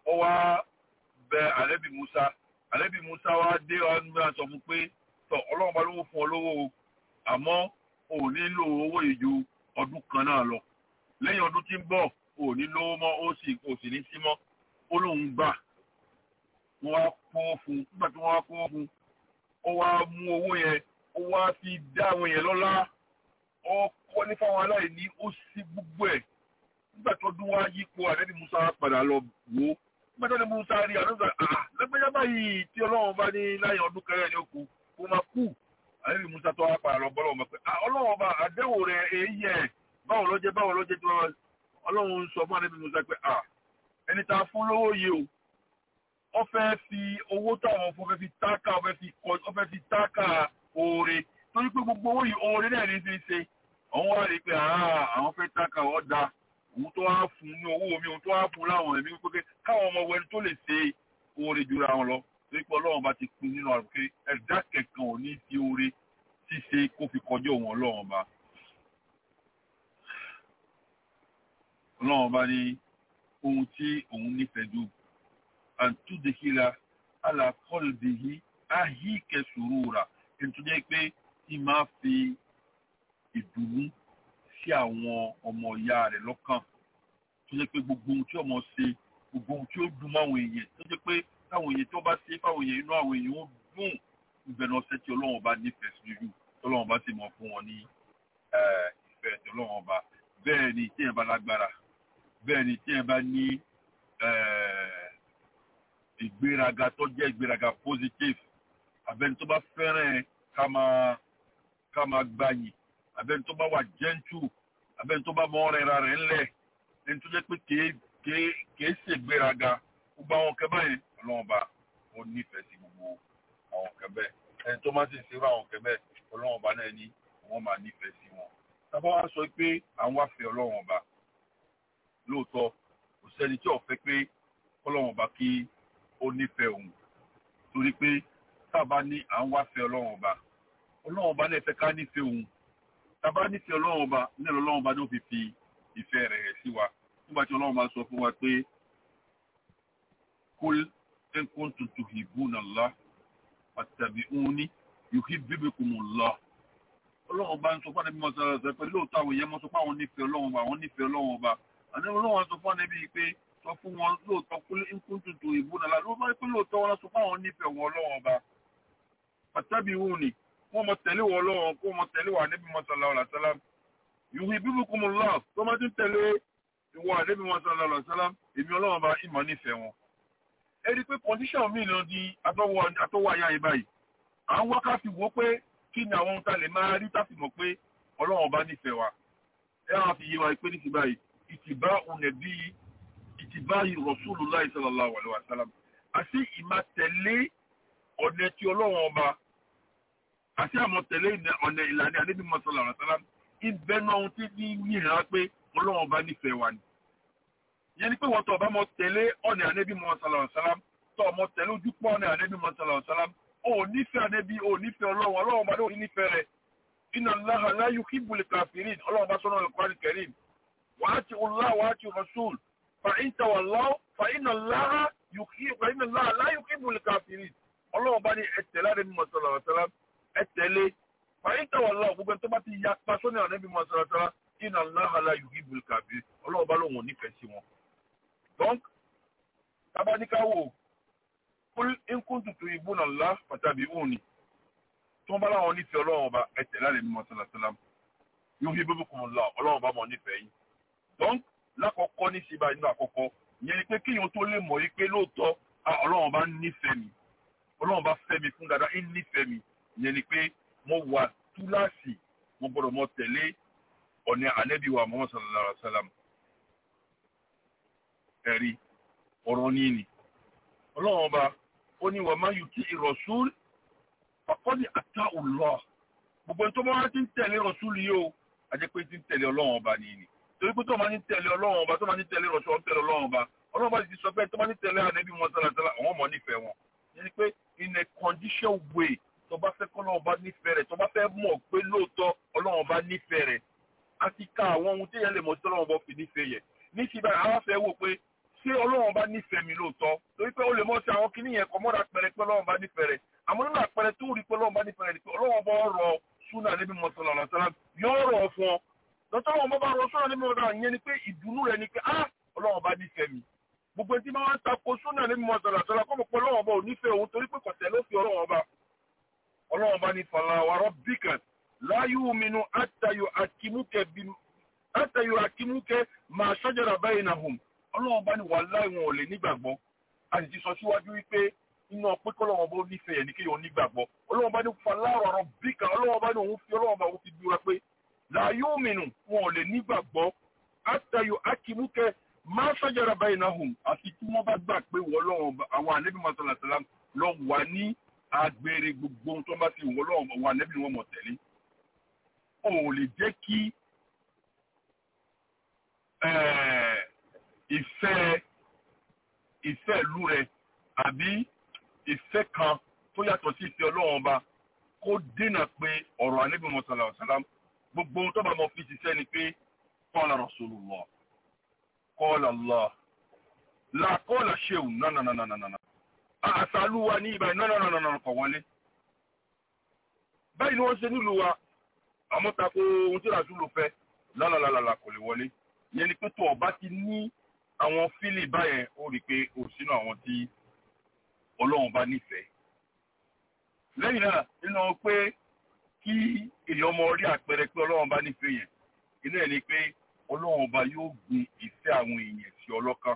ó wá bẹ àlẹ́bí musa àlẹ́bí musa wá dé ọ̀nà sọ fún pé tọ ọlọ́run bá lówó fún ọ lówó o àmọ́ o ò nílò owó ìjò ọdún kan náà lọ lẹ́yìn ọdún tí ń bọ̀ o ò ní lówó mọ́ ó sì kò sì ní sí mọ́ ó lóun gbà wọ́n wá kó fún un nígbà tí wọ́n wá kó fún un ó wá mú owó yẹn ó wá fi dá àwọn èèyàn lọ́lá ó kọ́ ní fáwọn aláìní ó sì gbogbo ẹ̀ nígbà tó dún wá yípo àdẹ́bí musa padà lọ wò ó nígbà tó ní musa rí àdúgbò àà lẹ́gbẹ́já báyìí tí ọlọ́run bá ní láyé ọdún kẹrẹ́ ní òkú kó máa kú àdẹ́bí musa tó wá padà lọ bọ́lọ̀ ọmọ pé ọlọ́run ọba àdéhùn rẹ̀ èyí ẹ̀ báwo ló jẹ́ báwo ló jẹ́ tí wọ́n ọlọ́run sọ fún àdẹ́bí musa pé à ẹni tá a fún lówó yìí o ó fẹ́ fi owó táwọn fún fẹ́ fi táàkà ó fẹ́ fi kọ ó fẹ́ fi táàkà oore torí pé gbogbo owó yìí oore náà ní fi ṣe àwọn wá rí i pé àwọn fẹ́ táàkà ọ̀ da òun tó wá fún ní owó mi òun tó wá fún láwọn ẹ̀mí pé káwọn ọmọ wẹni tó lè ṣe oore jura wọn lọ torí pé ọlọ́run bá ti pin nínú àrùn pé ẹ̀dá kẹ̀kan ò ní fi oore ṣíṣe kó fi kọjá òun ọlọ́run bá ọlọ́run bá ní ohun tí òun nífẹ̀ẹ́ jù àtúndékìlá alákọ̀ọ́lùbìyí áhíkẹ́ sùúrùrà nítorí pé tí máa fi ìdùnnú sí àwọn ọmọ ìyá rẹ̀ lọ́kàn tó jẹ́ pé gbogbo ohun tí ọmọ ṣe gbogbo ohun tí ó dùn máwọn èèyàn tó jẹ́ pé táwọn èèyàn tó bá ṣe fáwọn èèyàn inú àwọn èèyàn ó dùn ìbẹ̀rù ọ̀sẹ̀ tí ọlọ́run bá nífẹ̀ẹ́ sí jù tọ́lọ́run bá sì mọ̀ fún wọn ní ìfẹ́ tí ọlọ́run ọba bẹ́ẹ̀ ni tí ẹ̀ bá lágbára bẹ́ẹ̀ ni tí ẹ̀ bá ní ìgbéraga tó jẹ́ ìgbéraga positive abẹ́ni tó bá fẹ́ràn ká máa ká máa gbàyìn abẹ́ni tó bá wà gentle abẹ́ni tó bá mọ ọ̀rẹ́ ra rẹ̀ ńlẹ̀ ẹni tó jẹ́ pé kèé kèé kèé ṣègbéraga gbogbo àwọn kẹbẹ yẹn ọlọ́run bá ó nífẹ̀ẹ́ sí gbogbo àwọn kẹbẹ ẹni tó má sì ṣerú àwọn kẹbẹ ọlọ́run bá náà ní wọ́n máa nífẹ̀ẹ́ sí wọn. tábà wá sọ pé àwọn wá fẹ́ ọlọ́run ọba lóòótọ́ kò sẹ́ni tí ò fẹ́ pé ọlọ́run ọba kí ó nífẹ̀ẹ́ òun torí pé tábà ní à ń wá fẹ́ ọlọ́run ọba ọlọ́run ọba náà fẹ́ ká nífẹ̀ẹ́ òun tábà nífẹ̀ẹ́ ọlọ́run ọba nílò ọlọ́run ọba ló fi fi ìfẹ́ rẹ̀ sí wa nígbà tí ọlọ́run bá sọ fún wa pé kul in kuntum tuhibbuna Allah fattabi'uni yuhibbukumullah ọlọ́run bá ń sọ fún ẹbí mọ́sára ṣe pé lóòótọ́ àwọn èèyàn mọ́ sọ fún àwọn nífẹ̀ẹ́ ọlọ́run ọba àwọn nífẹ̀ẹ́ ọlọ́run ọba àti ọlọ́run sọ fún ẹbí pé sọ fún wọn lóòótọ́ kul in kuntum tuhibbuna Allah ló bá pé lóòótọ́ wọn sọ fún àwọn nífẹ̀ẹ́ wọn ọlọ́run ọba fattabi'uni wọ́n mọ tẹ̀lé wọn ọlọ́run kó mọ tẹ̀lé wọn ẹbí mọ́sára ọ̀là sálám yuhibbukumullah tó má ti tẹ̀lé ìwọ àdébí wọn sọ lọlọ sọlá èmi ọlọ́run bá ìmọ̀ nífẹ̀ẹ́ wọn. ẹ rí i pé condition mi lọ di atọ́wọ́ àyà yìí báyìí à ń wá ká fi wò ó pé kí ni àwọn ohun tá lè máa rí tá fi mọ̀ pé ọlọ́run bá nífẹ̀ẹ́ wa. ẹ wá fi yé wa pé níṣì báyìí ìtìbá ònẹ̀bí ìtìbá Rasulullah sallallahu alaihi wasallam àti ìmá tẹ̀lé ọ̀nà tí ọlọ́run ọba àti àmọ̀ tẹ̀lé ọ̀nà ìlànà àdébí wọn sallallahu alaihi wasallam ìbẹ́nu ohun tí ní yìnyín pé ọlọ́run bá nífẹ̀ẹ́ wa ni. yẹn ni pé wọ́n tọ̀ bá mọ tẹ̀lé ọ̀nà ànẹ́bí mọ́ sàlọ̀ sálám tọ̀ mọ tẹ̀lé ojúpọ̀ ọ̀nà ànẹ́bí mọ́ sàlọ̀ sálám ó nífẹ̀ẹ́ ànẹ́bí ó nífẹ̀ẹ́ ọlọ́run ọlọ́run bá lóun nífẹ̀ẹ́ rẹ̀ inna Allaha la yuhibbul kafirin ọlọ́run bá sọ́nà al-Qur'an al-Karim wa ati'u Allah wa ati'u Rasul fa in tawallaw fa inna Allaha la yuhibbul kafirin ọlọ́run bá ní ẹ̀tẹ̀lé ànẹ́bí mọ́ sàlọ̀ sálám ẹ̀tẹ̀lé fa in tawallaw gbogbo tó bá ti yapa sọ́nà ànẹ́bí mọ́ sàlọ̀ sálám iná láhàlá yìí ìbùl kàbí ọlọ́run bá lóun nífẹ̀ẹ́ sí wọn. donc tabaníkáwò kúl ínkún tutù ìbú náà lá pàtàkì òun ni tí wọ́n bá láwọn nífẹ̀ẹ́ ọlọ́run ọba ẹ̀tẹ̀ láre mímọ́ sálásálám yóò fi bíbí kùn lọ ọlọ́run bá mọ̀ nífẹ̀ẹ́ yìí. donc lákọ̀ọ́kọ́ ní síba inú àkọ́kọ́ ìyẹn ni pé kíyàn tó lè mọ̀ yìí pé lóòótọ́ ọlọ́run bá nífẹ̀ẹ́ mi ọlọ́run bá fẹ́ mi fún dáadáa ń nífẹ̀ẹ́ mi ìyẹn ni pé mo wà túláàsì mo gbọ́dọ̀ mọ tẹ̀lé ọ̀nà ànẹ́bí wa Muhammad sallallahu alaihi wa sallam ẹ̀rí ọ̀rọ̀ ní ni ọlọ́run ọba ó ní wa man yuti ir-rasul faqad ata Allah gbogbo ẹni tó bá wá ti ń tẹ̀lé rasul yìí o àjẹ́ pé ti ń tẹ̀lé ọlọ́run ọba ní ni torí pé tó máa ń tẹ̀lé ọlọ́run ọba tó máa ń tẹ̀lé rasul ọ̀n tẹ̀lé ọlọ́run ọba ọlọ́run ọba ti sọ pé tó máa ń tẹ̀lé ànẹ́bí Muhammad sallallahu alaihi wa sallam àwọn ọmọ nífẹ̀ẹ́ wọn yẹn ni pé in a condition way tó bá fẹ́ kọ́ ọlọ́run ọba nífẹ̀ẹ́ rẹ̀ tó bá fẹ́ mọ̀ pé lóòótọ́ ọlọ́run ọba nífẹ̀ẹ́ rẹ̀ a ti ka àwọn ohun tí yẹn lè mọ̀ tí ọlọ́run bọ́ fi nífẹ̀ẹ́ yẹ ní ti báyìí àwọn afẹ́ wò pé ṣé ọlọ́run bá nífẹ̀ẹ́ mi lóòótọ́ torí pé ó lè mọ̀ sí àwọn kinní yẹn kọ́ mọ́ra pẹ̀rẹ̀ pé ọlọ́run bá nífẹ̀ẹ́ rẹ̀ àmọ́ nínú àpẹẹrẹ tó rí pé ọlọ́run bá nífẹ̀ẹ́ rẹ̀ ni pé ọlọ́run bá rọ súnà níbi mọ̀sálà lọ́sálà yóò rọ̀ fún ọ lọ́tọ́ àwọn ọmọ bá rọ súnà níbi mọ̀sálà yẹn ni pé ìdùnnú rẹ̀ ni pé ah ọlọ́run bá nífẹ̀ẹ́ mi gbogbo ẹtí máa ń tako súnà níbi mọ̀sálà lọ́sálà kọ́ mọ̀ pé ọlọ́run bá ò nífẹ̀ẹ́ òun torí pé kọ̀tẹ́ ló fi ọlọ́run bá ọlọ́run bá ní fàlà wa rabbika la yu'minu hatta yuhakkimuka bí hatta yuhakkimuka ma shajara bainahum ọlọ́run bá ní wàláhì wọn ò lè nígbàgbọ́ a sì ti sọ síwájú wípé iná pé kọ́lọ́wọ́n bá nífẹ̀ẹ́ yẹn ní kéèyàn nígbàgbọ́ ọlọ́wọ́n bá ní faláwọ̀ ọ̀rọ̀ bíkà ọlọ́wọ́n bá ní òun fi ọlọ́wọ́n bá òun fi dúra pé làyò mìíràn wọn ò lè nígbàgbọ́ àtàyò akímúkẹ́ máa ṣàjára báyìí náà hùm àti tí wọ́n bá gbà pé wọ́n lọ́wọ́ àwọn ànẹ́bí masalasala lọ wà ní agbèrè gbogbo ohun tó bá ti wọ́n lọ́wọ́ àwọn ànẹ́bí wọn mọ̀ tẹ̀lé ò lè jẹ́ kí ìfẹ́ ìfẹ́ ìlú rẹ àbí ìfẹ́ kan tó yàtọ̀ sí ìfẹ́ ọlọ́run ọba kó dènà pé ọ̀rọ̀ ànábì mọ̀sálà ọ̀sálàm gbogbo ohun tó bá mọ̀ fi ṣiṣẹ́ ni pé qala rasulullah qala Allah la qala ṣéwù nánànánànànà àṣàlù wa ní ibà nánànánànà kọ̀ wọlé. báyìí ni wọ́n ṣe nílùú wa àmọ́ tako ohun tí ràṣúlù fẹ́ lálàlálà kò lè wọlé yẹn ni pé tó ọba ti ní àwọn fílì báyẹn ó rí i pé ó sínú àwọn tí ọlọ́run bá nífẹ̀ẹ́. lẹ́yìn náà nínú pé kí èèyàn mọ rí àpẹẹrẹ pé ọlọ́run bá nífẹ̀ẹ́ yẹn inú ẹ̀ ni pé ọlọ́run ọba yóò gbin ìfẹ́ àwọn èèyàn sí ọlọ́kàn.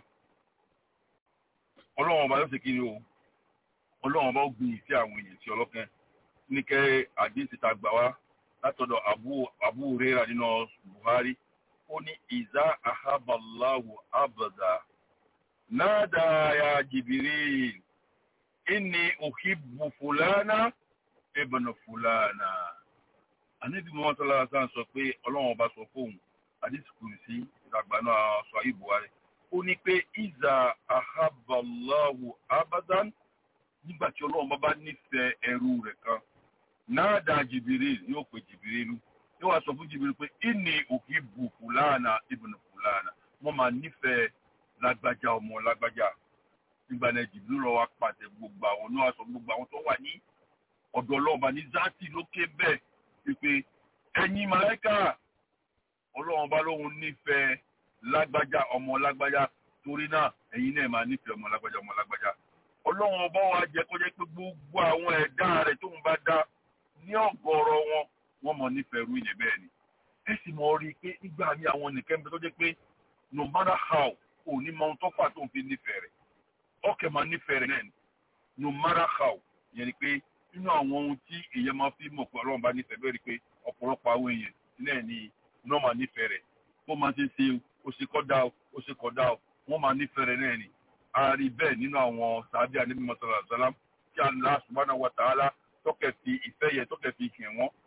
ọlọ́run ọba yóò ṣe kí ni o ọlọ́run ọba ó gbin ìfẹ́ àwọn èèyàn sí ọlọ́kàn. ní kẹ́ àdéhùn ta gbà wá látọ̀dọ̀ Abu Hurairah nínú Buhari ó ní ìzá ahaballahu abada nada ya Jibril inni uhibbu fulana ibn fulana anabi muhammad sallallahu alaihi wasallam sọ pé ọlọ́run ọba sọ fóun àdìsí kùrìsí ìdàgbàna sọ ayé buhari ó ní pé ìzà ahaballahu abadan nígbà tí ọlọ́run bá bá nífẹ̀ẹ́ ẹrú rẹ̀ kan náà dá jìbìrìl yóò pè jìbìrìlù yóò wá sọ fún jìbìrìl pé inni uhibbu fulana ibn fulana wọ́n máa nífẹ̀ẹ́ lágbájá ọmọ lágbájá nígbà náà jìbìrìl lọ wá pàṣẹ gbogbo àwọn náà sọ gbogbo àwọn tó wà ní ọ̀dọ̀ ọlọ́ọ̀bá ní zati lókè bẹ́ẹ̀ wípé ẹ̀yin màláíkà ọlọ́run bá lóun nífẹ̀ẹ́ lágbájá ọmọ lágbájá torí náà ẹ̀yin náà máa nífẹ̀ẹ́ ọmọ lágbájá ọmọ lágbájá ọlọ́run ọba wa jẹ́ kó jẹ́ pé gbogbo àwọn ẹ̀dá rẹ̀ tóun bá dá ní ọ̀gọ̀ọ̀rọ̀ wọn wọ́n mọ̀ nífẹ̀ẹ́ rú ìyẹn bẹ́ẹ̀ ni ẹ sì mọ̀ rí i pé nígbà ní àwọn nìkan bẹ tó jẹ́ pé no matter how ò ní mọ ohun tó fà tóun fi nífẹ̀ẹ́ rẹ̀ ọkẹ́ máa nífẹ̀ẹ́ rẹ̀ náà ni no matter how yẹn ni pé nínú àwọn ohun tí èèyàn máa fi mọ̀ pé ọlọ́run bá nífẹ̀ẹ́ bẹ́ẹ̀ rí pé ọ̀pọ̀lọpọ̀ àwọn èèyàn náà ni wọ́n máa nífẹ̀ẹ́ rẹ̀ bó máa ṣe ṣe ó ṣe kọ́dá ó ṣe kọ́dá wọ́n máa nífẹ̀ẹ́ rẹ̀ náà ni a rí bẹ́ẹ̀ nínú àwọn sàádé àníbi mọ́sálà sálám tí Allah subhanahu wa ta'ala tọ́kẹ̀ fi ìfẹ́ yẹ tọ́kẹ̀ fi kìn wọ́n.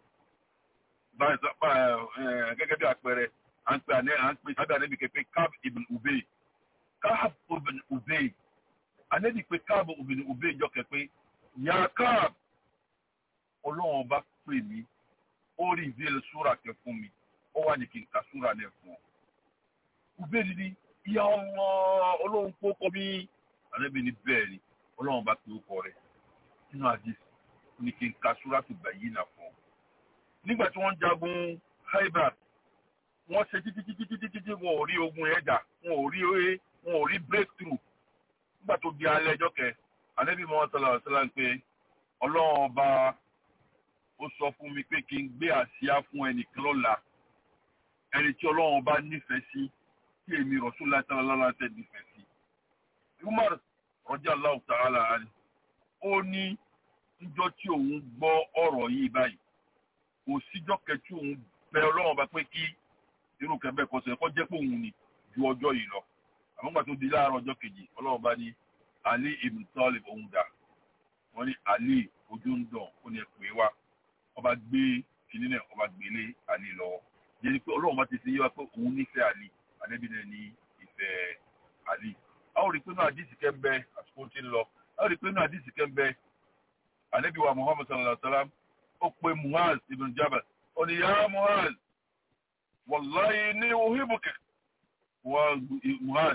gẹ́gẹ́ bí àpẹẹrẹ à ń pè à ń pè sábẹ́ àníbi kẹfẹ́ Kab ibn Ubay Kab ibn Ubay àníbi pé Kab ibn Ubay jọ kẹfẹ́ yà Kab ọlọ́run bá pè mí ó rí ìdílé súra kẹ fún mi ó wà ní kí n ka súra náà fún ọ. Ubay dídí ìyá ọmọ ọlọ́run kó kọ́ bí ànábì ní bẹ́ẹ̀ ni ọlọ́run bá pe ókọ rẹ̀ nínú àdìs ní kí n ka súra tó gbà yìí nà fún ọ. nígbà tí wọ́n jagun Khaybar wọ́n ṣe títí títí títí títí wọn ò rí ogun yẹn jà wọn ò rí wọn ò rí breakthrough nígbà tó di alẹ́ ẹjọ́ kẹ ànábì mọ́ sọlá sọlá ń pé ọlọ́run ọba ó sọ fún mi pé kí n gbé àsíá fún ẹnìkan lọ́la ẹni tí ọlọ́run ọba nífẹ̀ẹ́ sí tí èmi Rasulullah sallallahu alaihi wasallam nífẹ̀ẹ́ sí. Umar radiyallahu ta'ala anhu ó ní níjọ́ tí òun gbọ́ ọ̀rọ̀ yìí báyìí kò síjọ́ kẹtí òun bẹ ọlọ́run ọba pé kí irú kẹbẹ́ kọ sọ ẹ̀kọ́ jẹ́ pé òun ni ju ọjọ́ yìí lọ. àmọ́ gbà tó di láàárọ̀ ọjọ́ kejì ọlọ́run bá ní Ali ibn Talib òun dà wọ́n ní Ali ojú ń dàn ó ní ẹ pè é wá ọba gbé kinní náà ọba gbélé Ali lọ́wọ́ yẹn ni pé ọlọ́run bá ti ṣe yé wa pé òun nífẹ̀ẹ́ Ali ànábì náà ní ìfẹ́ àlì. a ó rí i pé náà àdìsí kẹ́ ń bẹ àsìkò tí ń lọ a ó rí i pé náà àdìsí kẹ́ ń bẹ ànábì wa muhammad sallallahu alaihi wa sallam ó pe muhaz ibn jabal ó ní yá muhaz wàláyé ní uhibbuka wa muhaz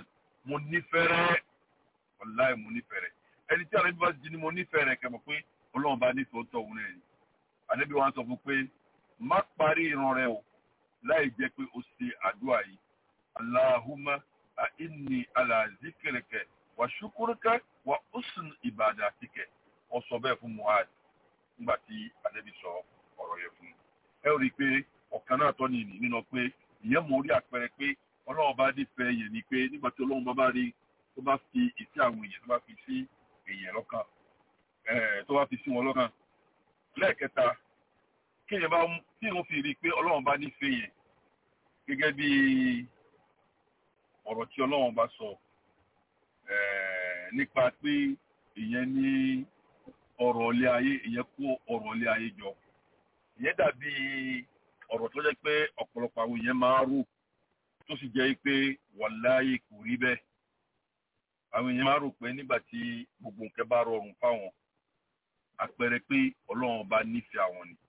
mo nífẹ̀ẹ́ rẹ̀ wàláì mo nífẹ̀ẹ́ rẹ̀ ẹni tí àlejò bá ti ní mo nífẹ̀ẹ́ rẹ̀ kẹ́mọ̀ pé ọlọ́run bá nífẹ̀ẹ́ ó tọ̀ òun rẹ̀ ni àlejò wa sọ fún pé má parí ìran rẹ o láì jẹ́ pé o ṣe àdúrà yìí aláhùmá àìní àlàzíkìrìkẹ wà ṣùkúrúkẹ wà ọsùn ìbàdàtìkẹ ọ sọ bẹ́ẹ̀ fún muhad nígbà tí àlejò sọ ọ̀rọ̀ yẹn fún un ẹ rí i pé ọ̀kan náà tọ́ nìyí nínú pé ìyẹn mọ̀ orí àpẹẹrẹ pé ọlọ́run bá nífẹ̀ẹ́ yẹn ni pé nígbà tí ọlọ́run bá bá rí tó bá fi ìsí àwọn èèyàn tó bá fi sí èèyàn lọ́kàn tó bá fi sí wọn lọ́kàn lẹ́ẹ̀kẹta kí èèyàn bá tí wọ́n fi rí i pé ọlọ́run bá nífẹ̀ẹ́ yẹn gẹ́gẹ́ bí ọ̀rọ̀ tí ọlọ́run bá sọ nípa pé ìyẹn ní ọ̀rọ̀ ilé ayé ìyẹn kó ọ̀rọ̀ ilé ayé jọ ìyẹn dàbí ọ̀rọ̀ tó jẹ́ pé ọ̀pọ̀lọpọ̀ àwọn èèyàn máa rò tó sì jẹ́ pé wàláyé kò rí bẹ́ẹ̀ àwọn èèyàn máa rò pé nígbà tí gbogbo nǹkan bá rọrùn fáwọn àpẹẹrẹ pé ọlọ́run bá nífẹ̀ẹ́ àwọn ni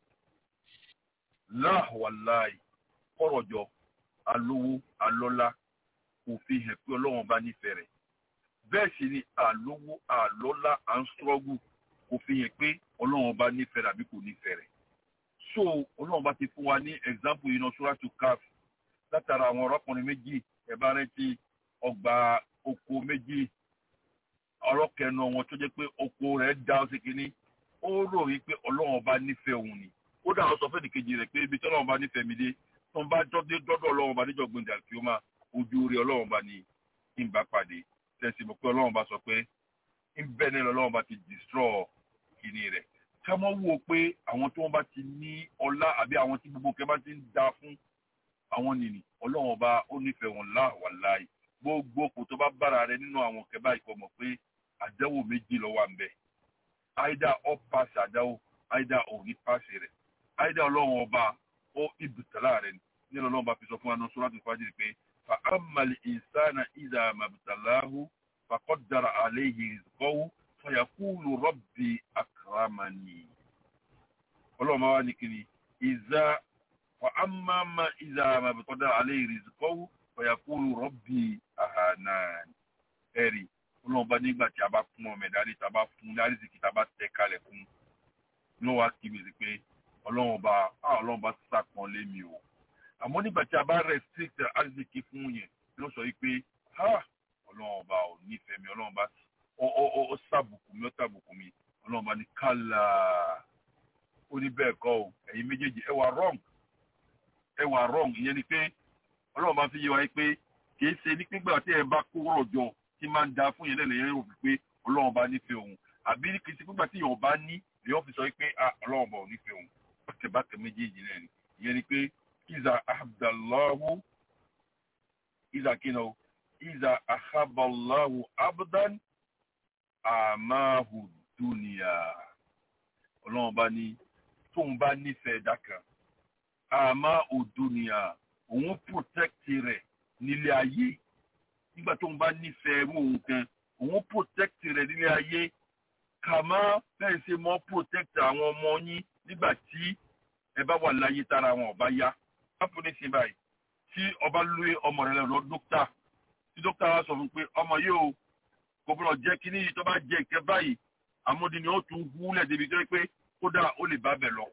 láhùwàláì kọ̀rọ̀jọ alówó alọ́lá kò fi hàn pé ọlọ́run bá nífẹ̀ẹ́ rẹ̀ bẹ́ẹ̀ sì ni àlówó àlọ́lá à ń struggle kò fi hàn pé ọlọ́run bá nífẹ̀ẹ́ rẹ̀ àbí kò nífẹ̀ẹ́ rẹ̀ so ọlọ́run bá ti fún wa ní example yìí náà suratu Kaf látara àwọn ọ̀rọ̀kùnrin méjì ẹ̀bá rẹ̀ ti ọgbà oko méjì ọ̀rọ̀ kẹnu wọn tó jẹ́ pé oko rẹ̀ dá ọ sí kínní ó rò wí pé ọlọ́run bá nífẹ̀ẹ́ òun ni ó dà ọ sọ fẹ́ẹ́ nìkejì rẹ̀ pé ibi tí ọlọ́run bá nífẹ̀ẹ́ mi dé tó ń bá dọ́dé dọ́dọ̀ ọlọ́run bá níjọ́ gbẹ̀ndà kí ó máa ojú rí ọlọ́run bá ní kí n bá pàdé tẹ̀sí mọ̀ pé ọlọ́run bá sọ pé ń bẹ́ẹ̀ ní ọlọ́run bá ti destroy kìíní rẹ̀ ká mọ́ wò ó pé àwọn tó wọ́n bá ti ní ọlá àbí àwọn tí gbogbo kẹ́ bá ti ń da fún àwọn nìní ọlọ́run ọba ó nífẹ̀ẹ́ wọn láwàláì gbogbo kò tó bá bára rẹ nínú àwọn kẹbá ikọ̀ mọ̀ pé àdánwò méjì ló wà ń bẹ̀ àìdá ọ pàṣẹ àdánwò àìdá ò ní pàṣẹ rẹ̀ àìdá ọlọ́run ọba ó ibùtàlá rẹ̀ nínú ọlọ́run ọba fi sọ fún wa ní suratul Fajr pé fa amali insana ìdá mabtalahu faqaddara alayhi rizqahu fayaqulu rabbi akramani ọlọ́run máa wá ní kiri ìzá fa amma ma ìzá mabtalahu alayhi rizqahu fayaqulu rabbi ahanan ẹ̀rí ọlọ́run bá nígbà tí a bá fún ọmọ ẹ̀dá rí tá a bá fún lárísìkì tá a bá tẹ kalẹ̀ fún ní wàá kí mi sí pé ọlọ́run bá ọlọ́run bá sàpọ̀n lé mi o àmọ́ nígbà tí a bá restrict lárísìkì fún yẹn ló sọ yìí pé ọlọ́run bá ò nífẹ̀ẹ́ mi ọlọ́run bá ó sàbùkù mi ó sàbùkù mi ọlọ́run bá ní kálá ó ní bẹ́ẹ̀ kọ́ o ẹ̀yin méjèèjì ẹ wà wrong ẹ wà wrong ìyẹn ni pé ọlọ́run bá fi yé wa yìí pé kì í ṣe ní pígbà tí ẹ bá kó rọ̀ jọ tí máa ń da fún yẹn lẹ́lẹ̀ yẹn rò pé ọlọ́run bá nífẹ̀ẹ́ òun àbí kì í ṣe pígbà tí yẹn bá ní èèyàn fi sọ pé ọlọ́run bá ò nífẹ̀ẹ́ òun bákẹ́bákẹ́ méjèèjì náà ni ìyẹn ni pé iza abdallahu iza kina o iza ahaballahu abdan amahu duniya ọlọ́run bá ní tóun bá nífẹ̀ẹ́ dákan amahu duniya òun protect rẹ̀ nílé ayé nígbà tóun bá nífẹ̀ẹ́ irú òun kan òun protect rẹ̀ nílé ayé kàmá bẹ́ẹ̀ ṣe mọ́ protect àwọn ọmọ yín nígbà tí ẹ bá wà láyé tára wọn ọba yá lápò ní sin báyìí tí ọba lóye ọmọ rẹ lọ dókítà tí dókítà wa sọ fún pé ọmọ yìí o kò gbọdọ̀ jẹ́ kí níyì tó bá jẹ ìkẹ́ báyìí àmọ́dé ni ó tún húlẹ̀ débi tó yẹ pé kódà ó lè bá bẹ̀ lọ.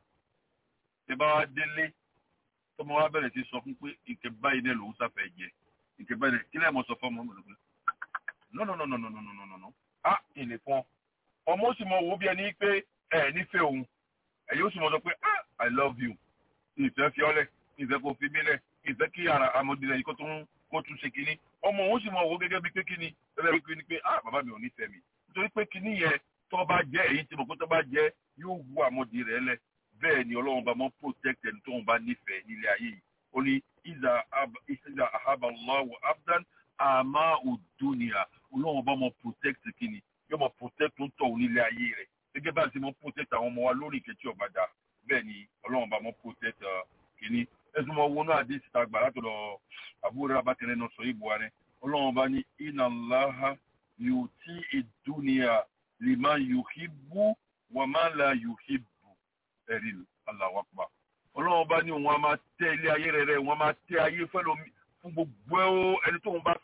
ẹ bá wa délé tọmọ wa bẹ̀rẹ̀ sí sọ fún pé ìkẹ́ báyìí náà lòún sáfẹ́ jẹ ìkẹ́ báyìí náà kí lẹ́yìn mọ̀ sọ fún ọmọ mi no no no no no no no no no ah ìlè fún ọmọ ó sì mọ wo bí ẹni pé ẹ nífẹ̀ẹ́ òun ẹ̀yin ó sì mọ sọ pé ah i love you ìfẹ́ fi ọ́lẹ̀ ìfẹ́ kò fi mílẹ̀ ìfẹ́ kí ara amọ̀dìrẹ̀ yìí kó tún kó tún ṣe kínní ọmọ òun sì mọ wo gẹ́gẹ́ bí pé kínní gẹ́gẹ́ bí kínní pé ah bàbá mi ò nífẹ̀ẹ́ mi nítorí pé kínní yẹn tó bá jẹ́ èyí tí mo pé tó bá jẹ́ yóò wu amọ̀dìrẹ̀ lẹ̀ bẹ́ẹ̀ ni ọlọ́run bá mọ́ protect ẹni tó ń bá nífẹ̀ẹ́ nílé ayé yìí ó ní ìzà ahaballahu abdan àmà òdùnìyà ọlọ́run bá mọ́ protect kínní yóò mọ́ protect tó ń tọ̀ nílé ayé rẹ̀ gẹ́gẹ́ bá ti mọ́ protect àwọn ọmọ wa lórí ìkẹ́tì ọ̀bàdà bẹ́ẹ̀ ni ọlọ́run bá mọ́ protect kínní ẹ̀sùn mọ́ wọnú àdé síta gbà látọ̀dọ̀ àbúrò abákẹ́rẹ́ náà sọ ìbò rẹ̀ ọlọ́run bá ní inna Allaha yuti ìdúnìyà liman yuhibbu wa man la yuhibbu ẹ̀rí Allahu akbar ọlọ́run bá ní òun a máa tẹ ilé ayé rẹ̀ rẹ̀ òun a máa tẹ ayé fẹ́lómi fún gbogbo ẹni tó ń bá fẹ́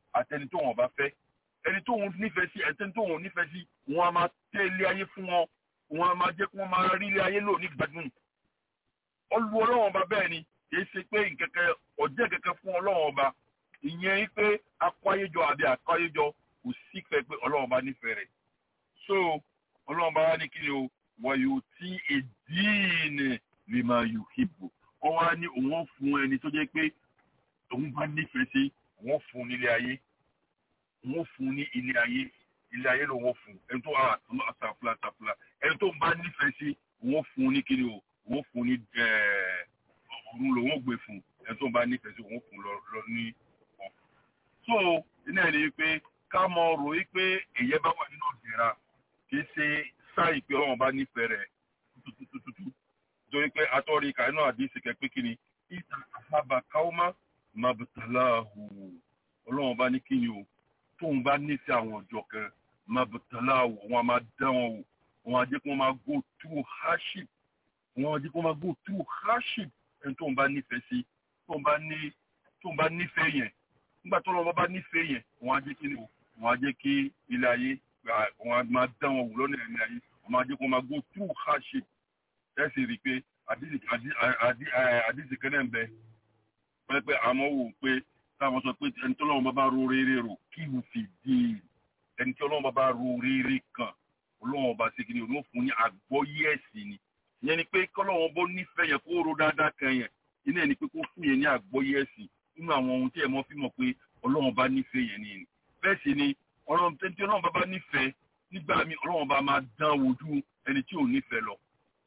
àtẹni tó wọn bá fẹ́ ẹni tó wọn nífẹ̀ẹ́ sí ẹni tó wọn nífẹ̀ẹ́ sí wọn a máa tẹ́ ilé ayé fún wọn wọn a máa jẹ́ kí wọ́n máa rí ilé ayé lò ní gbádùn olú ọlọ́wọ́n ọba bẹ́ẹ̀ ni kì í ṣe pé nkẹ́kẹ́ ọ̀jẹ́ kẹ́kẹ́ fún ọlọ́wọ́n ọba ìyẹn yìí pé akọ́yéjọ àbí akọ́yéjọ kò sí fẹ́ pé ọlọ́wọ́n ọba nífẹ̀ẹ́ rẹ̀ so ọlọ́wọ́n ọba wá ní kí ni o wọ̀nyí tí èdìínì lè máa yù hìbò wọ́n wá ní òun fún ẹni tó jẹ́ pé òun bá nífẹ̀ẹ́ sí òun fún nílé ayé òun fún ní ilé ayé ilé ayé lòun fún ẹni tó àtàfúlà àtàfúlà ẹni tó bá nífẹ̀ẹ́ sí òun fún ní kí ni o òun fún ní ọ̀run lòun gbé fún ẹni tó bá nífẹ̀ẹ́ sí òun fún lọ ní ọ̀. so iná ẹ̀ ni pé ká mọ rò yí pé èyẹ bá wà nínú ìdẹ̀ra kì í ṣe sáì pé ọlọ́run bá nífẹ̀ẹ́ rẹ̀ tututututu torí pé atọ́rí ìka inú àdìsí kẹ pé kí ni ìta àfàbà káwọ́má mabutalahu ọlọ́run bá ní kí ni o tóun bá nífẹ̀ẹ́ àwọn ọjọ́ kan mabutalahu wọn a máa dán wọn wò wọn a jẹ́ kí wọ́n máa go through hardship wọn a jẹ́ kí wọ́n máa go through hardship ẹni tóun bá nífẹ̀ẹ́ sí tóun bá ní tóun bá nífẹ̀ẹ́ yẹn nígbà tó lọ́wọ́ bá nífẹ̀ẹ́ yẹn wọn a jẹ́ kí ni o wọn a jẹ́ kí ilé ayé wọn a máa dán wọn wò lọ́nà ilé ayé wọn a jẹ́ kí wọ́n máa go through hardship ẹ sì rí i pé àdìsí kẹ́nẹ̀ ń bẹ pẹ́ pé àmọ́ wò pé táwọn sọ pé ẹni tí ọlọ́run bá bá ro rere rò kí n fi di ẹni tí ọlọ́run bá bá ro rere kan ọlọ́run ọba ṣe kìíní olóhùn fún ní àgbọ́yé ẹ̀sìn ni ìyẹn ni pé kọ́lọ́run bó nífẹ̀ẹ́ yẹn kó ro dáadáa kan yẹn iná ẹ̀ ni pé kó fún yẹn ní àgbọ́yé ẹ̀sìn nínú àwọn ohun tí ẹ̀ mọ́ fi mọ̀ pé ọlọ́run bá nífẹ̀ẹ́ yẹn ni bẹ́ẹ̀ sì ni ọlọ́run tí ọlọ́run bá bá nífẹ̀ẹ́ nígbà míì ọlọ́run bá máa dán wojú ẹni tí ò nífẹ̀ẹ́ lọ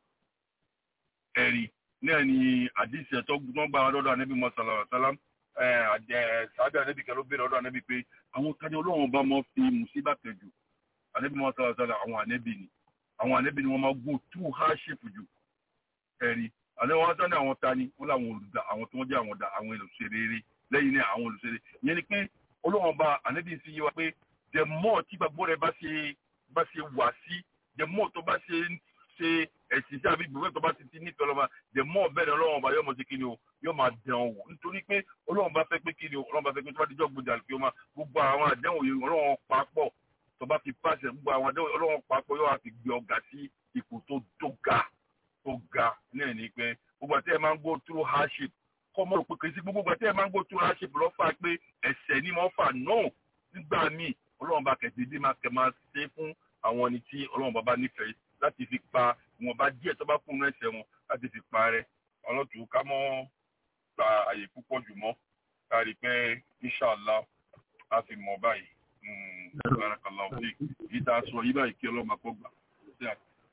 ẹ̀rí náà ni àdìsí ẹ̀tọ́ gbọ́n gba lọ́dọ̀ anábì mọ́sálà sálám sábẹ́ anábì kẹ́ ló béèrè lọ́dọ̀ anábì pé àwọn tani ọlọ́run bá mọ́ fi mùsíbà kẹjù anábì mọ́sálà sálám àwọn anábì ni àwọn anábì ni wọ́n máa gbó tú hardship jù ẹ̀rí àlẹ́ wọn tán ní àwọn tani wọ́n làwọn olùdá àwọn tó wọ́n jẹ́ àwọn àwọn olùṣèré lẹ́yìn náà àwọn olùṣèré ìyẹn ni pé ọlọ́run bá anábì sí yé wa pé the more tí gbàgbọ́ rẹ bá ṣe bá ṣe wà sí the more tó bá ṣe ṣe ẹ̀sìn tí a fi gbogbo tó bá ti ti nífẹ̀ẹ́ ọlọ́mọ the more bẹ́ẹ̀ ọlọ́run ọba yóò mọ̀ sí kíni o yóò máa dẹ̀ ọ́ wò nítorí pé ọlọ́run bá fẹ́ pé kíni o ọlọ́run bá fẹ́ pé tó bá dijọ́ gbòdì àlùfẹ́ ọmọ gbogbo àwọn àdéhùn yìí ọlọ́run papọ̀ tó bá fi pàṣẹ gbogbo àwọn àdéhùn ọlọ́run papọ̀ yóò wá fi gbé ọ̀gá sí ipò tó tó ga tó ga náà ní pé gbogbo àti ẹ̀ máa ń go through hardship kọ́ mọ́ pé kìí sí gbogbo àti ẹ̀ máa ń go through hardship lọ́ fà pé ẹ̀ṣẹ̀ ni mo fà náà nígbà míì ọlọ́run bá kẹ̀sì dé máa kẹ̀ máa ṣe fún àwọn ẹni tí ọlọ́run bá bá nífẹ̀ẹ́ láti fi pa wọn bá díẹ̀ tó bá kún un ẹsẹ̀ wọn láti fi pa rẹ ọlọ́tún ká mọ́ gba àyè púpọ̀ jù mọ́ ká rí i pé inṣàlá a fi mọ̀ báyìí barakallah òfin yìí tá a sọ yìí báyìí kí ọlọ́run akọ́ gbà sí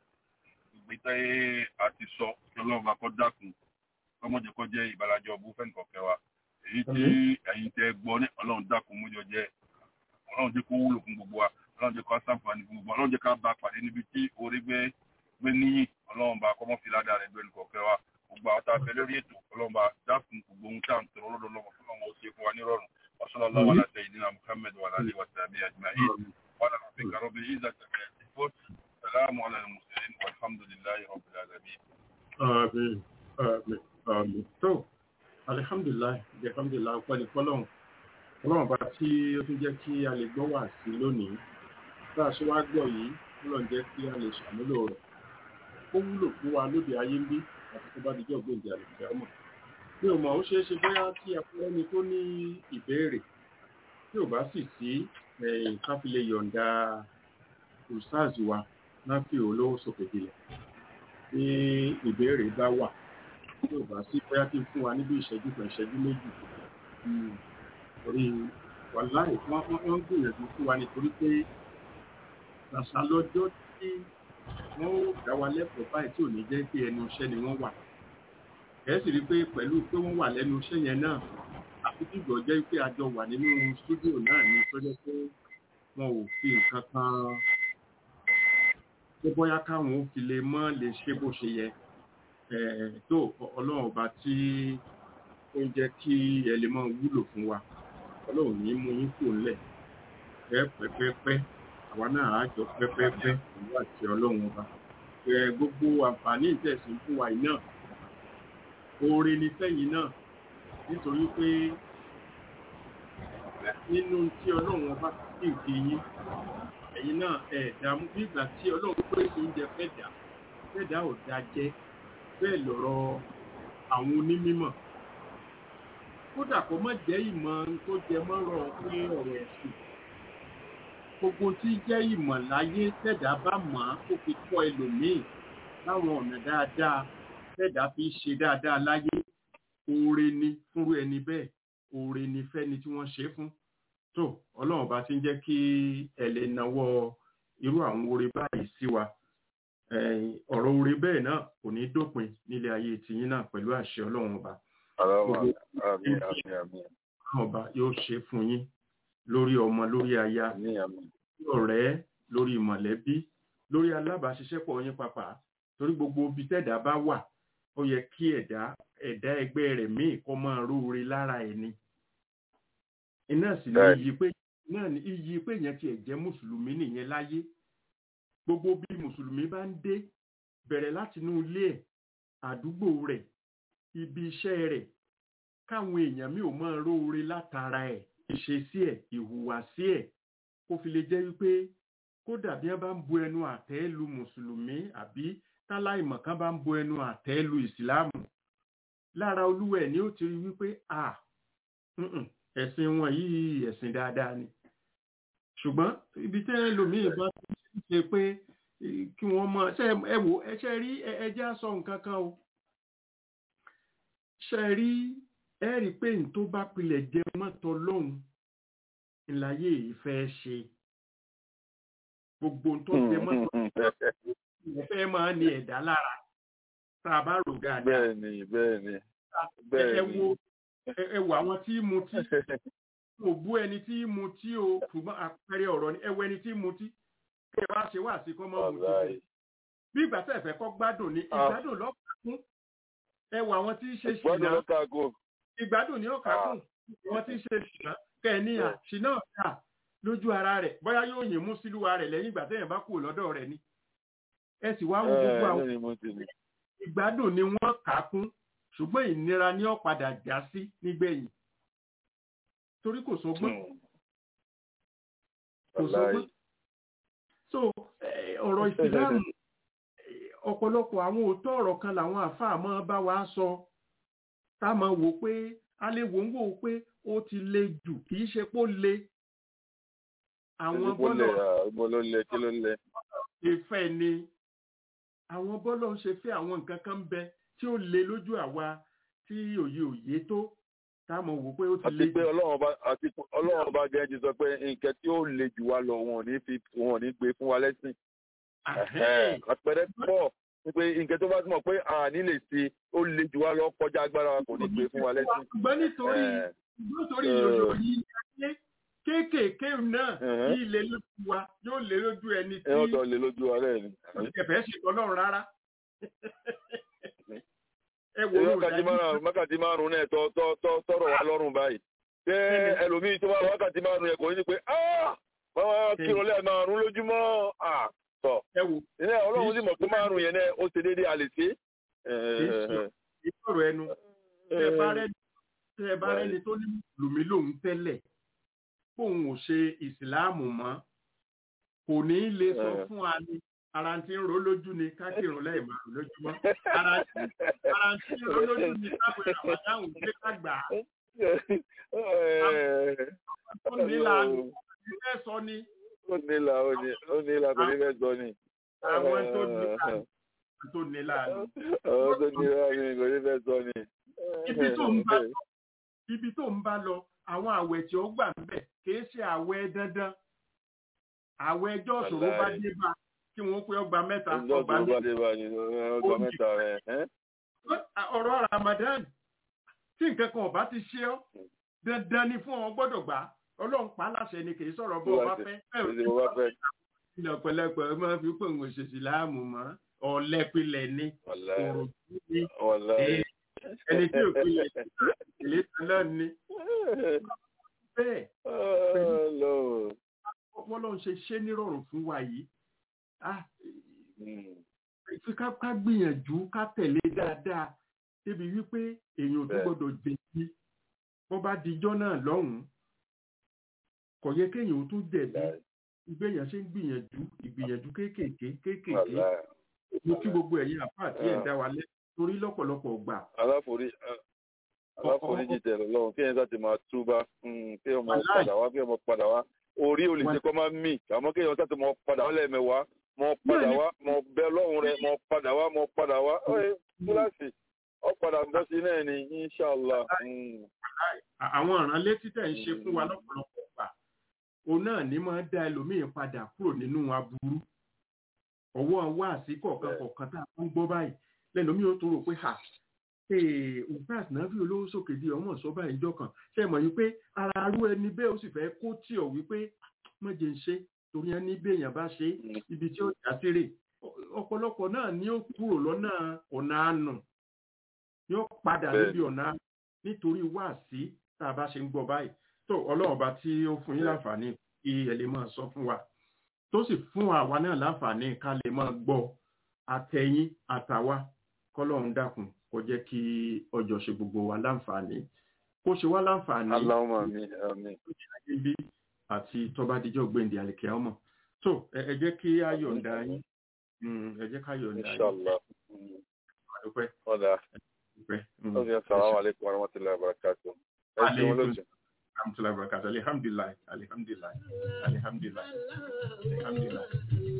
ìgbésẹ̀ àti sọ kí ọlọ́run akọ́ dákun ọmọdé kọ́ jẹ́ ìbàlájọ ọbú fẹ́ǹkọ̀kẹ́ wa èyí tí ẹ̀yin tẹ́ gbọ́ ní ọlọ́run dákun mújọ jẹ́ ọlọ́run jẹ́ kó wúlò fún gbogbo wa ọlọ́run jẹ́ ká sáǹfààní fún gbogbo ọlọ́run jẹ́ ká bá pàdé níbi tí orí gbé gbé níyì ọlọ́run bá kọ́mọ́ fi ládàá rẹ̀ gbẹ́nu kọ̀ọ̀kẹ́ wa gbogbo àwọn tá a fẹ́ lórí ètò ọlọ́run bá dákun gbogbo ohun tá à ń tọrọ lọ́dọ̀ lọ́wọ́ fún ọmọ òsè fún wa nírọ̀rùn wasalaamu ala sayyidina muhammed wa ala alihi wa sahbihi ajma'in wa ala rabbika rabbil izzati amma yasifun salamu ala al-mursalin walhamdulillahi rabbil alamin. àmín àmín àmín tó alihamdulilayi alihamdulilayi ọpẹ́ ní fọ́lọ́run ọlọ́run bá tí ó tún jẹ́ kí a lè gbọ́ wà sí lónìí bá a ṣe wá gbọ́ yìí ọlọ́run jẹ́ kí a lè ṣàmúlò rẹ̀ ó wúlò fún wa lóde ayé ń bí àti tó bá di jọ́ gbòǹdì àlùfẹ́ ọmọ mi ò mọ̀ ó ṣeé ṣe bóyá tí akọ́rẹ́ni tó ní ìbéèrè tí ò bá sì sí ká fi lè yọ̀ǹda ustaz wa náà fi olówó sókè dilẹ̀ tí ìbéèrè bá wà tí ò bá sí bóyá kí n fún wa níbi ìṣẹ́jú kan ìṣẹ́jú méjì torí wàláì wọ́n ń gbìyànjú fún wa nítorí pé àṣà lọ́jọ́ tí wọ́n ó dá wa lẹ́kọ̀ọ́ báyìí tí ò ní jẹ́ pé ẹnu iṣẹ́ ni wọ́n wà ẹ̀ sì rí i pé pẹ̀lú pé wọ́n wà lẹ́nu iṣẹ́ yẹn náà àfi dìgbò jẹ́ pé a jọ wà nínú stúdíò náà ní tó jẹ́ pé wọn ò fi nǹkan kan tó bóyá káwọn ó fi lè mọ́ lè ṣe bó ṣe yẹ tó ọlọ́run ọba tí ó ń jẹ́ kí ẹ lè máa wúlò fún wa ọlọ́run ní mú yín kò ńlẹ̀ pẹ́pẹ́pẹ́ àwa náà á jọ pẹ́pẹ́pẹ́ pẹ̀lú àti ọlọ́run ọba gbogbo àǹfààní ìtẹ̀sìn fún wa yìí náà oore ni fẹ́yìn náà nítorí pé nínú tí ọlọ́run ọba sì ń fi yín ẹ̀yin náà ẹ̀ dààmú bí ìgbà tí ọlọ́run pé oúnjẹ fẹ́ dà fẹ́ dà ò dá jẹ́ bẹ́ẹ̀ lọ̀rọ̀ àwọn onímọ̀ kódà kó má jẹ́ ìmọ̀ tó jẹ mọ́rọ̀ pé ọ̀rọ̀ ẹ̀sìn gbogbo tí jẹ́ ìmọ̀ láyé tẹ̀dá bá mọ̀ á kó fi kọ́ ẹlòmíì láwọn ọ̀nà dáadáa tẹ̀dá fi ṣe dáadáa láyé oore ni fúnrú ẹni bẹ́ẹ̀ oore ni fẹ́ni tí wọ́n ṣe é fún tó ọlọ́run bá ti ń jẹ́ kí ẹ lè nawọ́ irú àwọn oore báyìí sí wa Eh, ọ̀rọ̀ oore bẹ́ẹ̀ náà kò ní dópin nílé ayé tiyín náà pẹ̀lú àṣẹ ọlọ́run ọba Àmín, àmín, àmín, àmín, ọlọ́run ọba yóò ṣe fún yín lórí ọmọ lórí aya àmín, àmín. lórí ọ̀rẹ́ lórí mọ̀lẹ́bí lórí alábàáṣiṣẹ́pọ̀ yín pàpà torí gbogbo ibi tẹ́dá bá wà ó yẹ kí ẹ̀dá ẹ̀dá ẹgbẹ́ rẹ̀ míì kó máa róore lára ẹni iná sì ní Bẹ́ẹ̀ni. iyì pé náà ní iyì pé yẹn tiẹ̀ jẹ́ mùsùlùmí nìyẹn láyé gbogbo bí mùsùlùmí bá ń dé bẹ̀rẹ̀ láti inú ilé ẹ̀ àdúgbò rẹ̀ ibi iṣẹ́ rẹ̀ káwọn èèyàn mi ò máa róore látara ẹ̀ ìṣesí ẹ̀ ìhùwàsí ẹ̀ kó fi lè jẹ́ wípé kódà bí wọ́n bá ń bu ẹnu àtẹ́ lu mùsùlùmí àbí táláìmọ̀ kan bá ń bu ẹnu àtẹ́ lu ìsìláàmù lára olúwa ẹ̀ ni ó ti rí wípé à mm-mm, ẹ̀sìn wọn yìí ẹ̀sìn dáadáa ni ṣùgbọ́n ibi tẹ́ ẹlòmíì bá ti ṣe pé eh, kí wọ́n mọ ṣe ẹ wò ẹ ṣe rí ẹ ẹ jẹ́ á sọ nǹkan kan o ṣe rí ẹ rí i pé n tó bá pilẹ̀ jẹ mọ́tò lọ́hùn ìlàyé yìí fẹ́ ṣe gbogbo n tó jẹ mọ́tò ẹ fẹ́ máa ní ẹ̀dá lára tá a bá rò dáadáa Bẹ́ẹ̀ni, bẹ́ẹ̀ni, ẹ ẹ bẹ́ẹ̀ni. wo ẹ ẹ wo àwọn tí mu tí kò bú ẹni tí mu tí o ṣùgbọ́n àpẹẹrẹ ọ̀rọ̀ ni ẹ wo ẹni tí mu tí kẹ wá ṣe wá sí kọ́ mọ́ mu tí Wàláì. bí ìgbà tẹ̀ fẹ́ kọ́ gbádùn ni Ah. ìgbádùn lọ́kàn fún ẹ wo àwọn tí ń ṣe Gbọ́dọ̀ ṣìnà ló kágo. ìgbádùn ni ó kà kùn àwọn tí ń ṣe ṣìnà kẹ́ẹ̀níyà ṣìnà ọ̀tà lójú ara rẹ̀ bóyá yóò yìn mú sílùwà rẹ̀ lẹ́yìn ìgbà tẹ̀yìn bá kúrò lọ́dọ̀ rẹ̀ ni ẹ sì wá wo gbogbo àwọn Ẹ ní mo ti ní. ìgbádùn ni wọ́n kà á kún ṣùgbọ́n ìnira ni ó padà já sí nígbẹ̀yìn torí kò sọgbọ́n kò sọgbọ́n Wàláì. so eh, ọ̀rọ̀ ìsìláàmù eh, ọ̀pọ̀lọpọ̀ àwọn òótọ́ ọ̀rọ̀ kan làwọn àáfàá máa bá wa sọ tá a máa wò pé a lè wò ń wò pé ó ti le jù kì í ṣe pé ó le àwọn Ẹni kó bọ́lọ̀ lẹ̀, ah, Ibo ló lẹ̀, kí ló lẹ̀? ṣe fẹ́ ni àwọn bọ́lọ̀ ń ṣe fẹ́ àwọn nǹkan kan ń bẹ tí ó le lójú àwa tí òye òye tó tá a máa wò pé ó ti le àti pé jù ọlọ́run ọba àti pé ọlọ́run ọba gẹ́gẹ́ ti sọ pé nǹkan tí ó le jù wá lọ wọn ò ní fi wọn ò ní gbé fún wa lẹ́sìn. Àhẹ́n. àpẹẹrẹ pọ̀ pé nǹkan tó bá túmọ̀ pé àní lè ṣe ó le jù wá lọ kọjá agbára wa kò ní gbé fún wa lẹ́sìn. ṣùgbọ́n nítorí Eh, nítorí Eh. yòyò yìí ayé kéékèèké náà Mhm. yìí lè lójú wa yóò lè lójú ẹni ẹ tí ọ̀dọ̀ lè lójú wa rẹ̀ ni. ẹ̀fẹ̀ ṣe ọlọ́run rárá. ẹ wo èyí ó wákàtí dájú márùn wákàtí márùn náà tọ tọ tọ tọrọ wa lọ́rùn báyìí. ṣé ẹlòmíì tó bá wákàtí márùn yẹn kò ní pé "Ah, wọ́n wá kírun lẹ́ẹ̀ márùn lójúmọ́ Ah, tọ̀ ẹ wo ilé ọlọ́run sì mọ̀ pé márùn yẹn náà ó ṣe déédéé a lè ṣe. ìṣòro ẹnu tẹ ẹ bá rẹni tẹ ẹ bá rẹni tó ní mùsùlùmí lòun tẹ́lẹ̀ kóun ò ṣe ìsìláàmù mọ́ kò ní í lè sọ Eh. fún wa ní ara tí ń ro lójú ni ká kírun lẹ́yìn márùn lójúmọ́ ara ara tí ń ro lójú ni káwé àbádáhùn pé ká gbà á tó nílànà ìfẹ́ sọ ni ó nílà ó ní ó nílà kò ní fẹ́ sọ ni. àwọn tó nílànà tó nílànà àwọn tó nílà mi kò ní fẹ́ sọ ni. ibi tó ń bá lọ ibi tó ń bá lọ àwọn àwẹ̀ tí ó gbà ń bẹ̀ kìí ṣe àwẹ̀ dandan àwẹ̀ ẹjọ́ ìṣòro bá dé bá kí wọ́n pé ọgbà mẹ́ta ọjọ́ ọgbà tó bá mẹ́ta dé bá ní ọjọ́ mẹ́ta rẹ̀. ọ̀rọ̀ Ramadan tí nǹkan kan ọba ti ṣe ọ́ dandan ni fún ọ gbọ́dọ̀ gbà ọlọ́run pa á láṣẹ ni kìí sọ̀rọ̀ bó ọba fẹ́ Ṣé o bá fẹ́? ilẹ̀ ọ̀pẹ̀lẹpẹ̀ máa fi pé òun òṣèṣì láàmú mọ́ ọ̀lẹ́pilẹ̀ ni Wàláì, òròjú ni wàláì. ẹni tí ò pilẹ̀ ilé tẹ́lẹ̀ ni bẹ́ẹ̀ Ọlọ́run. wọ́n lọ́n ṣe ṣé nírọ̀rùn fún wa yìí Ah, Mm. fi ká ká gbìyànjú ká tẹ̀lé dáadáa débi wípé èèyàn ò tún Bẹ́ẹ̀. gbọ́dọ̀ jẹ̀bi bó bá dijọ́ náà lọ́hùn-ún kò yẹ kéèyàn ó tún jẹ̀bi ìgbéyàn ṣe ń gbìyànjú ìgbìyànjú kéékèèké kéékèèké wàláì. mo kí gbogbo ẹ̀yin àpá àti ẹ̀ dá wa lẹ́ torí lọ́pọ̀lọpọ̀ gbà aláforí aláforíjì tẹ̀lé lọ́wọ́ kí ẹ̀yin sá ti máa túbá mm, kí ọmọ Wàláì. padà wá kí ọmọ padà wá orí ò lè ṣe kọ́ máa mì àmọ́ kí ẹ̀yin sá ti mọ padà wá lẹ́ẹ̀mẹwàá mọ padà Bẹ́ẹ̀ni. wá mọ bẹ ọlọ́run rẹ mọ padà wá mọ padà wá ọ̀ẹ́ kíláàsì ọ padà bọ́ sí náà ni inshàlá. Mm. À- àwọn ọ̀ràn létí tẹ̀ ń ṣe fún wa lọ́pọ̀lọpọ̀ gbà òun náà ní máa dá ẹlòmíín padà kúrò nínú aburú ọwọ́ wá sí kọ̀ọ̀kan kọ̀ọ̀kan tá a ń gbọ́ báyìí lẹ́lòmíín ó tó rò pé ha òǹkàs náà fi olówó sókè di ọmọ sọ báyìí ìjọ kan ṣe mọ̀ yìí pé ara arú ẹni bẹ́ẹ̀ ó sì fẹ́ kó tì ọ́ wípé mọ̀jẹ̀ ń ṣe torí ẹni béèyàn bá ṣe ibi tí ó já sí rè ọ̀pọ̀lọpọ̀ náà ni ó kúrò lọ́nà ọ̀nà àánú yóò padà Bẹ́ẹ̀. níbi ọ̀nà àánú nítorí wáàsí tá a bá ṣe ń gbọ́ báyìí tó ọlọ́run bá tí ó fún yín láǹfààní kí ẹ lè máa sọ fún wa tó sì fún àwa náà láǹfààní ká lè máa gbọ́ àtẹ̀yìn àtàwa kọ́lọ́run dákun kó jẹ́ kí ọjọ́ ṣe gbogbo wa láǹfààní kó ṣe wá láǹfààní aláwọ̀ mi àmì ayé bí àti tọ́ba díjọ́ gbèǹdé àlèkè ọmọ tó ẹ ẹ jẹ́ kí á yọ̀ǹda yín Mm, ẹ jẹ́ ká yọ̀ǹda yín inshàlá. Mm. àdúpẹ́ ọ̀dà àdúpẹ́ Mm. ọ̀sẹ̀ sàlámù aleykum wa rahmatulahi wa barakatuh. ẹ ṣeun Aleykum lójú. alhamdulilayi barakatu alihamdulilayi alihamdulilayi alihamdulilayi alihamdulilayi.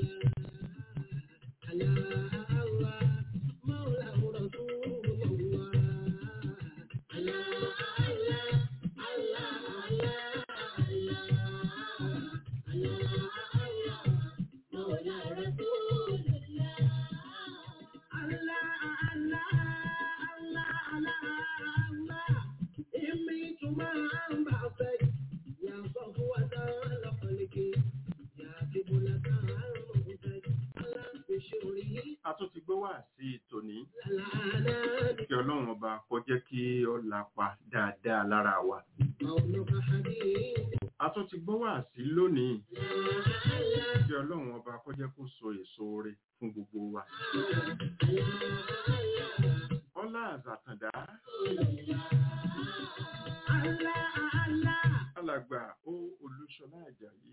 a tún ti gbọ́ wá sí tòní kí ọlọ́run ọba kó jẹ́ kí ó lapa dáadáa lára wa. a tún ti gbọ́ wá sí lónìí kí ọlọ́run ọba kó jẹ́ kó so èso rẹ̀ fún gbogbo wa. ọlá àzàkàndá alàgbà ó olúṣọlá àjàyí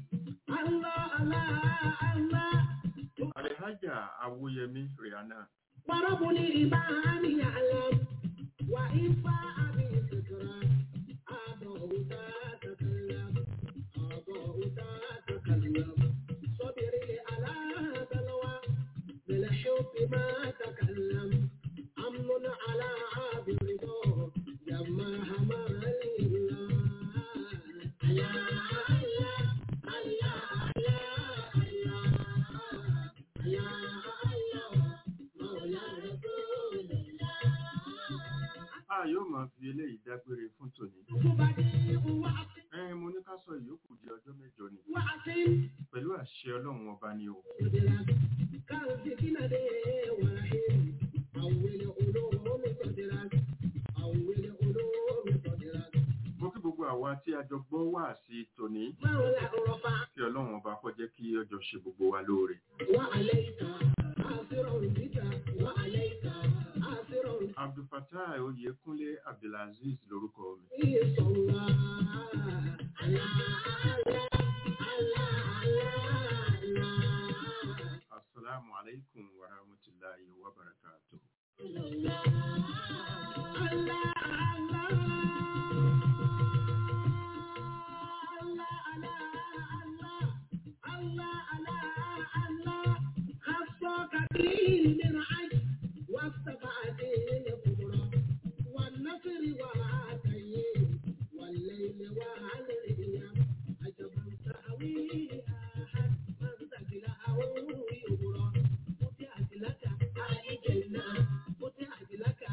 alihaja awoyemi rihanna ورب الإيمان يعلم وإنفع بالذكرى أعضاء تتكلم أعضاء تتكلم صبري على بلوى بالحب ما تكلم أمن على عاب الرضا لما همل الله الله الله الله الله a yóò máa fi eléyìí dágbére fún tòní. ẹ mo ní ká sọ ìyókù di ọjọ́ mẹ́jọ ni pẹ̀lú àṣẹ ọlọ́run ọba ni o. mo kí gbogbo àwa tí a jọ gbọ́ wá sí tòní kí ọlọ́run ọba kó jẹ́ kí ọjọ́ ṣe gbogbo wa lóore. abdulfatah oyèkúnlé abdulaziz lorúkọ mi. asalaamu alaykum wa rahmatulahi wa barakatuh. Thank you.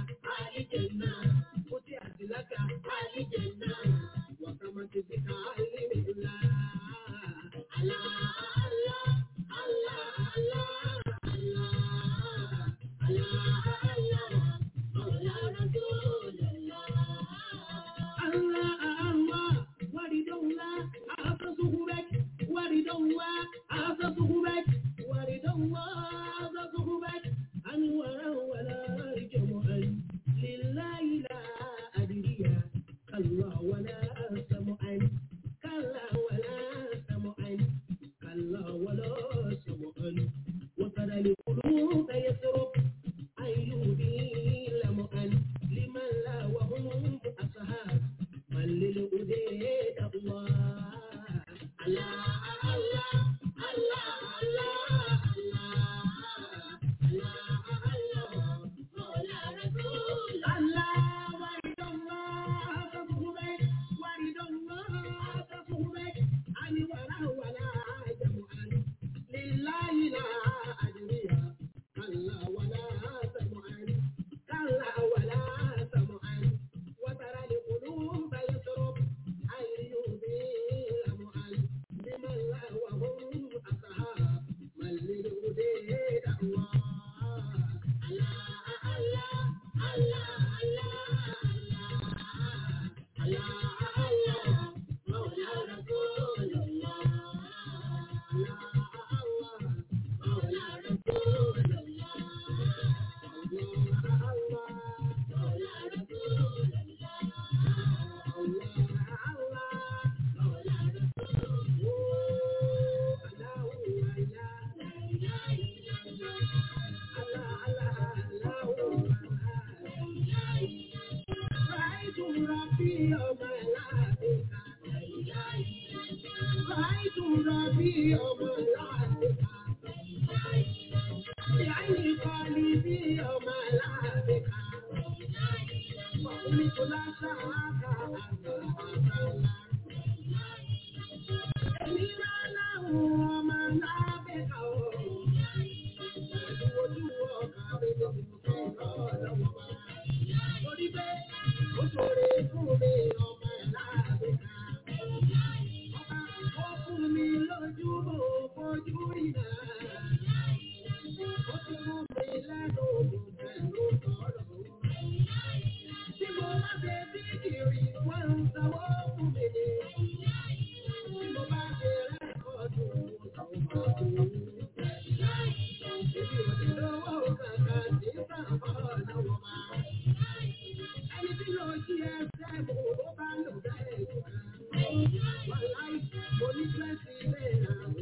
sílẹ̀ àwọn